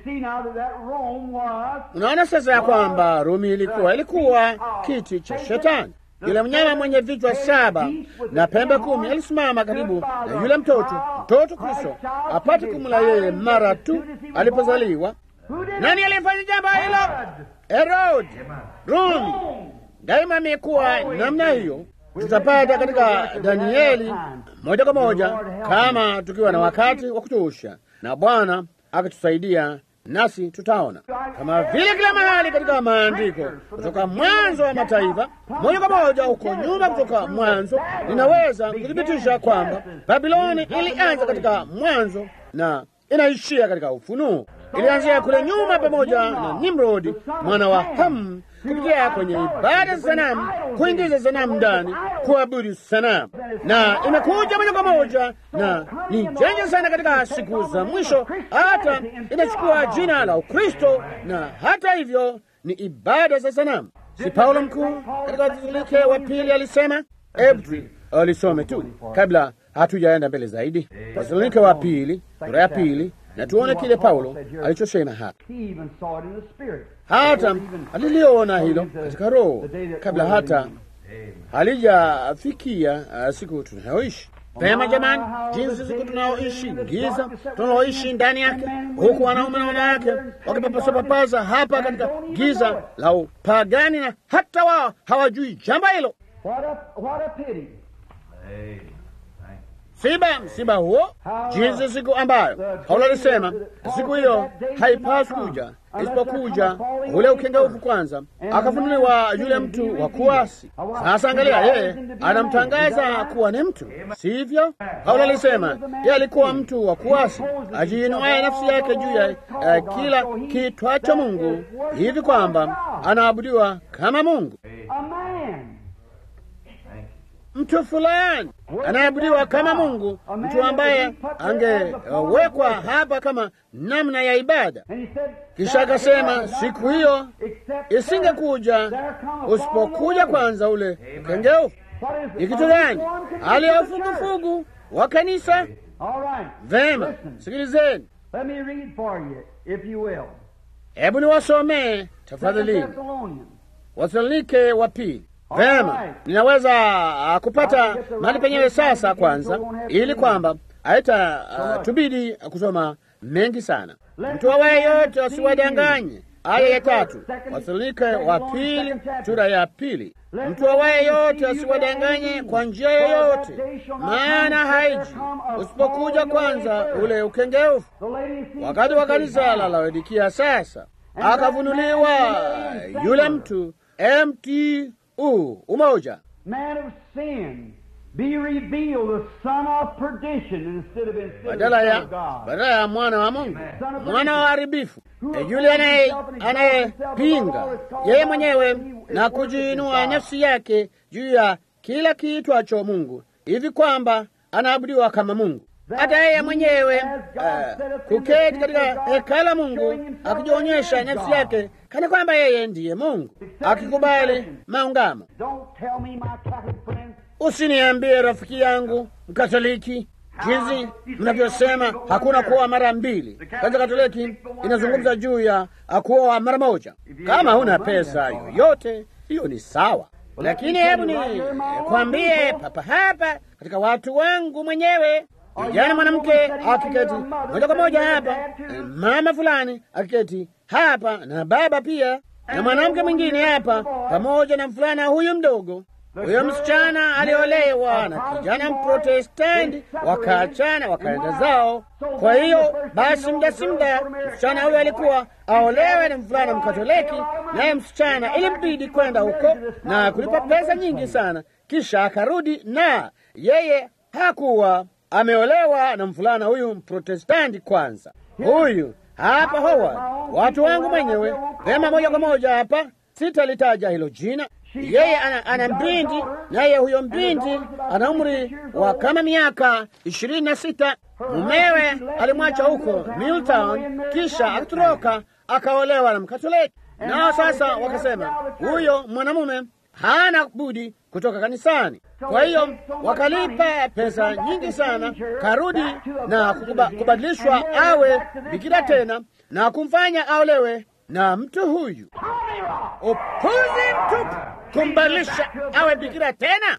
Unaona sasa ya kwamba Rumi ilikuwa ilikuwa kiti cha Shetani. Yule mnyama mwenye vichwa saba na pembe kumi alisimama karibu na yule mtoto, mtoto Kristo apate kumla yeye mara tu alipozaliwa. Nani alifanya jambo hilo? Herodi. Rumi daima amekuwa namna hiyo. Tutapata katika Danieli moja kwa moja kama tukiwa na wakati wa kutosha, na Bwana akitusaidia nasi tutaona kama vile kila mahali katika maandiko, kutoka mwanzo wa mataifa moja kwa moja huko nyuma, kutoka mwanzo, ninaweza kuthibitisha kwamba Babiloni ilianza katika mwanzo na inaishia katika Ufunuo. Ilianzia kule nyuma pamoja na Nimrodi mwana wa Hamu, kupitia kwenye ibada za sanamu, kuingiza sanamu ndani, kuabudu sanamu, na imekuja moja kwa moja na ni janja sana katika siku za mwisho, hata inachukua jina la Ukristo, na hata hivyo ni ibada za sanamu. Si Paulo mkuu katika Wathesalonike wa pili alisema, hebu alisome tu kabla hatujaenda mbele zaidi. Wathesalonike wa pili sura ya pili na tuone kile Paulo alichosema hapa. Hata aliliona hilo katika Roho kabla hata halijafikia uh, siku tunayoishi. Pema jamani, jinsi siku tunayoishi, giza tunaloishi ndani yake, huku wanaume na wanawake wakipapasapapasa hapa katika giza la upagani, na hata wao hawajui jambo hilo. Siba msiba huo, jinsi siku ambayo Paulo alisema siku hiyo haipaswi kuja isipokuja ule ukengeufu kwanza, akafunuliwa yule mtu wa kuasi. Sasa angalia, yeye anamtangaza kuwa ni mtu, sivyo? Paulo alisema yeye alikuwa mtu wa kuasi, ajiinuaye nafsi yake juu ya uh, kila kitwacho Mungu, hivi kwamba anaabudiwa kama Mungu. mtu fulani anayeabudiwa kama Mungu, mtu ambaye angewekwa hapa kama namna ya ibada. Kisha akasema siku hiyo isingekuja usipokuja kwanza ule ukengeufu. Ni kitu gani? Hali ya ufugufugu wa kanisa. Vema, sikilizeni, hebu niwasomee tafadhali Wasalonike wa pili. Vema, ninaweza uh, kupata mahali penyewe sasa kwanza, ili kwamba haita uh, tubidi kusoma mengi sana. Mtu awaye yote asiwadanganye. Aya ya tatu, Wasalonike wa pili sura ya pili. Mtu awaye yote asiwadanganye kwa njia yoyote, maana haiji usipokuja kwanza ule ukengeufu. Wakati wa kanisa la Laodikia sasa akafunuliwa yule mtu mtu umoja badala ya badala ya mwana wa Mungu, mwana wa haribifu, yule anayepinga yeye mwenyewe na kujiinua nafsi yake juu ya kila kiitwacho Mungu, hivi kwamba anaabudiwa kama Mungu hata yeye mwenyewe uh, kuketi katika hekala la Mungu akijionyesha nafsi yake kana kwamba yeye ndiye Mungu, akikubali maungamo. Usiniambie rafiki yangu Mkatoliki jinsi mnavyosema hakuna kuoa mara mbili. Kanisa Katoliki inazungumza juu ya kuoa mara moja. Kama huna pesa yoyote, hiyo ni sawa, lakini hebu ni kwambie papa hapa katika watu wangu mwenyewe Kijana mwanamke akiketi moja kwa moja hapa, mama fulani akiketi hapa, na baba pia, na mwanamke mwingine hapa, pamoja na mfulana huyu mdogo. Huyo msichana aliolewa na kijana Mprotestanti, wakaachana wakaenda zao. Kwa hiyo basi, muda si muda, msichana huyo alikuwa aolewe na mfulana Mkatoliki, naye msichana ilimbidi kwenda huko na kulipa pesa nyingi sana, kisha akarudi, na yeye hakuwa ameolewa na mfulana huyu Mprotestanti kwanza. Huyu hapa Howard, watu wangu mwenyewe vema, moja kwa moja hapa, sitalitaja hilo jina. Yeye ana, ana mbindi, naye huyo mbindi ana umri wa kama miaka ishirini na sita. Mumewe alimwacha huko Milltown, kisha akatoroka akaolewa na Mkatoliki. Nao sasa wakasema huyo mwanamume hana budi kutoka kanisani. Kwa hiyo wakalipa pesa nyingi sana, karudi na kukuba, kubadilishwa awe bikira tena na kumfanya aolewe na mtu huyu. Upuzi mtupu, kumbadilisha awe bikira tena.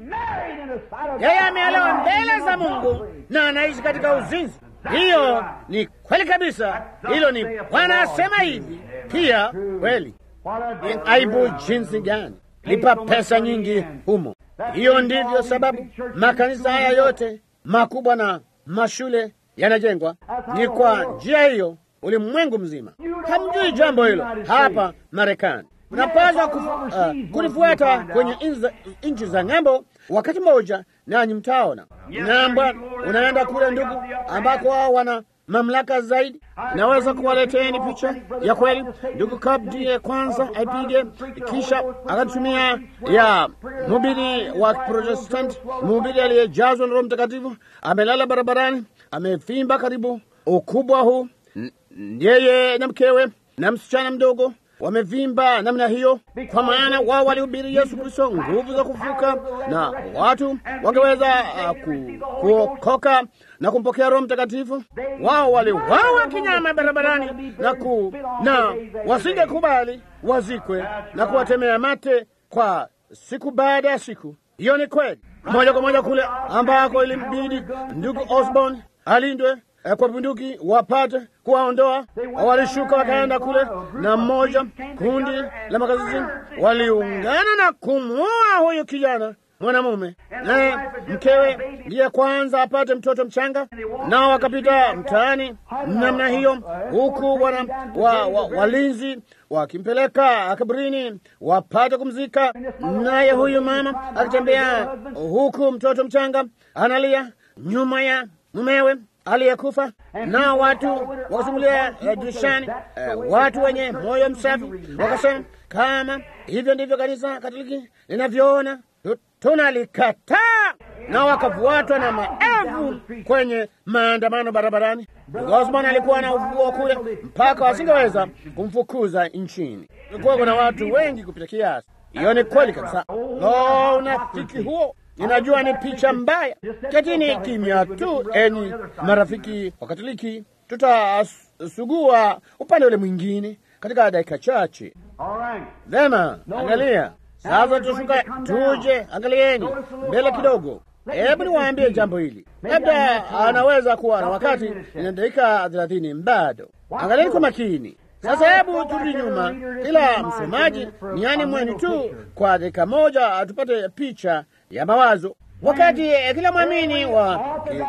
Yeye ameolewa mbele za Mungu na anaishi katika uzinzi. Hiyo ni kweli kabisa, hilo ni Bwana asema hivi pia. Kweli ni aibu jinsi gani! Lipa pesa nyingi humo. Hiyo ndivyo sababu makanisa haya yote makubwa na mashule yanajengwa, ni kwa njia hiyo. Ulimwengu mzima hamjui jambo hilo. Hapa Marekani mnapaswa uh, kunifuata kwenye nchi za ng'ambo. Wakati mmoja nanyi mtaona ng'ambo, unaenda kule ndugu, ambako wao wana mamlaka zaidi. Naweza kuwaleteni picha ya kweli. Ndugu Kabdi kwanza aipige, kisha akatumia ya mhubiri wa Protestanti, mhubiri aliyejazwa na Roho Mtakatifu, amelala barabarani, amevimba karibu ukubwa huu, yeye na mkewe na msichana mdogo wamevimba namna hiyo, kwa maana wao walihubiri Yesu Kristo, nguvu za kufuka, na watu wangeweza uh, ku, kuokoka na kumpokea Roho Mtakatifu. Wao waliwawa kinyama barabarani na, ku, na wasingekubali wazikwe na kuwatemea mate kwa siku baada ya siku. Hiyo ni kweli, moja kwa moja kule ambako ilimbidi ndugu Osborne alindwe kwa bunduki wapate kuwaondoa. Walishuka wakaenda kule, na mmoja kundi la makazini waliungana na kumuua huyu kijana mwanamume, naye mkewe ndiye kwanza apate mtoto mchanga. Nao wakapita mtaani namna hiyo, huku wana wa, wa, walinzi wakimpeleka kaburini wapate kumzika, naye huyu mama akitembea huku mtoto mchanga analia nyuma ya mumewe aliyekufa. Na watu wakasimulia dirishani, uh, watu wenye moyo msafi wakasema, kama hivyo ndivyo kanisa Katoliki linavyoona tunalikataa, na wakafuatwa na maelfu kwenye maandamano barabarani. Osborn alikuwa na ufufuo kule mpaka wasingeweza kumfukuza nchini. Kulikuwa kuna watu wengi kupita kiasi. Hiyo ni kweli kabisa. Lo, unafiki huo! Ninajua ni picha mbaya. Ketini kimya tu, enyi marafiki wa Katoliki, tutasugua upande ule mwingine katika dakika chache. Vema, angalia sasa, tushuka tuje, angalieni mbele kidogo. Hebu niwaambie jambo hili, labda anaweza kuwa na wakati ina dakika thelathini bado. Angalieni kwa makini sasa. Hebu turudi nyuma, kila msomaji niani mwenu tu kwa dakika moja, tupate picha ya mawazo wakati eh, kila mwamini wa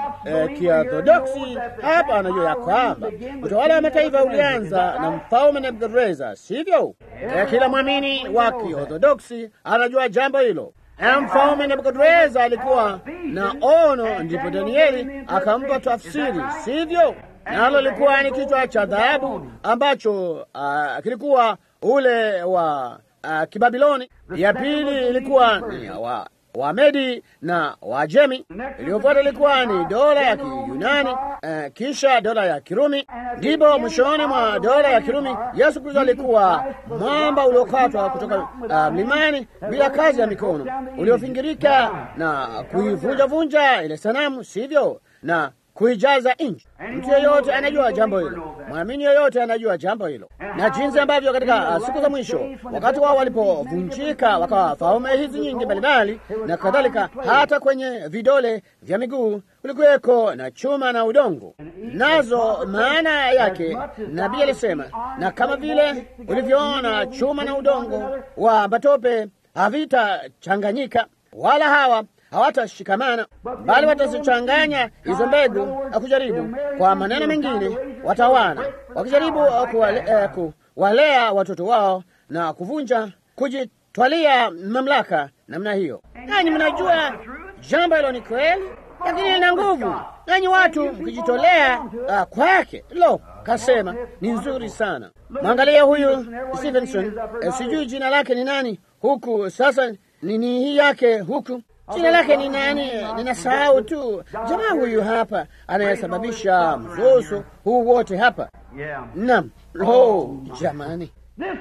Kiorthodoksi eh, hapa anajua ya kwamba utawala wa mataifa ulianza na mfalme Nebukadreza, sivyo? Eh, kila mwamini wa Kiorthodoksi anajua jambo hilo. Na mfalme Nebukadreza alikuwa na ono, ndipo Danieli akampa tafsiri, sivyo? Nalo likuwa ni kichwa cha dhahabu ambacho uh, kilikuwa ule wa uh, Kibabiloni. Ya pili ilikuwa ni wa Wamedi na Wajemi. Iliyofuata ilikuwa ni dola ya Kiyunani, uh, kisha dola ya Kirumi. Ndipo mwishoni mwa dola ya Kirumi Yesu Kristo alikuwa mwamba uliokatwa kutoka mlimani uh, bila kazi ya mikono, uliofingirika na kuivunjavunja ile sanamu, sivyo? na kuijaza nchi. Mtu yeyote anajua jambo hilo, mwamini yeyote anajua jambo hilo, na jinsi ambavyo katika uh, siku za mwisho, wakati wao walipovunjika, wakawa falme hizi nyingi mbalimbali na kadhalika, hata kwenye vidole vya miguu kulikuweko na chuma na udongo, nazo maana yake nabii alisema, na kama vile ulivyoona chuma na udongo wa matope havitachanganyika, wala hawa hawatashikamana bali watazichanganya hizo mbegu na kujaribu. Kwa maneno mengine, watawana wakijaribu kuwale, uh, kuwalea watoto wao na kuvunja, kujitwalia mamlaka namna hiyo. Nanyi mnajua jambo hilo ni kweli, lakini lina nguvu. Nanyi watu mkijitolea uh, kwake, lo, kasema ni nzuri sana. Mwangalia huyu Stevenson, uh, sijui jina lake ni nani huku sasa, nini hii yake huku jina lake ni nani? Ninasahau tu. Jamaa huyu hapa anayesababisha mzozo huu wote hapa. Naam, lo, jamani,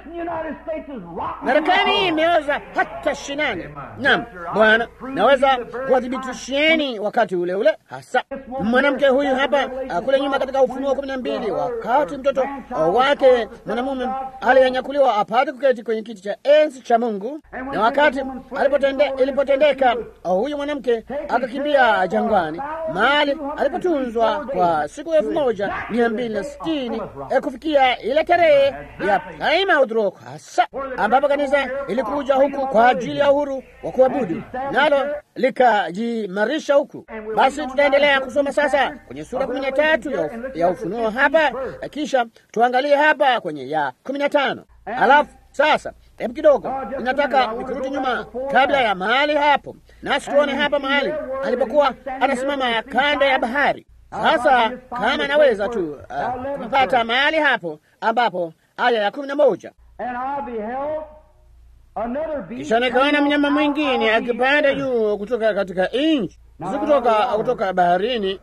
Marekani imeoza hata shinani. Naam Bwana, naweza kuwadhibitishieni wakati ule ule hasa mwanamke huyu hapa kule nyuma katika Ufunuo kumi na mbili, wakati mtoto wake mwanamume aliyenyakuliwa apate kuketi kwenye kiti cha enzi cha Mungu, na wakati alipotende, ilipotendeka huyu mwanamke akakimbia jangwani, mahali alipotunzwa kwa siku elfu moja mia mbili na sitini kufikia ile tarehe ya Plymouth Rock hasa ambapo kanisa ilikuja huku kwa ajili ya uhuru wa kuabudu, nalo likajimarisha huku. Basi tutaendelea kusoma sasa kwenye sura kumi na tatu ya, ya Ufunuo hapa, kisha tuangalie hapa kwenye ya kumi na tano alafu sasa hebu kidogo, ninataka kurudi nyuma kabla ya mahali hapo, nasi tuone hapa mahali alipokuwa anasimama kanda ya bahari. Sasa kama naweza tu uh, kupata mahali hapo ambapo aya ya kumi na moja kisha nikaona mnyama mwingine akipanda juu kutoka katika nchi, si kutoka kutoka baharini,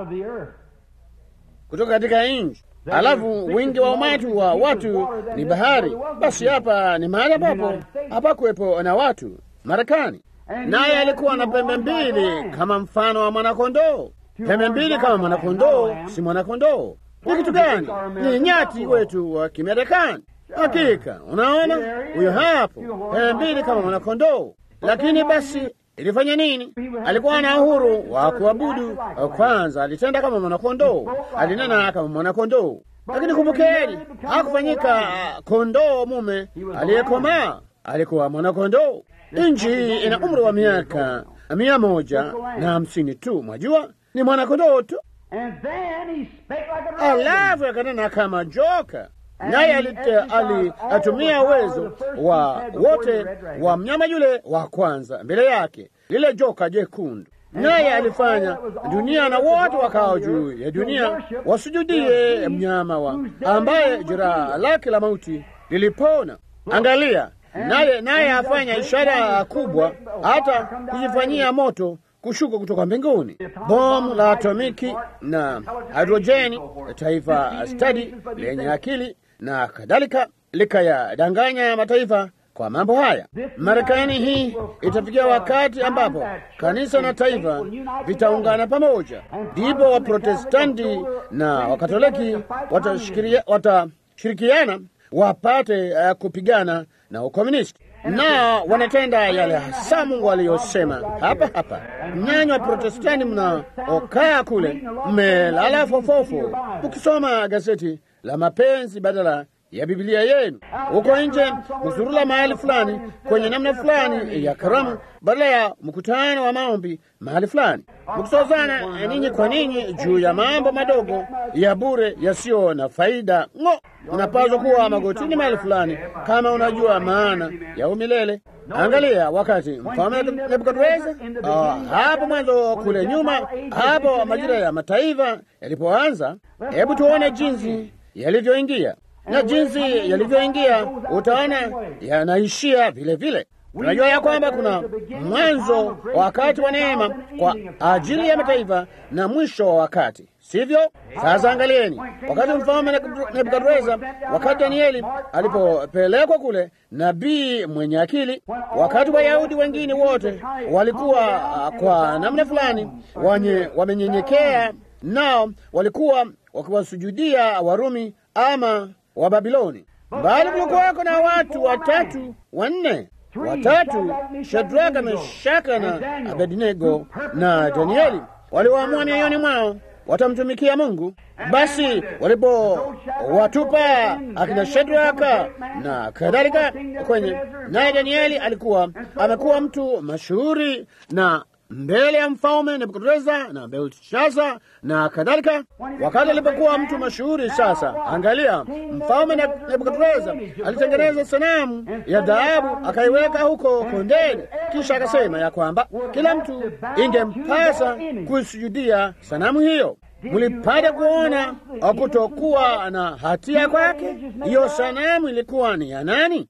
kutoka katika nchi. Alafu wingi wa umati wa watu ni bahari. Basi hapa ni mahali ambapo hapakuwepo na watu, Marekani. Naye alikuwa na pembe mbili kama mfano wa mwanakondoo. Pembe mbili kama mwanakondoo, si mwanakondoo ni kitu gani? Ni nyati wetu wa Kimarekani. Hakika unaona, huyo hapo, pembe mbili kama mwanakondoo. Lakini basi ilifanya nini? Alikuwa na uhuru wa kuabudu. Kwanza alitenda kama mwanakondoo, alinena kama mwanakondoo. Lakini kumbukeni, hakufanyika kondoo mume aliyekomaa, alikuwa mwanakondoo. Nchi hii ina umri wa miaka mia moja na hamsini tu, mwajua, ni mwanakondoo tu. Alafu akanena kama joka, naye alitumia uwezo wa wote wa mnyama yule wa kwanza mbele yake, lile joka jekundu, naye alifanya dunia na wote wakao juu ya dunia wasujudie mnyama wa ambaye jeraha lake la mauti lilipona. Angalia, naye naye afanya ishara kubwa, hata kujifanyia moto kushuka kutoka mbinguni, bomu la atomiki na hidrojeni, taifa stadi lenye akili na kadhalika, likayadanganya mataifa kwa mambo haya. Marekani hii itafikia wakati ambapo kanisa na taifa vitaungana pamoja, ndipo Waprotestanti na Wakatoliki watashirikiana wapate uh, kupigana na ukomunisti na wanatenda yale hasa Mungu aliyosema hapa hapa. Nyinyi wa Protestanti mnaokaa kule mmelala fofofu, ukisoma gazeti la mapenzi badala ya Biblia yenu. Huko nje mzurula mahali fulani kwenye namna fulani ya karamu badala ya mkutano wa maombi mahali fulani, mkisozana ninyi kwa ninyi juu ya mambo madogo ya bure yasiyo na faida. Ng'o, unapaswa kuwa magotini mahali fulani kama unajua maana ya umilele. Angalia wakati mfalme Nebukadreza uh, hapo mwanzo kule nyuma, hapo majira ya mataifa yalipoanza, hebu tuone jinsi yalivyoingia na jinsi yalivyoingia, utaona yanaishia vile vile. Tunajua ya kwamba kuna mwanzo wa wakati wa neema kwa ajili ya mataifa na mwisho wa wakati, sivyo? Sasa angalieni, wakati mfalme Nebukadreza, wakati Danieli alipopelekwa kule, nabii mwenye akili, wakati Wayahudi wengine wote walikuwa kwa namna fulani wamenyenyekea, nao walikuwa wakiwasujudia Warumi ama wa Babiloni, bali kulikuwako na watu watatu wanne watatu, Shadraka, Meshaka na Abednego na Danieli, walioamua mioyoni mwao watamtumikia Mungu. Basi walipowatupa akina Shadraka na kadhalika kwenye, naye Danieli alikuwa amekuwa mtu mashuhuri na mbele ya mfalme Nebukadreza na Belshaza na kadhalika. Wakati alipokuwa mtu mashuhuri sasa, angalia, mfalme Nebukadreza alitengeneza sanamu ya dhahabu akaiweka huko kondeni, kisha akasema ya kwamba kila mtu ingempasa kuisujudia sanamu hiyo. Mlipata kuona kutokuwa na hatia kwake. Hiyo sanamu ilikuwa ni ya nani?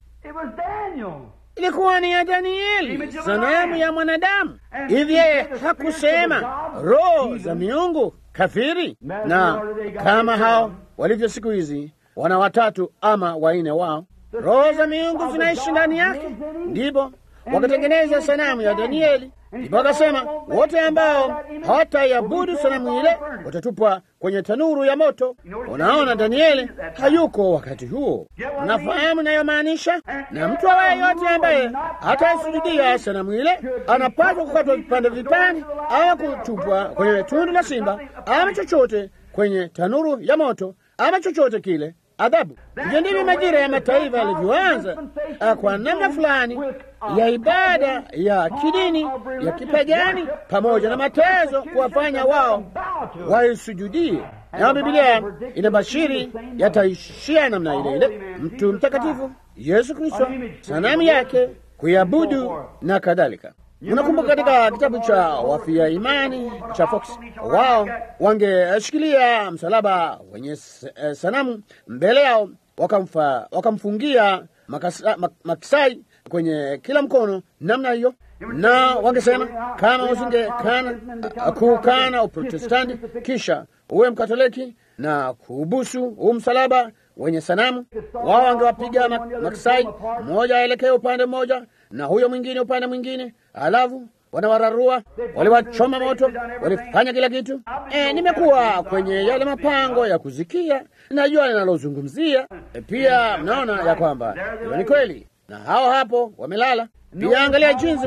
ilikuwa ni ya Danieli, sanamu ya mwanadamu. Hivi yeye hakusema roho za miungu kafiri? Na kama hao walivyo siku hizi, wana watatu ama waine wao, roho za miungu zinaishi ndani yake, ndipo wakatengeneza sanamu ya Danieli. Ndipo akasema wote ambao hawataiabudu sanamu ile watatupwa kwenye tanuru ya moto. Unaona, Danieli hayuko wakati huo. Unafahamu inayomaanisha? Na mtu awaye yote ambaye hataisujudia sanamu ile anapaswa kukatwa vipande vipande, ama kutupwa kwenye tundu la simba, ama chochote kwenye tanuru ya moto, ama chochote kile adhabu. Hivyo ndivyo majira ya mataifa yalivyoanza kwa namna fulani ya ibada ya kidini ya kipagani, pamoja na matezo kuwafanya wao waisujudie. Na Biblia inabashiri yataishia namna ile ile, mtu mtakatifu Yesu Kristo, sanamu yake kuiabudu na kadhalika. Unakumbuka katika kitabu cha wafia imani cha Fox, wao wangeshikilia msalaba wenye sanamu mbele yao, wakamfa, wakamfungia makasa, mak, makisai kwenye kila mkono namna hiyo, na wangesema kama usingekana kuukana Uprotestanti kisha uwe Mkatoliki na kuubusu huu msalaba wenye sanamu, wao wangewapiga makisai, mmoja aelekee upande mmoja na huyo mwingine upande mwingine, alafu wanawararua, waliwachoma moto, walifanya kila kitu. E, nimekuwa kwenye yale mapango ya kuzikia, najua ninalozungumzia. E, pia mnaona ya kwamba hilo ni kweli, na hao hapo wamelala. Pia angalia jinsi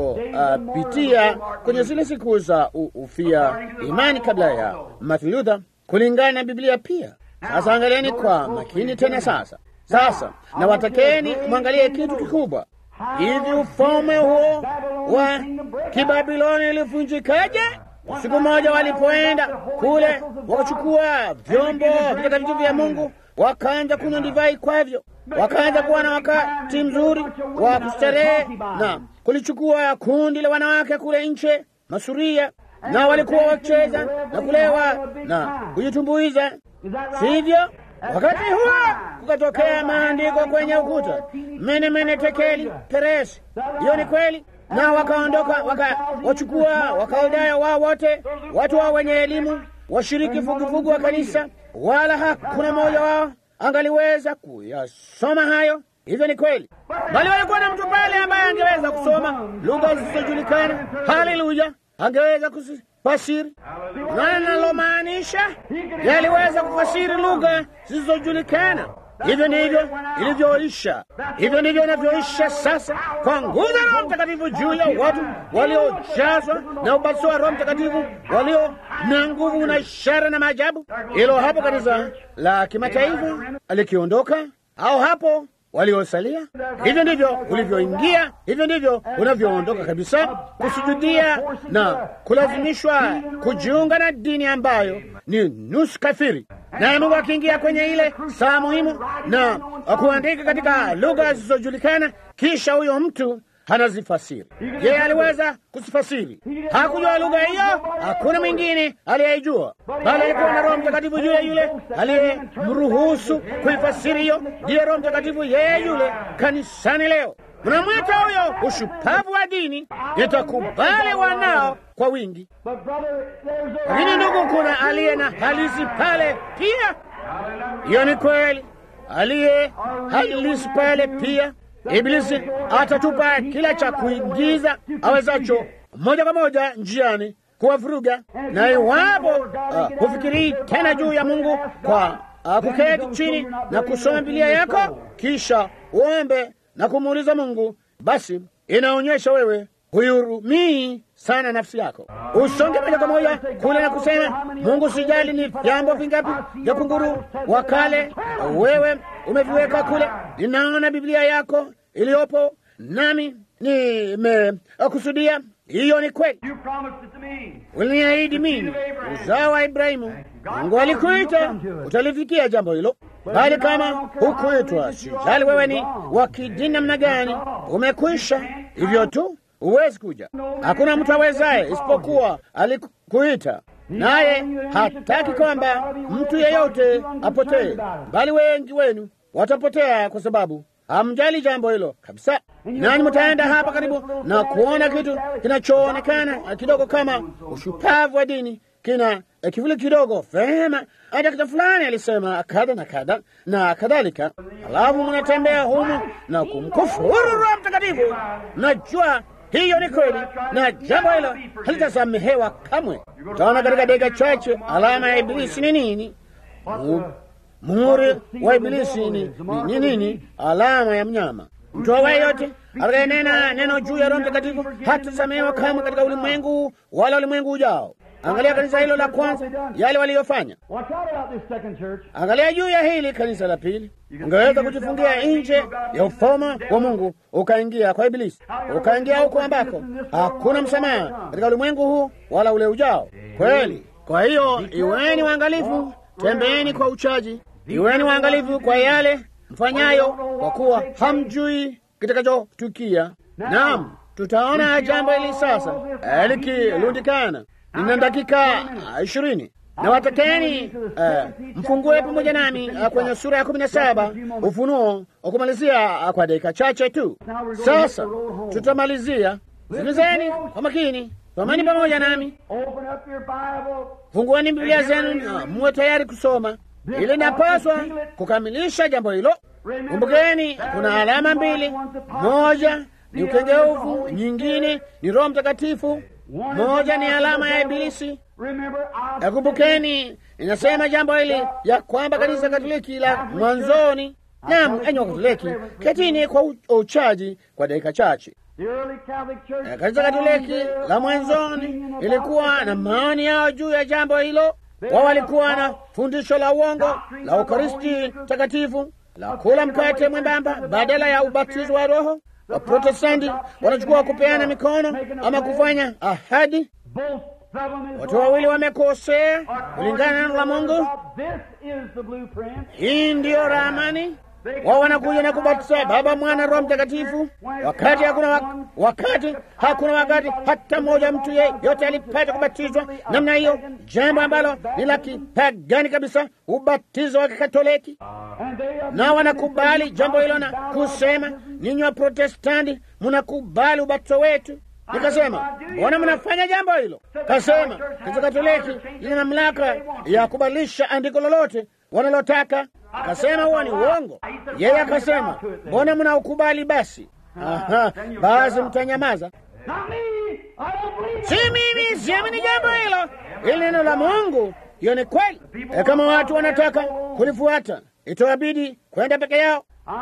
walivyopitia uh, kwenye zile siku za ufia imani kabla ya Martin Luther, kulingana na Biblia pia. Sasa angalieni kwa makini tena sasa. Sasa na watakeni mwangalie kitu kikubwa hivi ufalme huo wa Kibabiloni ulivunjikaje? Siku moja walipoenda kule wakachukua vyombo vitakatifu vya Mungu, wakaanza kunywa divai kwavyo, wakaanza kuwa na wakati mzuri wa kustarehe, na kulichukua kundi la wanawake kule nje masuria, na walikuwa wakicheza na kulewa na kujitumbuiza, sivyo? Wakati huo kukatokea maandiko kwenye ukuta, mene mene tekeli peresi. Hiyo ni kweli, na wakaondoka wakawachukua Wakaldayo wao wote, watu wao wenye elimu, washiriki vuguvugu wa kanisa, wala hakuna mmoja wao angaliweza kuyasoma hayo. Hivyo ni kweli, bali walikuwa na mtu pale ambaye angeweza kusoma lugha zisizojulikana. Haleluya, angeweza kufasiri. Unaona nalomaanisha? Yaliweza kufasiri lugha zisizojulikana. Hivyo ndivyo ilivyoisha, hivyo ndivyo inavyoisha sasa, kwa nguvu za Roho Mtakatifu juu ya watu waliojazwa na ubatizo wa Roho Mtakatifu, walio na nguvu na ishara na maajabu. Hilo hapo kanisa la kimataifa likiondoka, au hapo waliosalia. Hivyo ndivyo ulivyoingia, hivyo ndivyo unavyoondoka kabisa, kusujudia na kulazimishwa kujiunga na dini ambayo ni nusu kafiri. Naye Mungu akiingia kwenye ile saa muhimu na kuandika katika lugha zisizojulikana, kisha huyo mtu anazifasiri. Yeye aliweza kuzifasiri, hakujua lugha hiyo, hakuna mwingine aliyeijua, bali alikuwa na Roho Mtakatifu yule yule aliyemruhusu kuifasiri hiyo. Ndiye Roho Mtakatifu yeye yule kanisani leo. Mnamwita huyo ushupavu wa dini, itakubali wanao kwa wingi. Lakini ndugu, kuna aliye na halisi pale pia. Hiyo ni kweli, aliye halisi pale pia. Ibilisi atatupa kila cha kuingiza awezacho moja kwa moja njiani kuwavuruga, na iwapo uh, hufikirii tena juu ya Mungu kwa uh, kuketi chini na kusoma Biblia yako kisha uombe na kumuuliza Mungu, basi inaonyesha wewe huihurumii sana nafsi yako. Usonge moja kwa moja kule na kusema, Mungu, sijali ni vyambo vingapi vya kunguru wa kale wewe umeviweka kule. Ninaona Biblia yako iliyopo nami nimekusudia. Hiyo ni kweli, uliniahidi mimi, uzao wa Ibrahimu. Mungu alikuita, utalifikia jambo hilo. Bali kama hukuitwa, sijali wewe ni wa kidini namna gani, umekwisha hivyo tu, huwezi kuja. Hakuna mtu awezaye isipokuwa alikuita, naye hataki kwamba mtu yeyote apotee, bali wengi wenu watapotea kwa sababu hamjali jambo hilo kabisa. Nani mtaenda hapa karibu na kuona kitu kinachoonekana kidogo kama ushupavu wa dini, kina kivuli kidogo, vema, hata kitu fulani alisema kadha na kadha na kadhalika, alafu mnatembea humu na kumkufuru Roho Mtakatifu. Najua hiyo ni kweli, na jambo hilo halitasamehewa kamwe. Utaona katika dakika chache alama ya Ibilisi ni nini. Muhuri wa Ibilisi ni ni nini? Alama ya mnyama. Mtu awaye yote atakayenena neno juu ya Roho Mtakatifu hatasamehewa kamwe katika ulimwengu wala ulimwengu ujao. Angalia kanisa hilo la kwanza, yale waliyofanya. Angalia juu ya hili kanisa la pili. Ungeweza kujifungia nje ya ufalme wa Mungu ukaingia kwa Ibilisi, ukaingia huko ambako hakuna msamaha katika ulimwengu huu wala ule ujao. Kweli. Kwa hiyo iweni waangalifu, tembeeni kwa uchaji, iweni waangalifu kwa yale mfanyayo, kwa kuwa hamjui kitakachotukia. Naam, tutaona jambo hili sasa likirundikana. Nina dakika ishirini na watakeni uh, mfungue pamoja nami uh, kwenye sura ya kumi na saba Ufunuo kumalizia uh, kwa dakika chache tu. Sasa tutamalizia. Sikilizeni kwa makini, someni pamoja nami, fungueni Biblia zenu, uh, muwe tayari kusoma. Ili napaswa kukamilisha jambo hilo. Kumbukeni, kuna alama mbili, moja ni ukengeufu, nyingine ni Roho Mtakatifu. Moja ni alama ya Ibilisi. Nakumbukeni, inasema jambo hili ya kwamba kanisa Katoliki la mwanzoni, naam, enyi Wakatoliki, ketini kwa uchaji kwa dakika chache. Kanisa Katoliki la mwanzoni ilikuwa na maoni yao juu ya jambo hilo. Wao walikuwa na fundisho la uongo la Ukaristi takatifu la kula mkate mwembamba badala ya ubatizo wa Roho. Waprotestanti wanachukua kupeana mikono ama kufanya ahadi. Watu wawili wamekosea kulingana na neno la Mungu. Hii ndiyo ramani. Wao wanakuja na kubatiza Baba, Mwana, Roho Mtakatifu, wakati hakuna wak wakati hakuna wakati hata mmoja mtu yeyote alipata kubatizwa namna hiyo, jambo ambalo ni la kipagani kabisa, ubatizo wa Kikatoliki. Na wanakubali jambo hilo na kusema, ninyi wa Protestanti mnakubali ubatizo wetu. Nikasema, mbona mnafanya jambo hilo? Kasema, kanisa Katoliki lina mamlaka ya kubadilisha andiko lolote wanalotaka. Akasema huo ni uongo. Yeye akasema, mbona mnaukubali basi? Aha, basi mtanyamaza. Si mimi, siamini jambo hilo. Hili neno la Mungu, hiyo ni kweli. E, kama watu wanataka kulifuata itawabidi kwenda peke yao.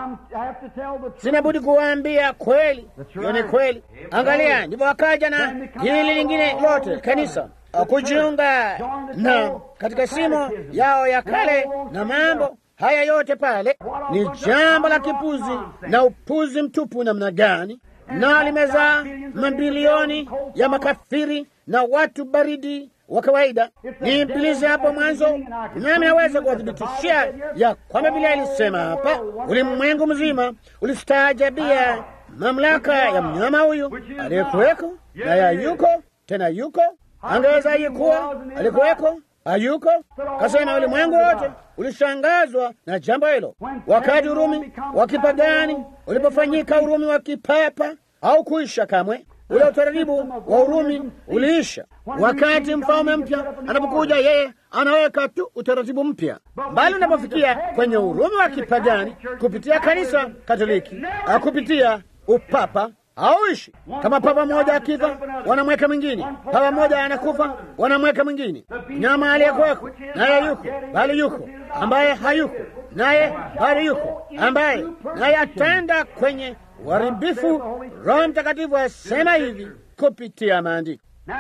Sina budi kuwaambia kweli, hiyo ni kweli. Angalia, ndivyo wakaja na hili lingine lote kanisa kujiunga na katika simo yao ya kale na mambo haya yote pale, ni jambo la kipuzi na upuzi mtupu namna gani, na limezaa mabilioni ya makafiri na watu baridi wa kawaida. Ni Ibilisi hapo mwanzo, nami naweza kuwathibitishia ya kwamba Biblia ilisema hapa, ulimwengu mzima ulistaajabia mamlaka ya mnyama huyu aliyekuweko na ya yuko tena yuko angeweza ayikuwa alikuweko ayuko. Kasema ulimwengu wote ulishangazwa na jambo hilo, wakati Urumi wa kipagani ulipofanyika Urumi wa kipapa au kuisha kamwe. Ule utaratibu wa Urumi uliisha. Wakati mfalme mpya anapokuja, yeye anaweka tu utaratibu mpya, bali unapofikia kwenye Urumi wa kipagani kupitia kanisa Katoliki, kupitia upapa hauishi. Kama papa mmoja akifa, wanamweka mwingine. Papa mmoja anakufa, wanamweka mwingine. Nyama aliyekuweko naye yuko, bali yuko ambaye hayuko, naye bali yuko ambaye naye atenda kwenye uharibifu. Roho Mtakatifu asema hivi kupitia maandiko.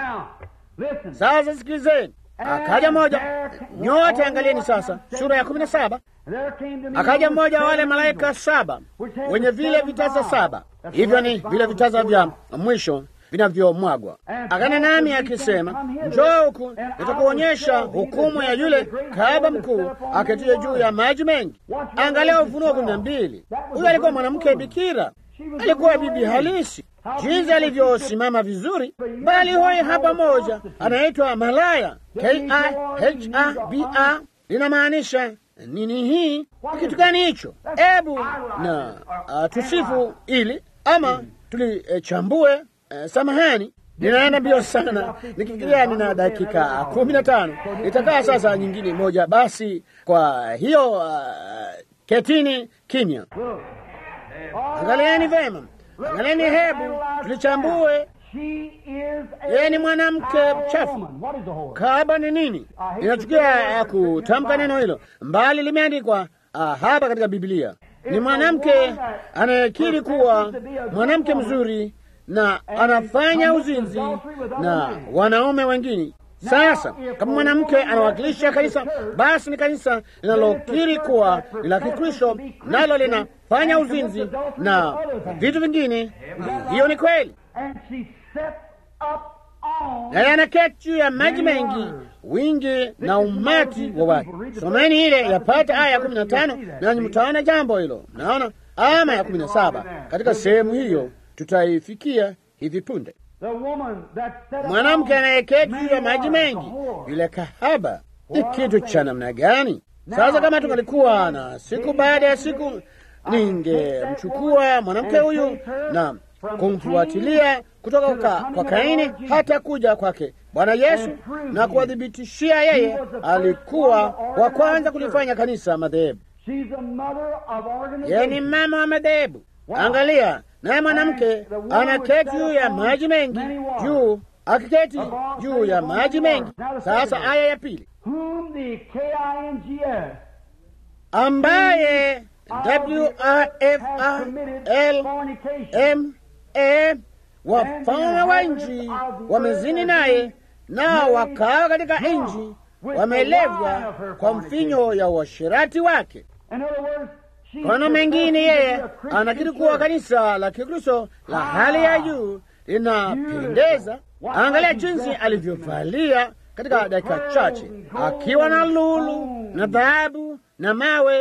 Sasa sikilizeni, akaja mmoja, nyote angalieni sasa sura ya kumi na saba. Akaja mmoja wa wale malaika saba wenye vile vitasa saba, hivyo ni vile vitasa vya mwisho vinavyomwagwa. Akana nami akisema, njoo huku, nitakuonyesha hukumu ya yule kahaba mkuu aketie juu ya maji mengi. Angalia Ufunuo kumi na mbili. Huyo alikuwa mwanamke bikira, alikuwa bibi halisi, jinsi alivyosimama vizuri. Bali huyu hapa moja anaitwa malaya, K-I-H-A-B-A, linamaanisha nini? Hii kitu gani hicho? Ebu na uh, tusifu ili ama tulichambue. Uh, uh, samahani, ninaenda mbio sana, nikifikiria nina dakika kumi na tano. Itakaa sasa nyingine moja basi. Kwa hiyo uh, ketini kimya, angalieni vema, angalieni, hebu tulichambue. Yeye ni mwanamke mchafu. Kahaba ni nini? Inachukia kutamka neno hilo, mbali limeandikwa hapa katika Biblia. Ni mwanamke anayekiri kuwa mwanamke mzuri na anafanya uzinzi na wanaume wengine. Sasa kama mwanamke anawakilisha kanisa, basi ni kanisa linalokiri kuwa ni la Kikristo, nalo linafanya uzinzi na vitu vingine. Hiyo ni kweli naye anaketi juu ya maji mengi, wingi na umati wa watu. Someni ile yapata aya ya kumi na tano nanyi mtaona jambo hilo. Naona ama ya kumi na saba katika sehemu hiyo, tutaifikia hivi punde. Mwanamke anayeketi juu ya maji mengi, yule kahaba, ni kitu cha namna gani? Sasa kama tungalikuwa na siku baada ya siku, ningemchukua mwanamke huyu na kumfuatilia kutoka kwa, kwa Kaini hata kuja kwake Bwana Yesu na kuwadhibitishia yeye alikuwa wa kwanza kulifanya kanisa madhehebu. Yeye ni mama wa madhehebu. Angalia, naye mwanamke anaketi juu ya maji mengi, juu akiketi juu ya maji mengi. Sasa aya ya pili, ambaye W A F A L M A wafalme wa nchi wamezini naye, nao wakawa katika nchi wamelevwa kwa mfinyo ya uasherati wake. Kwa mengine, yeye anakiri kuwa kanisa la Kikristo la hali ya juu linapendeza. Angalia jinsi alivyovalia katika dakika chache, akiwa na lulu na dhahabu na mawe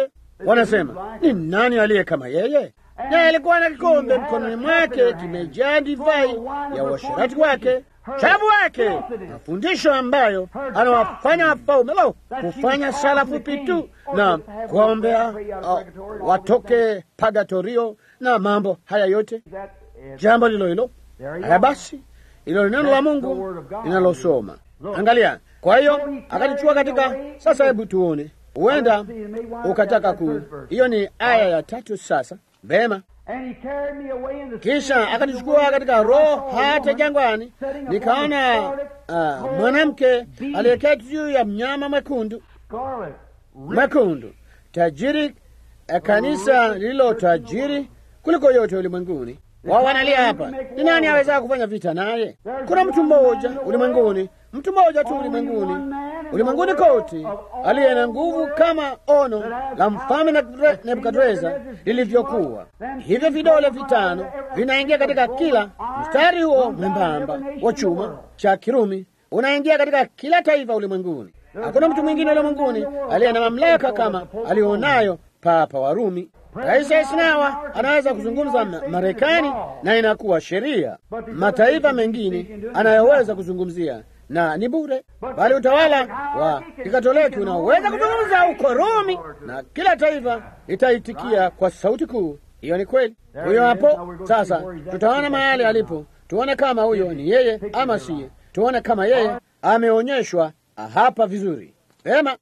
Wanasema ni nani aliye kama yeye? Naye alikuwa na kikombe mkononi mwake kimejaa divai ya uasherati wake, chavu wake, mafundisho ambayo anawafanya wafalme lo kufanya sala fupi tu na kuwaombea uh, watoke pagatorio na mambo haya yote. Jambo lilo hilo. Haya basi, ilo neno la Mungu linalosoma. Angalia, kwa hiyo akalichukua katika. Sasa hebu tuone, huenda ukataka ku, hiyo ni aya ya tatu. Sasa vema, kisha akanichukua katika roho hata jangwani, nikaona uh, mwanamke aliyeketi juu ya mnyama mwekundu mwekundu, tajiri, kanisa lililo tajiri kuliko yote ulimwenguni. Wao wanalia hapa, ni nani aweza kufanya vita naye? Kuna mtu mmoja ulimwenguni, mtu mmoja tu ulimwenguni, ulimwenguni kote, aliye na nguvu kama ono la mfalme Nebukadreza lilivyokuwa. Hivyo vidole vitano vinaingia katika kila mstari huo mwembamba wa chuma cha Kirumi, unaingia katika kila taifa ulimwenguni. Hakuna mtu mwingine ulimwenguni aliye na mamlaka kama alionayo Papa wa Rumi. Rais Eisenhower anaweza kuzungumza Marekani na inakuwa sheria. Mataifa mengine anayoweza kuzungumzia na ni bure, bali utawala wa Kikatoliki unaweza kuzungumza huko Rumi na kila taifa litaitikia kwa sauti kuu. Hiyo ni kweli. Huyo hapo sasa, tutaona mahali alipo, tuone kama huyo ni yeye ama siye, tuone kama yeye ameonyeshwa hapa vizuri. Vema.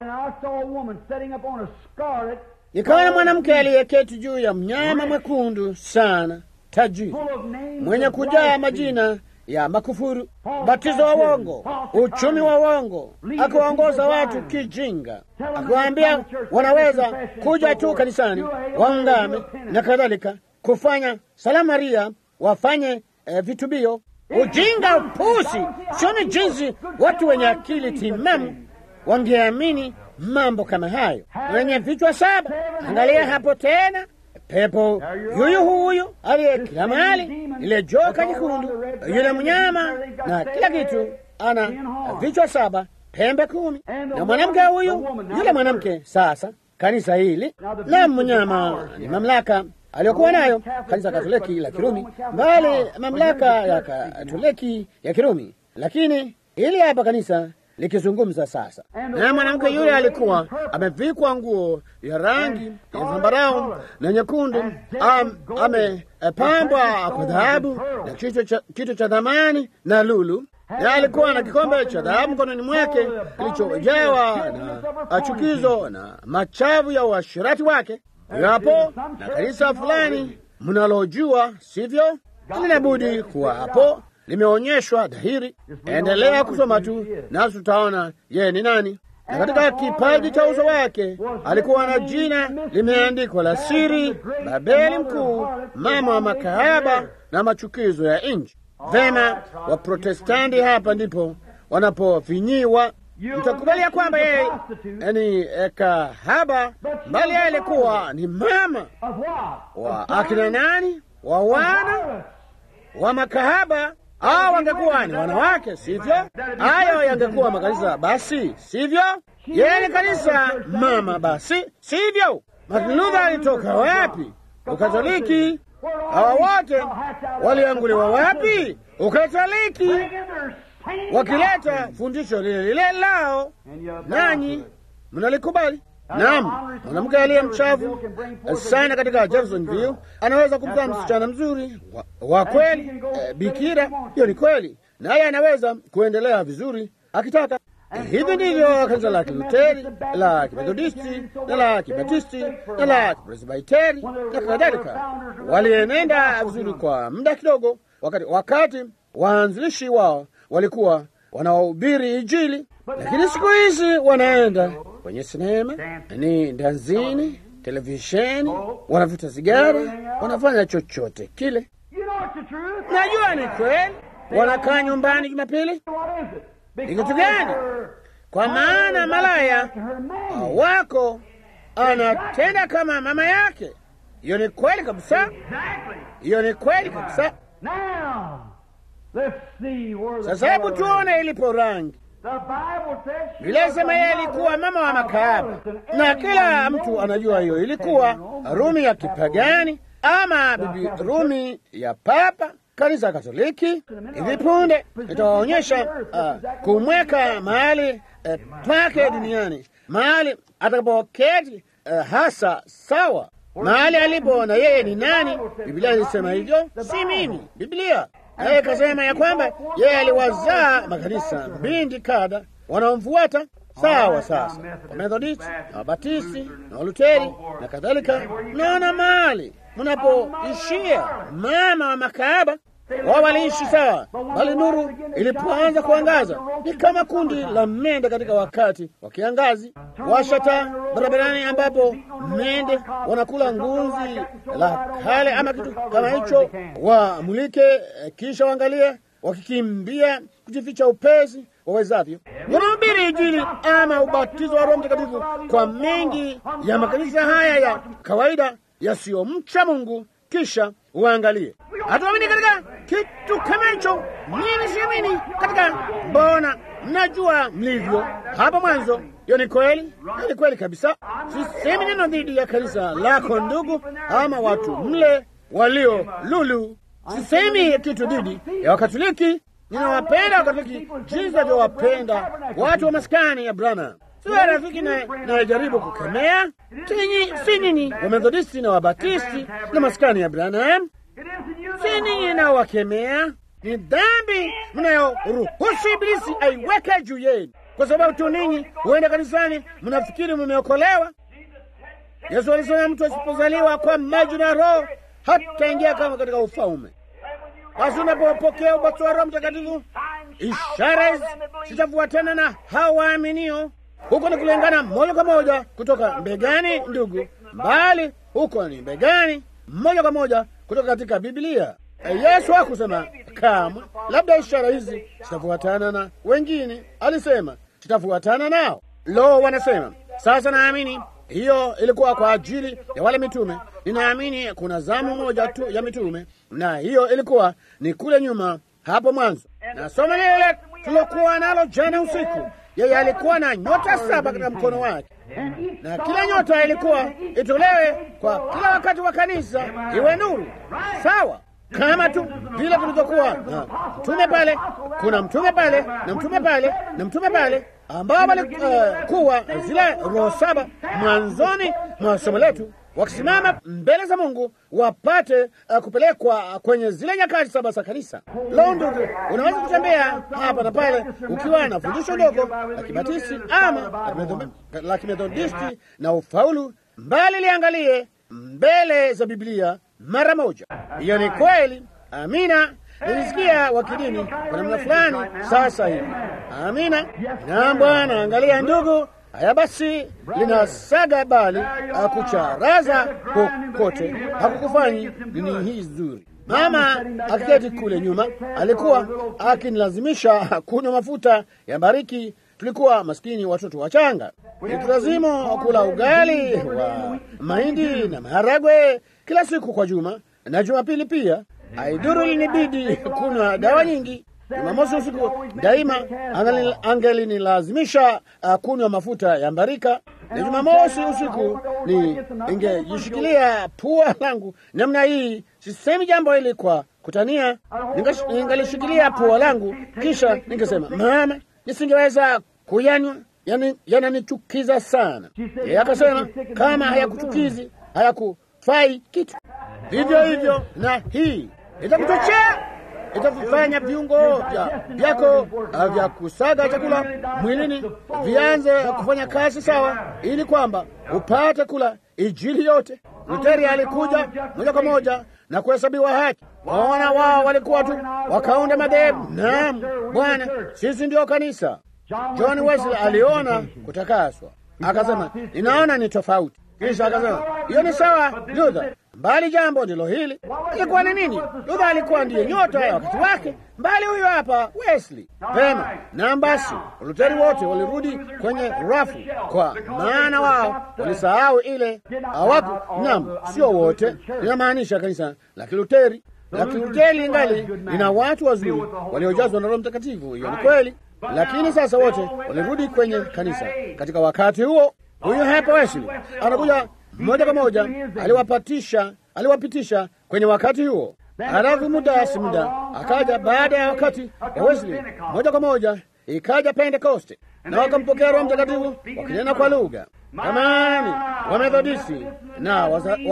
Nikaona mwanamke aliyeketi juu ya mnyama mwekundu sana, tajiri, mwenye kujaa majina ya makufuru, batizo wa uongo, uchumi wa uongo, akiwaongoza watu kijinga, akiwaambia wanaweza kuja tu kanisani waungame na kadhalika, kufanya salamaria, wafanye eh, vitubio. Ujinga, upusi! Sioni jinsi watu wenye akili timamu wangeamini mambo kama hayo. Wenye vichwa saba, angalia hapo tena, pepo yuyu huyu aliye kila mahali, ile joka jekundu, yule mnyama na kila kitu, ana vichwa saba, pembe kumi, na mwanamke huyu, yule mwanamke. Sasa kanisa hili la mnyama ni mamlaka aliyokuwa nayo kanisa Katoliki la Kirumi, mbali mamlaka ya Katoliki ya Kirumi, lakini hili hapa kanisa likizungumza sasa. Na mwanamke yule alikuwa amevikwa nguo ya rangi ya zambarau na nyekundu, am, amepambwa kwa dhahabu na kitu cha dhamani na lulu, na alikuwa na kikombe cha dhahabu mkononi mwake kilichojawa na chukizo na machavu ya uasherati wake. Hapo na kanisa fulani mnalojua, sivyo? Linabudi kuwa hapo limeonyeshwa dhahiri. Endelea kusoma tu nasi tutaona yeye ni nani. Na katika kipaji cha uso wake alikuwa na jina limeandikwa la siri, Babeli Mkuu, mama wa makahaba na machukizo ya nchi. Vema, Waprotestanti hapa ndipo wanapofinyiwa. Mtakubalia kwamba yeye ni kahaba, bali yeye alikuwa ni mama wa akina nani? Wa wana wa makahaba au wangekuwa ni wanawake, sivyo? Hayo yangekuwa makanisa, basi sivyo? Yeye ni kanisa mama, basi sivyo? Martin Luther alitoka wapi? Ukatoliki. Hawa wote walianguliwa wapi? Ukatoliki, wakileta fundisho lile lile lao, nanyi mnalikubali. Naam, mwanamke aliye mchafu sana katika Jeffersonville anaweza kumzaa msichana mzuri wa, wa kweli eh, bikira. Hiyo ni kweli, naye anaweza kuendelea vizuri akitaka. Hivi ndivyo kanisa la Kiluteri, la Kimethodisti na la Kibatisti na la Kipresbiteri na kadhalika walienenda vizuri kwa muda kidogo, wakati wakati waanzilishi wao walikuwa wanaohubiri Injili, lakini siku hizi wanaenda kwenye sinema, ni danzini, televisheni, wanavuta sigara, wanafanya chochote kile. Najua ni kweli, wanakaa nyumbani Jumapili. Ni kitu gani? Kwa maana malaya wako anatenda kama mama yake. Hiyo ni kweli kabisa, hiyo ni kweli kabisa. Sasa hebu tuone ilipo rangi Biblia inasema yeye alikuwa mama wa makahaba, na kila mtu anajua hiyo ilikuwa Rumi ya kipagani ama bibi Rumi ya Papa, kanisa Katoliki. Hivi punde itawaonyesha uh, kumweka mahali uh, pake duniani, mahali atakapoketi uh, hasa sawa mahali alipo na yeye ni nani. Biblia ilisema hivyo, si mimi. Biblia naye ikasema ya kwamba yeye aliwazaa makanisa mbindi kadha wanaomfuata sawa. Sasa Wamethodisti na Wabatisti na Waluteri na kadhalika, mnaona mahali mnapoishia mama wa makahaba wao waliishi sawa, bali nuru ilipoanza kuangaza ni kama kundi la mende katika wakati wa kiangazi. Washata barabarani, ambapo mende wanakula ngunzi la kale ama kitu kama hicho, wamulike, kisha waangalie wakikimbia kujificha upesi wawezavyo. Wanahubiri Injili ama ubatizo wa Roho Mtakatifu kwa mengi ya makanisa haya ya kawaida yasiyomcha Mungu, kisha uangalie hatuamini katika kitu kama hicho. Mimi siamini katika, mbona mnajua mlivyo hapo mwanzo. Hiyo ni kweli, hiyo ni kweli kabisa. Sisemi neno dhidi ya kanisa lako ndugu, ama watu mle walio lulu. Sisemi kitu dhidi ya Wakatoliki. Ninawapenda Wakatoliki jinsi navyowapenda watu wa maskani ya Brana. Sio rafiki nayejaribu kukemea, si nyinyi Wamethodisti na Wabatisti na maskani ya Branham si ninyi naowakemea. Ni dhambi mnayoruhusu Ibilisi aiweke juu yenu, kwa sababu tu ninyi huenda kanisani mnafikiri mmeokolewa. Yesu alisema mtu asipozaliwa kwa maji na Roho hataingia kama katika ufalme. Basi unapopokea ubatizo wa Roho Mtakatifu, ishara hizi zitafuatana na hao waaminio. Huko ni kulingana moja kwa moja kutoka mbegani, ndugu, mbali huko ni mbegani moja kwa moja kutoka katika Biblia. Yesu hakusema kamwe, labda ishara hizi zitafuatana na wengine. Alisema zitafuatana nao. Lo, wanasema sasa, naamini hiyo ilikuwa kwa ajili ya wale mitume. Ninaamini kuna zamu moja tu ya mitume, na hiyo ilikuwa ni kule nyuma hapo mwanzo. Na somo lile tulokuwa nalo jana usiku, yeye alikuwa na nyota saba katika mkono wake na kila nyota ilikuwa itolewe kwa kila wakati wa kanisa iwe nuru sawa, kama tu vile tulivyokuwa na mtume pale, kuna mtume pale na mtume pale na mtume pale, ambao walikuwa uh, zile roho saba mwanzoni mwa somo letu, wakisimama mbele za Mungu wapate uh, kupelekwa kwenye zile nyakati saba za kanisa. Lo, ndugu, unaweza kutembea hapa na pale ukiwa na fundisho dogo la Kibatisi ama la Kimethodisti na ufaulu mbali, liangalie mbele za Biblia mara moja. Hiyo ni kweli. Amina. Nilisikia wakidini kwa namna fulani sasa hivi. Amina. Na Bwana, angalia ndugu Haya basi, linasaga bali akucharaza kokote, hakukufanyi nini hii nzuri. Mama akiketi kule nyuma alikuwa akinilazimisha kunywa mafuta ya bariki. Tulikuwa maskini watoto wachanga, itulazimu kula ugali wa mahindi na maharagwe kila siku kwa juma na Jumapili pia. Aiduru linibidi kunywa dawa nyingi. Jumamosi usiku daima angelinilazimisha uh, kunywa mafuta ya mbarika, na Jumamosi usiku ni ingejishikilia pua langu namna hii. Sisemi jambo hili kwa kutania, ningalishikilia pua langu, kisha ningesema mama, nisingeweza kuyanywa, yananichukiza sana. Yeye akasema kama hayakuchukizi hayakufai kitu. Vivyo hivyo na hii itakuchochea itakufanya viungo vyako vya kusaga chakula mwilini vianze kufanya kazi sawa, ili kwamba upate kula Injili yote. Luteri alikuja moja kwa moja na kuhesabiwa haki. Waona wao walikuwa tu wakaunda madhehebu. Naam Bwana, sisi ndio kanisa. John Wesley aliona kutakaswa, akasema ninaona ni tofauti. Kisha akasema hiyo ni sawa, Luther mbali jambo ndilo hili. Ilikuwa ni nini? Luther alikuwa ndiye nyota ya wakati wake, mbali huyo hapa Wesley. Vema, na basi Waluteri wote walirudi kwenye rafu, kwa maana wao walisahau ile hawaku. Naam, sio wote, linamaanisha kanisa la Kiluteri. La Kiluteri ingali lina watu wazuri waliojazwa na Roho Mtakatifu. Hiyo ni kweli. lakini sasa wote walirudi kwenye kanisa katika wakati huo. Huyu hapa Wesley anakuja moja kwa moja, aliwapatisha aliwapitisha kwenye wakati huo. Halafu muda si muda akaja baada ya wakati wa Wesley, moja kwa moja ikaja Pentekoste, na wakampokea Roho Mtakatifu wakinena kwa lugha. Amani Wamethodisti na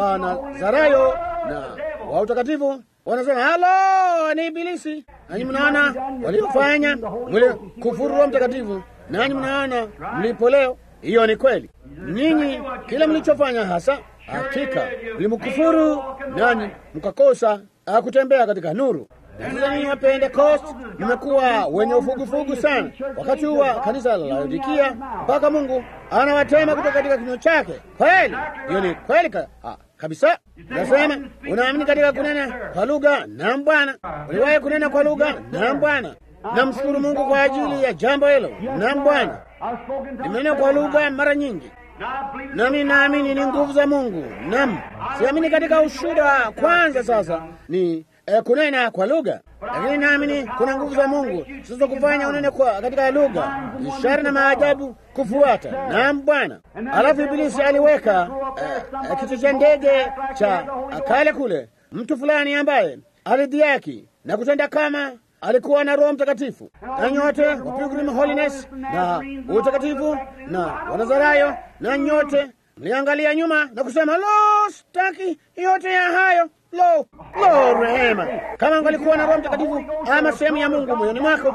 Wanazarayo na wa utakatifu wanasema halo, ni Ibilisi. Nanyi mnaona waliofanya mli kufuru Roho Mtakatifu, nanyi mnaona mlipo leo. Hiyo ni kweli. Ninyi kila mlichofanya hasa hakika mlimkufuru, nanyi mkakosa kutembea katika nuru. Sasa ninyi wa Pentekost mmekuwa wenye ufugufugu sana wakati huu wa kanisa la Laodikia, mpaka Mungu anawatema kutoka katika kinywa chake. Kweli, hiyo ni kweli ka, ha, kabisa. Nasema unaamini katika kunena kwa lugha? Naam Bwana. Uliwahi kunena kwa lugha? Naam Bwana. Namshukuru Mungu kwa ajili ya jambo hilo. Naam Bwana, nimenena kwa lugha mara nyingi nami naamini ni nguvu za Mungu. Naam, siamini katika ushuhuda wa kwanza. Sasa ni eh, kunena kwa lugha, lakini naamini kuna nguvu za Mungu sizo kufanya unene kwa katika lugha, ishara na maajabu kufuata. Naam Bwana. Alafu Ibilisi aliweka eh, kitu cha ndege cha kale kule, mtu fulani ambaye alidhiaki na kutenda kama alikuwa na Roho Mtakatifu, na nyote wa Pilgrim Holiness na utakatifu na Wanazarayo na nyote mliangalia nyuma na kusema lo, staki yote ya hayo. Lo, lo, rehema! Kama angalikuwa na Roho Mtakatifu ama sehemu ya Mungu moyoni mwako,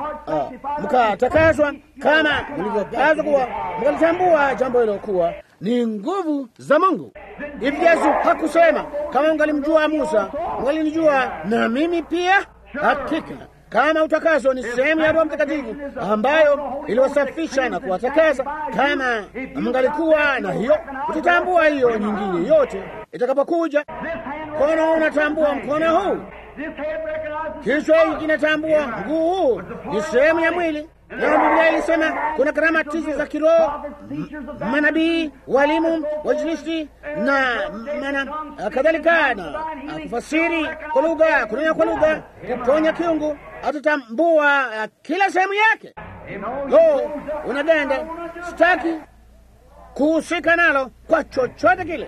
mkatakaswa kama mlivyopaswa kuwa, mkalitambua jambo hilo kuwa ni nguvu za Mungu. Hivi Yesu hakusema kama ungalimjua Musa, ungalinijua na mimi pia? Hakika kama utakaso ni sehemu ya Roho Mtakatifu ambayo iliwasafisha na kuwatakasa. Kama mngalikuwa na hiyo, utatambua hiyo nyingine yote itakapokuja. Mkono huu unatambua mkono huu, kichwa hiki kinatambua mguu huu, ni sehemu ya mwili. Na Biblia ilisema kuna karama tisa za kiroho, manabii, walimu, wainjilisti na mana kadhalika, na kufasiri kwa lugha, kunena kwa lugha, kuponya kiungu. Atatambua kila sehemu yake. Lo, unaganda, sitaki kuhusika nalo kwa chochote kile.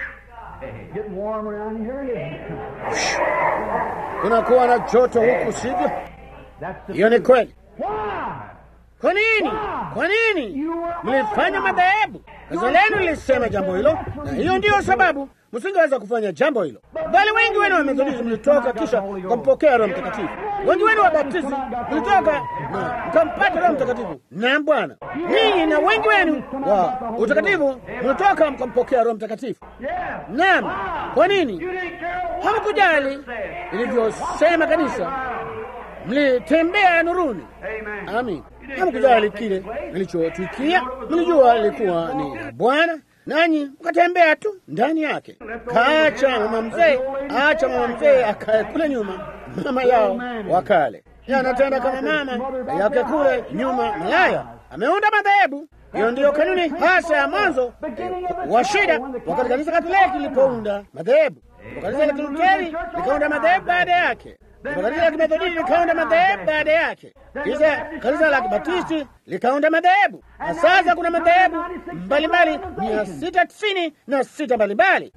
Kunakuwa na joto huku, sivyo? Hiyo ni kweli. Kwa nini? Kwa nini mlifanya madhehebu? Kazi lenu lilisema jambo hilo, na hiyo ndiyo sababu msingeweza kufanya jambo hilo. Bali wengi wenu wa Methodisti mlitoka kisha mkampokea Roho Mtakatifu. Wengi wenu wa Baptisti mlitoka na mkampata Roho Mtakatifu. Naam Bwana, ninyi na wengi wenu wa utakatifu mlitoka mkampokea Roho Mtakatifu. Naam. Kwa nini hamkujali ilivyosema kanisa? Mlitembea nuruni. Amin. Hamkujali kile nilichotwikia, mlijua lilikuwa ni la Bwana, nanyi mkatembea tu ndani yake. Kaacha mama mzee, acha mama mzee akae kule nyuma, mama yao wakale anatenda kama mama yake kule nyuma, malaya ameunda madhehebu. Hiyo ndiyo kanuni hasa ya mwanzo wa shida, wakati kanisa Katoliki lilipounda madhehebu, kanisa la Kiluteri likaunda madhehebu baada yake kanisa la Kimethodisti likaunda madhehebu baada yake, kisha kanisa la Kibatisti likaunda madhehebu, na sasa kuna madhehebu mbalimbali mia sita tisini na sita mbalimbali.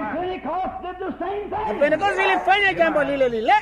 Na Pentekoste ilifanya jambo lile lile.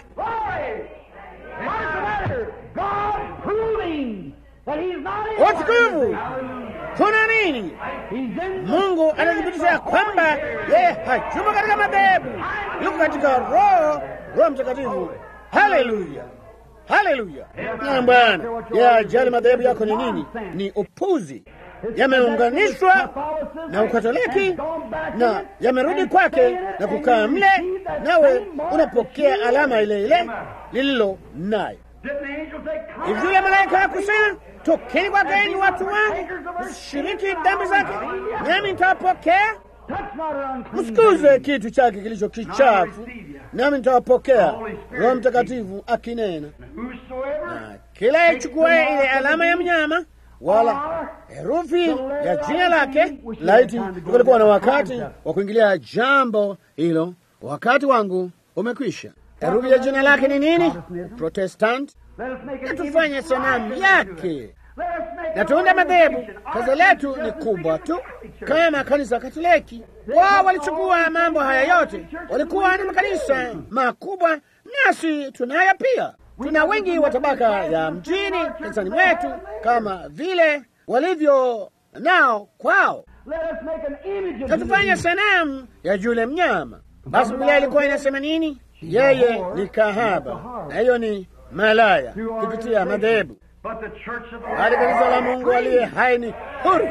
Watukufu, kuna nini? Mungu anathibitisha kwamba yeye hajumo katika madhehebu, yuko katika Roho, Roho Mtakatifu. Haleluya, haleluya! Na Bwana ya ajali madhehebu yako ni nini? Ni upuzi, yameunganishwa na Ukatoliki na yamerudi kwake na kukaa mle, nawe unapokea alama ile ile lililo nayo. Hivi yule malaika hakusema tokeni kwake, enyi watu wangu, msishiriki dhambi zake, nami nitawapokea Msikuze kitu chake kilicho kichafu, nami nitawapokea. Roho Mtakatifu akinena na kila ichukuaye ile alama ya mnyama wala herufi ya jina lake. Laiti kulikuwa na wakati wa kuingilia jambo hilo, wakati wangu umekwisha. Herufi ya jina lake ni nini? Protestant. na tufanye sanamu yake na tuunde madhehebu. Kazi letu ni kubwa tu kama kanisa Katoliki. Wao walichukua mambo haya yote, walikuwa ni makanisa makubwa, nasi tunayo pia. Tuna wengi wa tabaka ya mjini kanisani mwetu, kama vile walivyo nao kwao. Na tufanye sanamu ya yule mnyama. Basi Biblia ilikuwa inasema nini? Yeye ni kahaba, na hiyo ni malaya kupitia madhehebu hadi kanisa la Mungu aliye hai ni huru.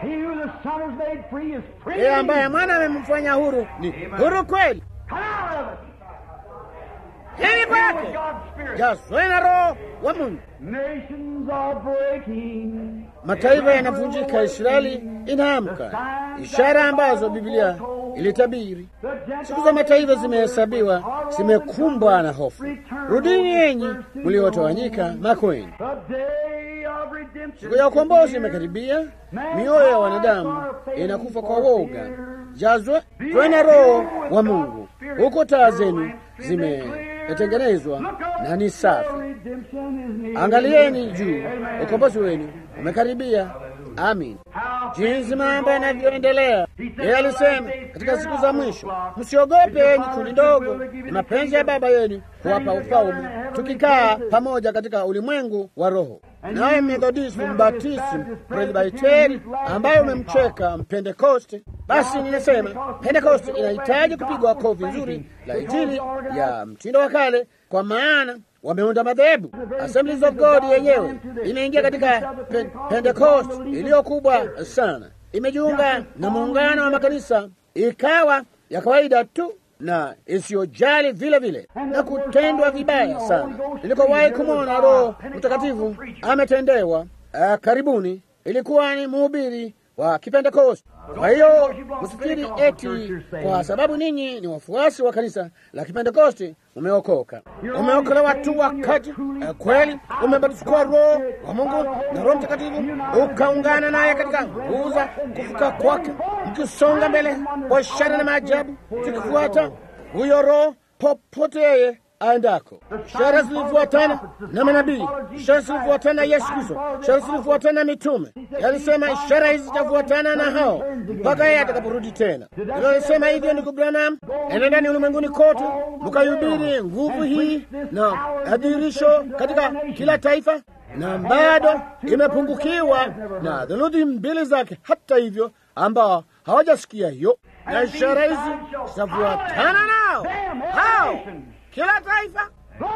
Yeye ambaye mwana amemfanya huru ni huru kweli. Hili kwake jazwe na Roho wa Mungu. Mataifa yanavunjika, Israeli inaamka, ishara ambazo Biblia ilitabiri. Siku za mataifa zimehesabiwa, zimekumbwa na hofu. Rudini yenyi mliotawanyika makweni, siku ya ukombozi imekaribia. Mioyo ya wanadamu inakufa kwa woga. Jazwe twena Roho wa Mungu, huko taa zenu zimetengenezwa na ni safi. Angalieni juu, ukombozi wenu umekaribia. Amin. Jinsi mambo yanavyoendelea, yeye alisema katika siku za mwisho, msiogope enyi kundi ndogo, ni mapenzi ya Baba yenu kuwapa ufalme, tukikaa pamoja katika ulimwengu wa Roho. Naye Methodisti, Mbatisti, Presbiteri ambayo umemcheka Mpentekoste, basi ninasema Pentekoste inahitaji kupigwa kofi nzuri la Injili ya mtindo wa kale, kwa maana wameunda madhehebu. Assemblies of God yenyewe imeingia katika pe Pentecost iliyo kubwa sana, imejiunga na muungano wa makanisa, ikawa ya kawaida tu na isiyojali vile vile na kutendwa vibaya sana. Nilikowahi kumwona Roho Mtakatifu ametendewa uh, karibuni, ilikuwa ni mhubiri wa Kipentekosti. Kwa hiyo msifikiri eti kwa sababu ninyi ni wafuasi wa kanisa la Kipentekosti umeokoka. Umeokolewa tu wakati uh, kweli umebatizwa Roho wa Mungu na Roho Mtakatifu, ukaungana naye katika nguvu za kufuka kwake, mkisonga mbele kwa ishara na maajabu, tukifuata huyo Roho popote yeye aendako. Ishara zilifuatana na manabii, ishara zilifuatana na Yesu Kristo, ishara zilifuatana na mitume. Yalisema ishara hizi zitafuatana na hao mpaka yeye atakaporudi tena. Hilo alisema hivyo, ndugu Branham, enendani ulimwenguni kote mkahubiri nguvu hii na adhihirisho katika kila taifa, na bado imepungukiwa na theluthi mbili zake, hata hivyo ambao hawajasikia hiyo, na ishara hizi zitafuatana nao hao kila taifa.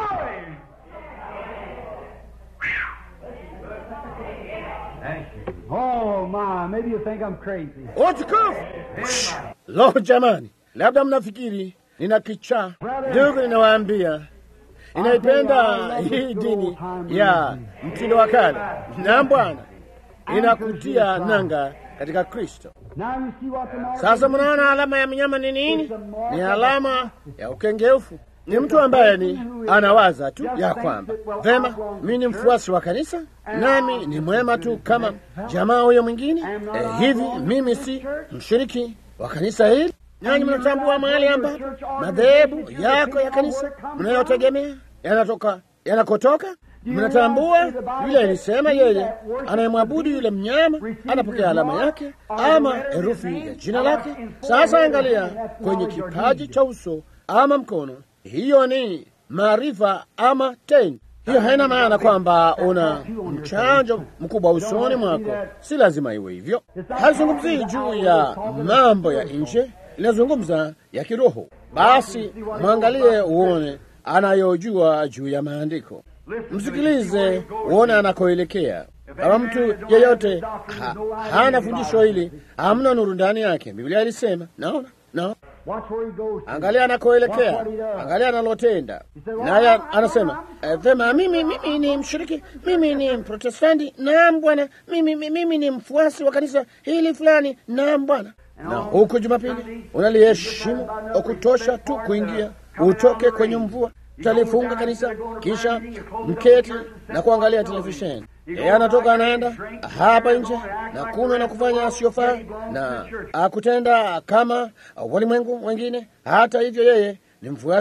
Oh my, maybe you think I'm crazy. Utukufu! Lo, jamani, labda mnafikiri nina kichaa. Ndugu, ninawaambia inaipenda hii dini ya mtindo wa kale, na Bwana inakutia nanga katika Kristo. Sasa mnaona alama ya mnyama ni nini? Ni alama ya ukengeufu. Ni mtu ambaye ni anawaza tu ya kwamba vema, mimi ni mfuasi wa kanisa, nami ni mwema tu kama jamaa huyo mwingine. Eh, hivi mimi si mshiriki wa kanisa hili? Nanyi mnatambua mahali ambapo madhehebu yako ya kanisa mnayotegemea yanatoka yanakotoka? Mnatambua yule alisema yeye anayemwabudu yule mnyama anapokea alama yake ama herufi ya jina lake. Sasa angalia kwenye kipaji cha uso ama mkono, hiyo ni maarifa ama tendo. Hiyo haina maana kwamba una mchanjo mkubwa usoni mwako, si lazima iwe hivyo. Hazungumzii juu ya mambo ya nje, inazungumza ya kiroho. Basi mwangalie uone anayojua juu ya maandiko. Msikilize uone anakoelekea. Kama mtu yeyote ha, hana fundisho hili, hamna nuru ndani yake. Biblia ilisema, naona no. Angalia anakoelekea, angalia analotenda. Naye anasema eh, vema, mimi mimi ni mshiriki, mimi ni Mprotestanti. Naam bwana, mimi mimi ni mfuasi wa kanisa hili fulani. Naam bwana. Na huku Jumapili unaliheshimu kutosha tu kuingia, utoke kwenye mvua talifunga kanisa kisha mketi na kuangalia televisheni. Yeye anatoka anaenda hapa nje na kunywa na kufanya asiyofaa na akutenda kama walimwengu wengine. Hata hivyo, yeye ni mfuasi wa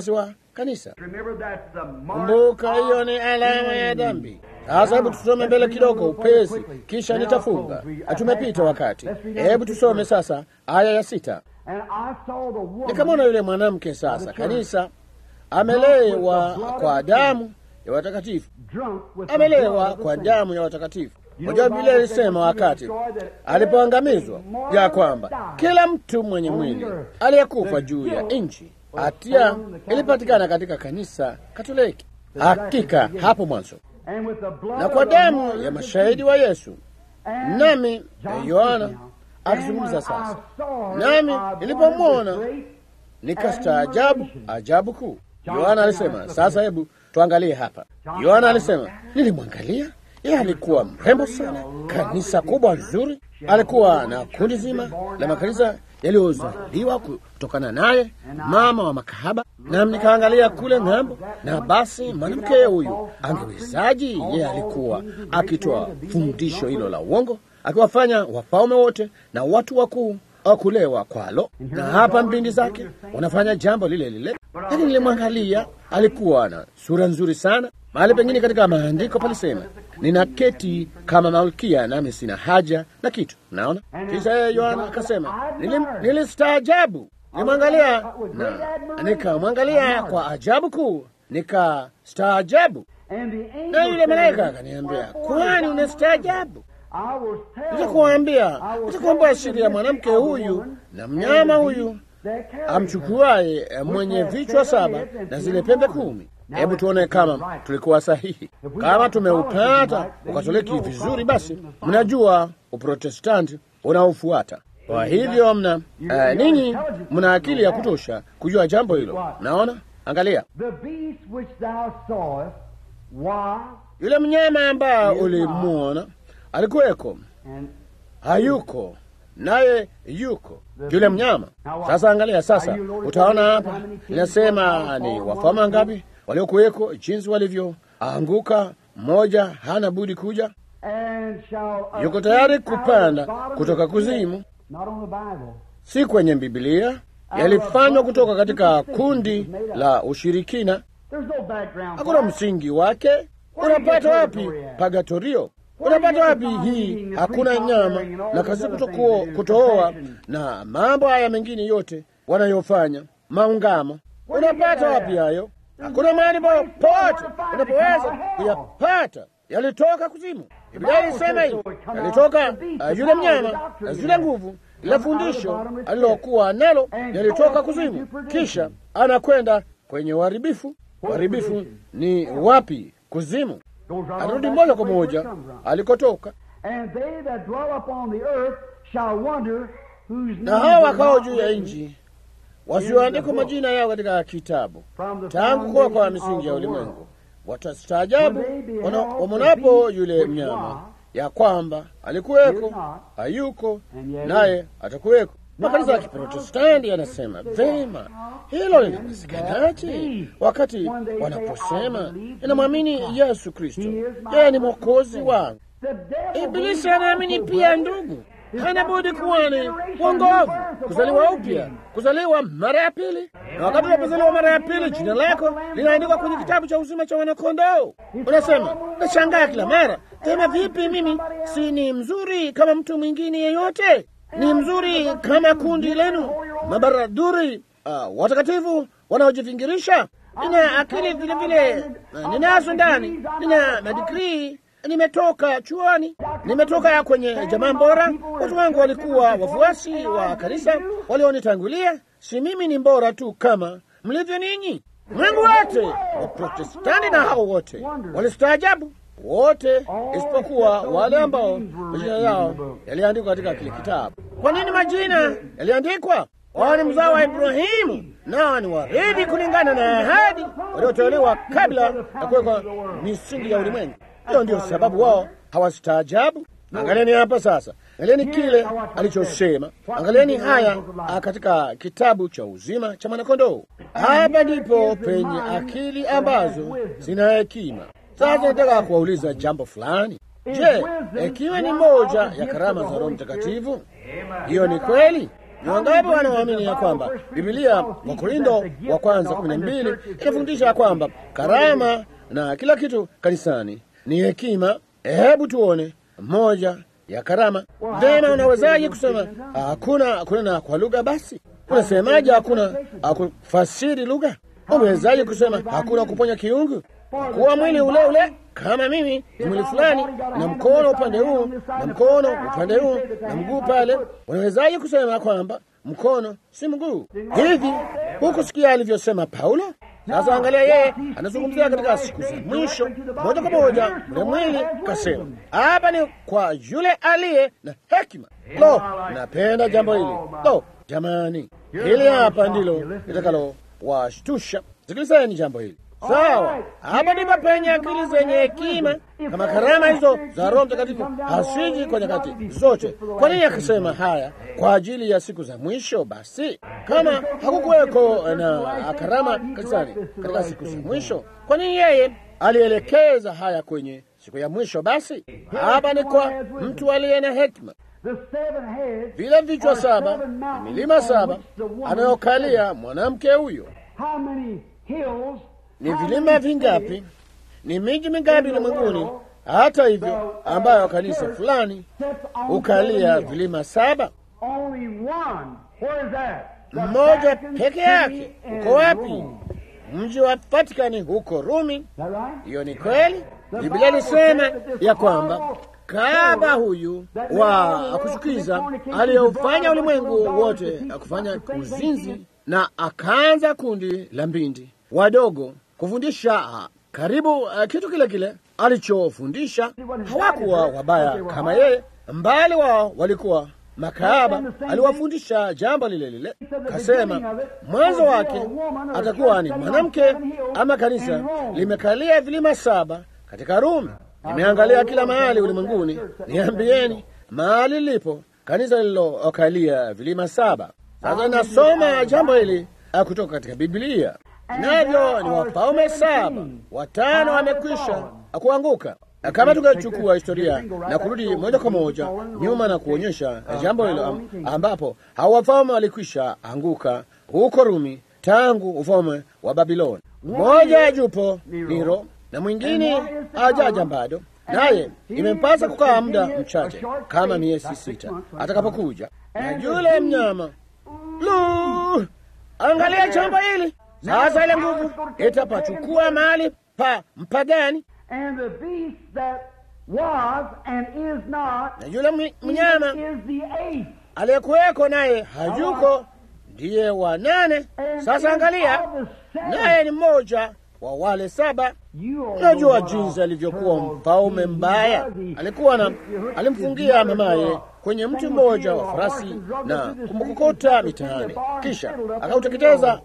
kanisa. Remember that's the mark Kumbuka, hiyo of ni alama ya sin. dhambi. Sasa hebu tusome mbele kidogo upesi, kisha Then I'll nitafunga. close. We- Tumepita wakati. Let's read Hebu that tusome verse. sasa aya ya sita. And I saw the woman Nikamwona yule mwanamke sasa, kanisa amelewa kwa damu ya watakatifu, drunk with the amelewa blood of the kwa saints. damu ya watakatifu. You know, Unajua the Biblia Bible says ilisema when wakati you destroy that alipoangamizwa every mortal ya kwamba died kila mtu mwenye on mwili earth. aliyekufa The juu ya guilt nchi, was hatia found in the Catholic ilipatikana katika kanisa Katoliki. Hakika hapo mwanzo, And with the blood na kwa of the damu martyrs ya of mashahidi wa Yesu. And Nami John Yohana speaking now. akizungumza And when sasa, I saw her, nami I nilipomwona wondered with great nikastaajabu admiration. ajabu kuu. John Yohana Yohana alisema, alisema, sasa hebu tuangalie hapa. John Yohana Yohana alisema, nilimwangalia yeye, alikuwa mrembo sana, kanisa kubwa nzuri, alikuwa na kundi zima la makanisa yaliyozaliwa kutokana naye, mama wa makahaba. Na nikaangalia kule ng'ambo, na basi mwanamke huyu angewezaji? Yeye alikuwa akitoa fundisho hilo la uongo, akiwafanya wafalme wote na watu wakuu kulewa kwalo, na hapa mbindi zake wanafanya jambo lile lile. Lakini nilimwangalia, alikuwa na sura nzuri sana. Mahali pengine katika maandiko palisema, nina keti kama malkia, nami sina haja na kitu. Naona kisha yeye Yohana akasema, "Nilim- nilistaajabu, nilimwangalia na nikamwangalia kwa ajabu kuu, nikastaajabu. And the angel Na yule said, malaika akaniambia, "Wherefore kwani thou unastaajabu? I will tell Nitakuambia, I will nitakuambia tell siri the ya mwanamke mystery of the huyu woman na and mnyama the huyu beast that carried her, amchukuaye eh, mwenye has vichwa seven saba heads and na ten zile pembe horns. kumi. Now Hebu let's tuone get kama right. tulikuwa sahihi. If we Kama got tumeupata Catholicism right, then Ukatoliki you know vizuri, basi Catholicism is mnajua Uprotestanti unaofuata. Kwa hivyo mna eh, ninyi mna akili ya kutosha kujua jambo hilo. Naona, angalia The beast which thou sawest was yule mnyama ambaye ulimwona alikuweko, and hayuko naye yuko yule mnyama. Sasa angalia sasa, utaona hapa inasema ni wafalme ngapi waliokuweko, jinsi walivyoanguka. Mmoja hana budi kuja, and shall yuko tayari ascend out of kupanda the bottom kutoka of the pit. kuzimu, Not on the Bible. si kwenye Bibilia, yalifanywa kutoka katika kundi la ushirikina. There's no background. Hakuna for it. msingi wake. Unapata wapi pagatorio? Unapata wapi hii? Hakuna nyama na kazi kutokuo, kutooa na mambo haya mengine yote wanayofanya maungamo. Unapata wapi hayo? Hakuna mahali popote unapoweza kuyapata. Yalitoka kuzimu. Biblia ilisema hivi, yalitoka uh, yule mnyama na zile nguvu ile fundisho alilokuwa nalo yalitoka kuzimu, kisha anakwenda kwenye uharibifu. Uharibifu ni wapi? Kuzimu. Goes right on Arudi back moja to kwa where it moja comes from. alikotoka, And they that dwell upon the earth shall wonder whose na names hao are wakao not juu ya written nchi wasioandikwa majina yao katika kitabu from the tangu kuwa kwa foundation misingi of ya the ulimwengu. world. Watastaajabu When they beheld wana- the wamonapo beast yule which mnyama was, ya kwamba alikuweko, is not, hayuko, and yet naye atakuweko. Makanisa ya the Kiprotestanti yanasema vema, hilo linawezekanaje wakati wanaposema inamwamini Yesu Kristo, yeye ni mwokozi wangu. The devil Ibilisi believes anaamini also, pia, brother, ndugu, hana budi kuwa ni uongovu, kuzaliwa upya, kuzaliwa mara ya pili. Na wakati unapozaliwa mara ya pili, jina lako linaandikwa kwenye kitabu cha uzima cha wanakondoo. Unasema, nashangaa kila mara, tena vipi mimi si ni mzuri kama mtu mwingine yeyote? Ni mzuri kama kundi lenu mabaradhuri, uh, watakatifu wanaojivingirisha. Nina akili vile vile, uh, ninazo ndani, nina madigrii nimetoka chuoni, nimetoka kwenye jamaa bora. Watu wangu walikuwa wafuasi wa kanisa walionitangulia. Si mimi ni bora tu kama mlivyo ninyi. Mungu wote Waprotestanti na hao wote walistaajabu wote, isipokuwa wale ambao majina yao yaliandikwa katika kile kitabu. Kwa nini majina yaliandikwa? Wao ni mzao wa Ibrahimu, nao ni warithi kulingana na ahadi waliotolewa kabla ya kuwekwa misingi ya ulimwengu. Hiyo ndio sababu wao hawastaajabu. Angalieni hapa sasa, angalieni kile alichosema, angalieni haya ah, katika kitabu cha uzima cha mwanakondoo. Hapa ndipo penye akili ambazo zina hekima. Sasa nataka kuwauliza jambo fulani. Je, ikiwa ni moja ya karama za Roho Mtakatifu, hiyo ni kweli? Ni wangapi wanaoamini ya kwamba Biblia wa Korintho wa kwanza kumi na mbili inafundisha ya kwamba karama na kila kitu kanisani ni hekima? Hebu tuone moja ya karama. Vema, unawezaje kusema hakuna kunena kwa lugha? Basi unasemaje hakuna kufasiri lugha? Umewezaje kusema hakuna kuponya kiungu? Kuwa mwili ule ule kama mimi ni mwili fulani na mkono upande huu na mkono upande huu na mguu pale, unawezaje kusema kwamba mkono si mguu? Hivi hukusikia alivyosema Paulo? Sasa angalia, yeye anazungumzia katika siku za mwisho moja kwa moja ule mwili, kasema hapa ni kwa yule aliye na hekima. Lo, napenda jambo hili. Lo, jamani, hili hapa ndilo litakalo washtusha. Sikilizeni jambo hili. Sawa, hapa ndipo penye akili zenye hekima. Kama karama hizo za Roho Mtakatifu hasiji kwa nyakati zote, kwa nini akasema haya kwa ajili ya siku za mwisho? Basi kama hakukuweko na karama kanisani katika siku za mwisho, kwa nini yeye alielekeza haya kwenye siku ya mwisho? Basi hapa ni kwa mtu aliye na hekima. Vile vichwa saba na milima saba anayokalia mwanamke huyo ni vilima vingapi? Ni miji mingapi ulimwenguni? Hata hivyo, ambayo kanisa fulani hukalia vilima saba, mmoja peke yake. Uko wapi? Mji wa Vatikani huko Rumi. Hiyo ni kweli. Biblia ilisema ya kwamba kahaba huyu wa kuchukiza aliyeufanya ulimwengu wote kufanya uzinzi, na akaanza kundi la mbindi wadogo kufundisha karibu uh, kitu kile kile alichofundisha. Hawakuwa wabaya kama yeye, mbali wao walikuwa makahaba. Aliwafundisha jambo lile lile, kasema mwanzo wake atakuwa ni mwanamke, ama kanisa limekalia vilima saba katika Rumi. Nimeangalia kila mahali ulimwenguni, niambieni mahali lilipo kanisa lililokalia vilima saba. Sasa nasoma jambo hili kutoka katika Biblia navyo ni wafalme saba, watano wamekwisha kuanguka. Kama tukachukua historia na kurudi moja kwa moja nyuma na kuonyesha jambo hilo, ambapo hao wafalme walikwisha anguka huko Rumi tangu ufalme wa Babiloni. Mmoja yupo Nero na mwingine ajaja bado, naye imempasa kukaa muda mchache kama miezi sita atakapokuja na yule mnyama. Lu, angalia jambo hili sasa ile nguvu itapachukua mahali pa mpagani, na yule mnyama aliyekuweko naye hayuko, ndiye wa nane. Sasa angalia, naye ni mmoja wa wale saba. Unajua jinsi alivyokuwa mfalme mbaya. Alikuwa na alimfungia mamaye kwenye mti mmoja wa farasi na kumkokota mitaani, kisha akauteketeza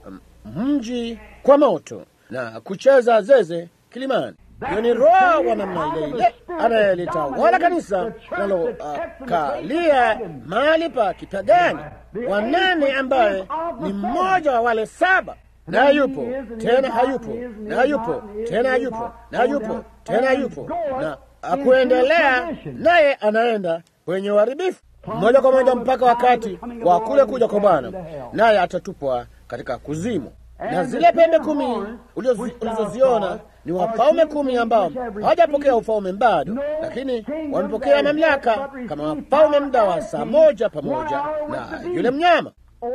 mji kwa moto na kucheza zeze kilimani. Hiyo ni roho wa namna ile ile anayelitawala kanisa linalokalia uh, mahali pa kipagani, wanane ambaye ni mmoja wa wale saba, na hayupo tena, hayupo na hayupo tena, hayupo na hayupo tena, hayupo na akuendelea, naye anaenda kwenye uharibifu moja kwa moja mpaka wakati wa kule kuja kwa Bwana, naye atatupwa katika kuzimu. Na zile pembe kumi ulizoziona ni wafalme kumi ambao hawajapokea ufalme bado, lakini wamepokea mamlaka kama wafalme muda wa saa moja pamoja na yule mnyama.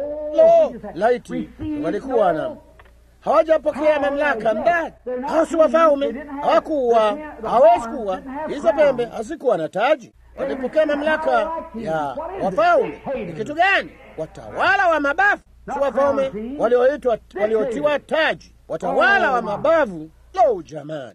Lo, laiti walikuwa na hawajapokea mamlaka mbali. Hao si wafalme, hawakuwa, hawezi kuwa. Hizo pembe hazikuwa na taji. Walipokea mamlaka ya wafalme. Ni kitu gani? Watawala wa mabavu, si wafalme walioitwa, waliotiwa taji, watawala wa mabavu. Lo, jamani,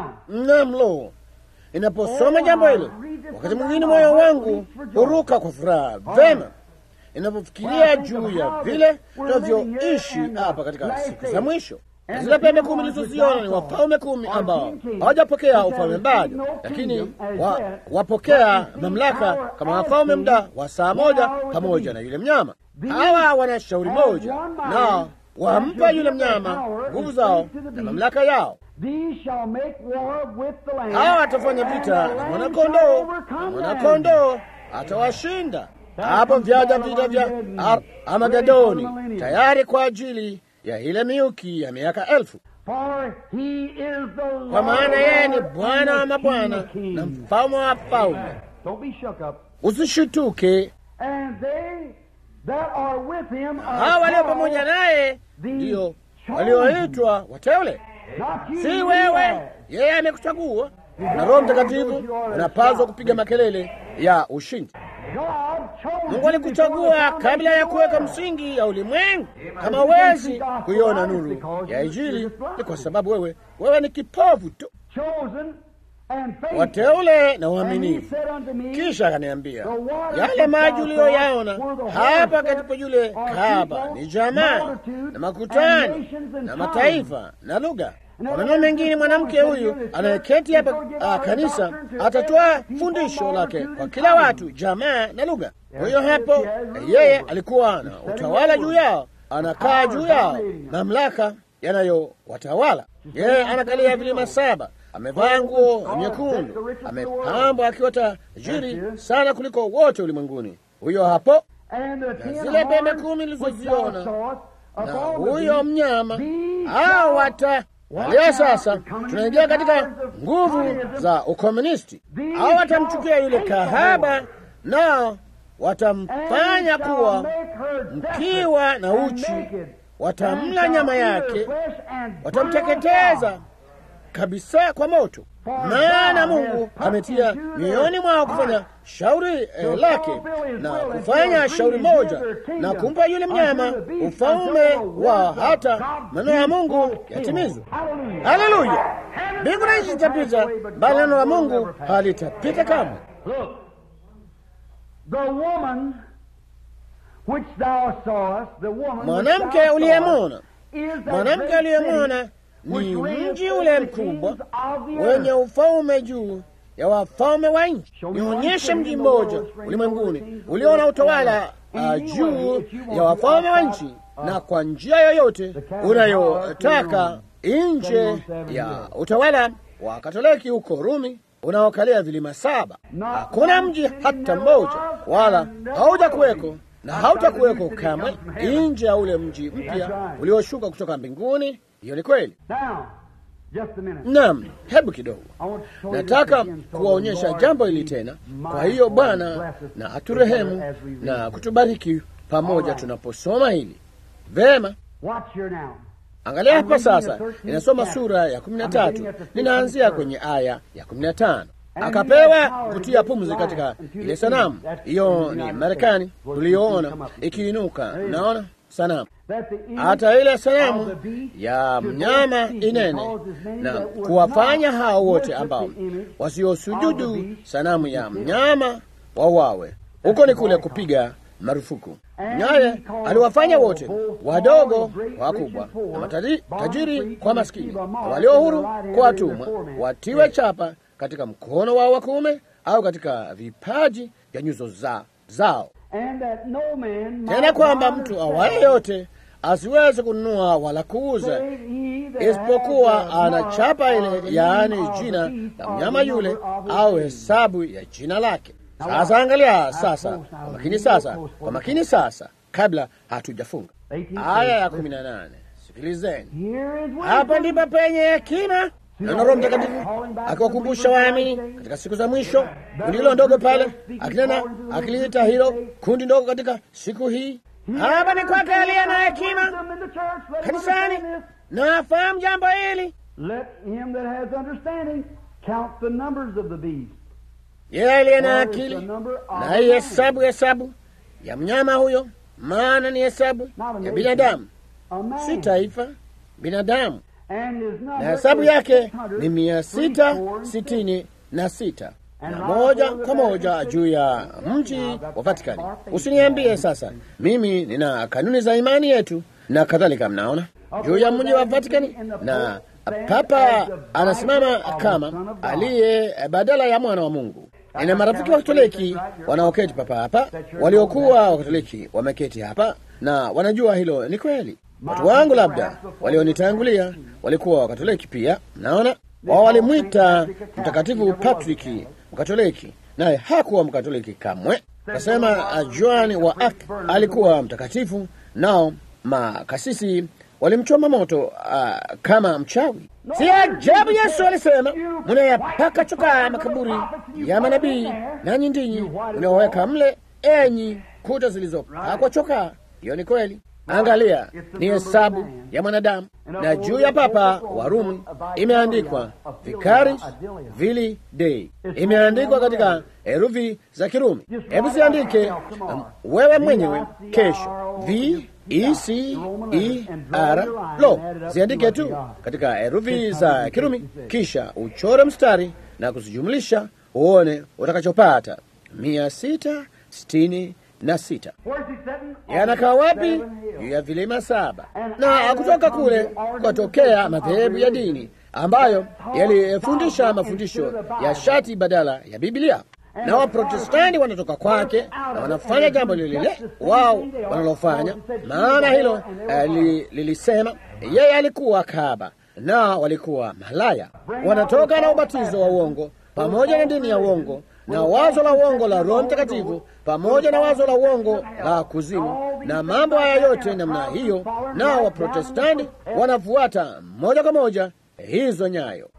nam, lo, inaposoma jambo hilo, wakati mwingine moyo wangu huruka kwa furaha vema inapofikiria juu ya vile tunavyoishi hapa katika siku za mwisho. Zile pembe kumi lizoziona ni wafalme kumi ambao hawajapokea ufalme bado, lakini wa, wapokea mamlaka kama wafalme muda wa saa moja pamoja na yule mnyama. Hawa wana shauri moja na wampa yule mnyama nguvu zao na mamlaka yao. Hawa watafanya vita na mwanakondoo, na mwanakondoo atawashinda. hapo vyaja vita vya Ar- Armagedoni tayari kwa ajili ya ile miuki ya miaka elfu, For he is the Lord kwa maana yeye ni of lords Bwana wa and the mabwana King na of kings. mfalme wa falme. Don't be shook up. Usishutuke, And they that are with him are hawa walio called pamoja naye the ndiyo chosen. walioitwa wateule, Not you, si you wewe. have. Yeye amekuchagua, na Roho Mtakatifu unapaswa kupiga makelele ya ushindi. God chose Mungu you before alikuchagua the kabla ya foundation kuweka of the world. msingi ya ulimwengu. Kama huwezi kuiona nuru ya Injili, ni kwa sababu wewe wewe ni kipofu tu. Chosen and faithful. Wateule na And he waaminifu. said unto me, Kisha akaniambia yale maji uliyoyaona hapa katika yule kahaba ni jamaa na makutano na mataifa na lugha. Kwa maneno mengine, mwanamke huyu anayeketi hapa ah, kanisa atatoa fundisho lake kwa kila watu, jamaa na lugha. Kwa hiyo hapo yeye alikuwa na utawala juu yao, anakaa juu yao, mamlaka yanayowatawala. Yeye anakalia vilima saba, amevaa nguo nyekundu, amepambwa akiwa tajiri sana kuliko wote ulimwenguni. Huyo hapo And the na ten zile pembe horns kumi which thou ulizoziona sawest na upon the huyo beast, mnyama these hao shall- wata Leo sasa tunaingia katika nguvu za ukomunisti. Hao watamchukia yule kahaba, nao watamfanya kuwa mkiwa na uchi, watamla nyama yake, watamteketeza kabisa kwa moto. Maana Mungu ametia mioyoni mwao kufanya shauri eh, lake na kufanya shauri moja na kumpa yule mnyama ufalme wa hata maneno ya Mungu yatimizwe. Haleluya! Mbingu na nchi zitapita, bali neno la Mungu halitapita kamwe. Look, the woman which thou sawest, the woman Mwanamke which thou uliyemwona, sawest, is the mwanamke great uliyemwona city ni which reigneth mji over ule the mkubwa kings of the wenye earth. ufalme juu ya wafalme wa nchi. Nionyeshe mji mmoja ulimwenguni ulio na utawala uh, juu ya wafalme wa nchi, na kwa njia yoyote unayotaka nje ya utawala wa Katoliki huko Rumi unaokalia vilima saba. Hakuna mji hata mmoja, wala haujakuweko na hautakuweko kamwe nje ya ule mji mpya ulioshuka kutoka mbinguni. Hiyo ni kweli. Now, just a minute. Naam, hebu kidogo I want to show you nataka this again, so kuwaonyesha the Lord jambo be hili tena. Kwa mindful hiyo and Bwana bless us na together aturehemu as we read na this. kutubariki pamoja Alright. tunaposoma hili vema. Watch here now. Angalia I'm hapa reading sasa, the 13th ninasoma chapter. sura ya kumi na I'm beginning tatu at the 15th ninaanzia verse. kwenye aya ya kumi na tano And akapewa he has power kutia to give pumzi life katika unto the ile sanamu. kingdom. That's Hiyo in the ni United Marekani States, where tuliyoona we come up. ikiinuka, There is- naona sanamu That the image hata ile of sanamu the beast ya should mnyama not cease, inene because as many na that would kuwafanya not hao wote worship ambao the image of wasiosujudu the beast sanamu ya should be mnyama wawawe. Huko ni kule kupiga marufuku. And Naye he called aliwafanya all, wote, both wadogo small and great, kwa rich wakubwa, and poor, na matari- bond tajiri free kwa to maskini, receive a na mark walio in huru their right hand kwa and in their watumwa, forehead. watiwe chapa katika mkono wao wa kuume au katika vipaji vya nyuso za, zao And that no man might tena kwamba buy or mtu sell, awaye yote asiweze kununua wala kuuza save he that isipokuwa has the ana mark chapa or ile, the yaani name of the jina beast la or mnyama the yule number of his au name. hesabu ya jina lake. Now Sasa watch. angalia Now sasa, close now. kwa makini Real sasa, close for kwa the makini sasa, kabla hatujafunga. 18th Aya ya verse. kumi na nane. Sikilizeni, Here is hapa wisdom. ndipo penye hekima na Roho Mtakatifu akiwakumbusha waamini katika siku za mwisho. Kundi hilo ndogo pale akinena, akiliita hilo kundi ndogo katika siku hii. Hapa ni kwake aliye na hekima Wisdom in the church. Let him kanisani understand this. na afahamu jambo hili. Let him that has understanding count the numbers of the beast. Yeye aliye na For it's akili the number of na a hii man. hesabu hesabu ya mnyama huyo, maana ni hesabu Not a ya nation. binadamu, A man. si taifa, binadamu. And his number Na hesabu is yake ni mia 636. sita sitini na sita na moja kwa moja juu ya mji wa Vatikani. Usiniambie sasa, mimi nina kanuni za imani yetu na kadhalika. Mnaona juu ya mji wa Vatikani, na Papa anasimama kama aliye badala ya mwana wa Mungu. Nina marafiki wa Katoliki wanaoketi papa hapa, waliokuwa Wakatoliki wameketi hapa na wanajua hilo ni kweli. Watu wangu labda walionitangulia walikuwa Wakatoliki pia. Naona wao walimwita Mtakatifu Patriki Mkatoliki, naye hakuwa Mkatoliki kamwe. Kasema uh, Joan wa Arc alikuwa mtakatifu, nao makasisi walimchoma moto uh, kama mchawi. Si ajabu Yesu alisema, mnayapaka chokaa makaburi ya manabii, nanyi ndinyi mnaoweka mle, enyi kuta zilizopakwa chokaa. Hiyo ni kweli. Angalia, ni hesabu ya mwanadamu, na juu ya papa wa Rumi imeandikwa Vicaris Vili Dei, imeandikwa katika herufi za Kirumi. Hebu ziandike um, wewe mwenyewe kesho, v e c e r lo, ziandike tu katika herufi za Kirumi, kisha uchore mstari na kuzijumlisha, uone utakachopata mia sita sitini na sita. Yanakaa wapi? Juu ya vilima saba. Na kutoka kule kukatokea madhehebu ya dini ambayo yalifundisha mafundisho ya shati badala ya Biblia, na Waprotestanti wanatoka kwake na wanafanya jambo lile lile wao wanalofanya, maana hilo uh, li, lilisema yeye alikuwa kahaba na walikuwa malaya. Wanatoka na ubatizo wa uongo pamoja na dini ya uongo na wazo la uongo la Roho Mtakatifu pamoja na wazo la uongo la kuzimu na mambo haya yote namna hiyo, nao Waprotestanti wanafuata moja kwa moja hizo nyayo,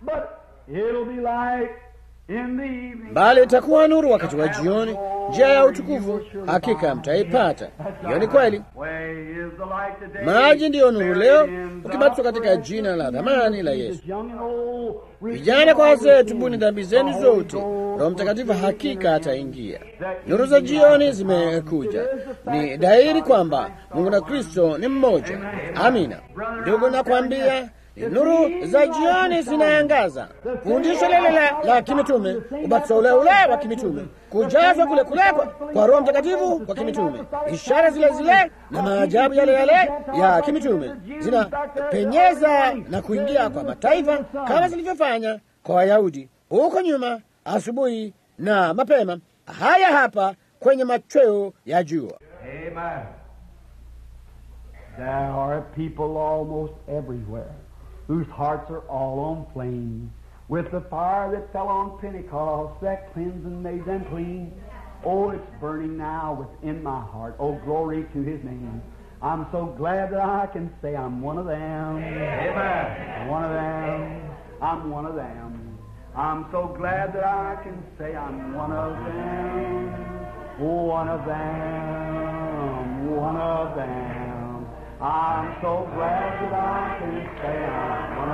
bali itakuwa nuru wakati wa jioni, njia ya utukufu hakika mtaipata. Hiyo ni kweli. Maji ndiyo nuru leo, ukibatizwa katika jina la dhamani la Yesu. Vijana kwa wazee, tubuni dhambi zenu zote, Roho Mtakatifu hakika ataingia. Nuru za jioni zimekuja. Ni dhahiri kwamba Mungu na Kristo ni mmoja. Amina ndugu, nakwambia nuru za jioni zinaangaza. Fundisho lile la, la kimitume, ubatizo ule ule wa kimitume, kujazwa kule kule kwa Roho Mtakatifu kwa kimitume, ishara zile zile na maajabu yale yale ya kimitume zinapenyeza na kuingia kwa mataifa kama zilivyofanya kwa Wayahudi huko nyuma, asubuhi na mapema. Haya hapa kwenye machweo ya jua. There are people almost everywhere whose hearts are all on flame with the fire that fell on Pentecost that cleansed and made them clean. Oh, it's burning now within my heart. Oh, glory to His name. I'm so glad that I can say I'm one of them. Amen. One of them. I'm one of them. I'm so glad that I can say I'm one of them. One of them. One of them. I'm so glad that I can say I'm one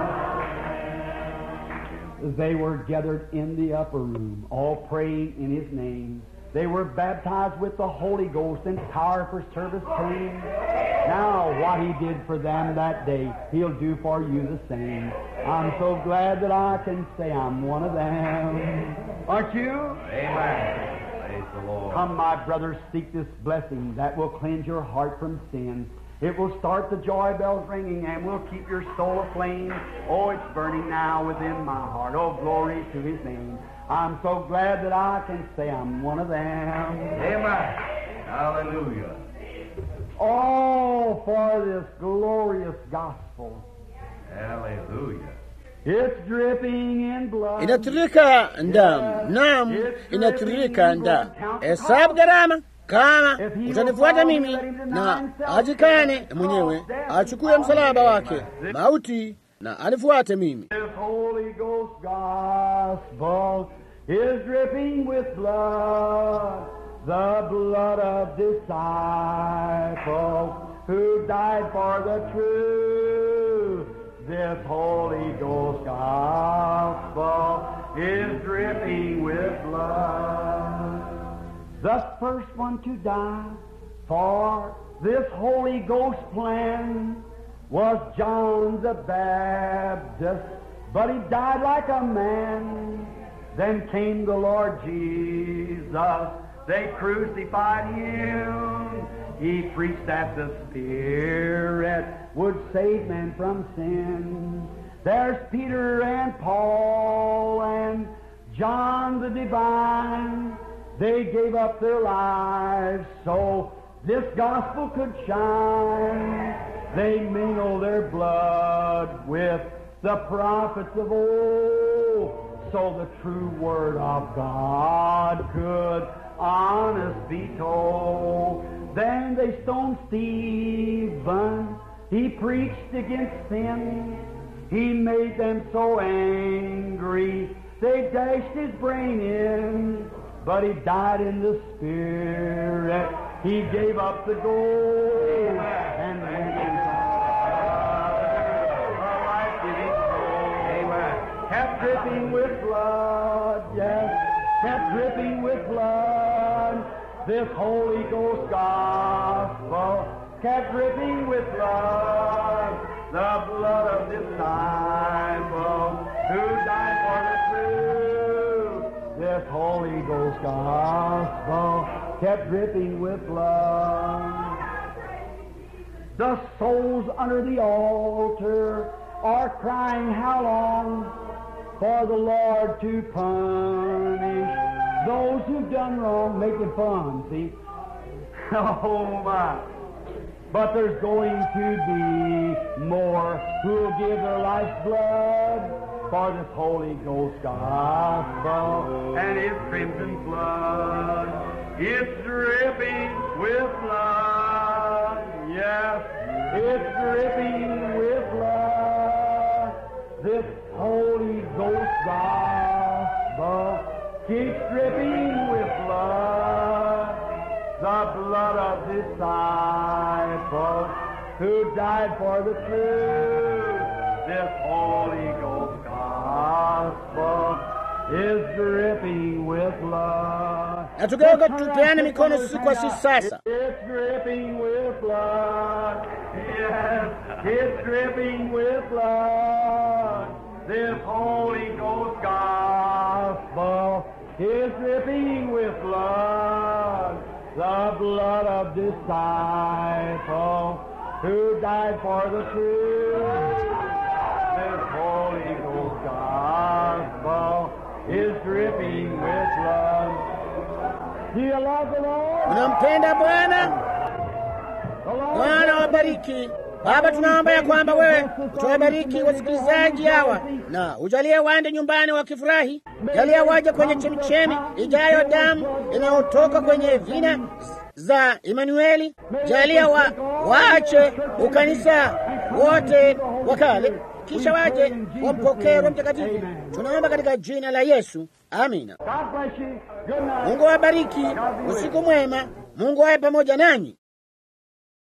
of them. They were gathered in the upper room, all praying in His name. They were baptized with the Holy Ghost and power for service came. Now, what He did for them that day, He'll do for you the same. I'm so glad that I can say I'm one of them. Aren't you? Amen. Praise the Lord. Come, my brothers, seek this blessing that will cleanse your heart from sin. It will start the joy bells ringing and will keep your soul aflame. Oh, it's burning now within my heart. Oh, glory to His name. I'm so glad that I can say I'm one of them. Amen. Hallelujah. All for this glorious gospel. Hallelujah. It's dripping in blood. Inatiririka damu, naam, inatiririka damu. Hesabu gharama kama utanifuata mimi na ajikane mwenyewe, achukue msalaba wake mauti na anifuate mimi. This Holy Ghost gospel is dripping with blood, the blood of disciples who died for the truth. This Holy Ghost gospel is dripping with blood. The first one to die for this Holy Ghost plan was John the Baptist, but he died like a man. Then came the Lord Jesus. They crucified him. He preached that the Spirit would save men from sin. There's Peter and Paul and John the Divine. They gave up their lives so this gospel could shine. They mingled their blood with the prophets of old, so the true word of God could honest be told. Then they stoned Stephen. He preached against sin. He made them so angry. They dashed his brain in, but he died in the spirit. He gave up the gold and went a life-giving soul. Kept dripping with blood, yes, kept dripping with blood. This Holy Ghost gospel kept dripping with blood. The blood of disciples who died for the truth. This Holy Ghost gospel kept dripping with blood. The souls under the altar are crying, How long? For the Lord to punish those who've done wrong, making fun, see? Oh my. But there's going to be more who'll give their life's blood for this Holy Ghost gospel and His crimson blood. It's dripping with blood. Yes, it's dripping with blood. This Holy Ghost gospel keeps dripping with blood. The blood of disciples who died for the truth. This Holy Ghost gospel is dripping with blood. na tukiweka tupeane mikono sisi kwa sisi sasa. It's dripping with blood. Yes, it's dripping with blood. This Holy Ghost gospel is dripping with blood. The blood of disciples who died for the truth. This Holy Ghost gospel is dripping with blood. Do you love the Lord? Unampenda Bwana? The Lord Bwana wabariki. Baba, tunaomba ya kwamba wewe utawabariki wasikilizaji hawa na ujalie waende nyumbani wakifurahi. Jalia waje kwenye chemichemi ijayo damu inayotoka kwenye vina za Emanueli. Jalia wa, waache ukanisa wote wa kale, kisha waje wampokee Roho Mtakatifu. Tunaomba katika jina la Yesu, amina. God bless you. Good night. Mungu awabariki, usiku mwema. Mungu awe pamoja nanyi.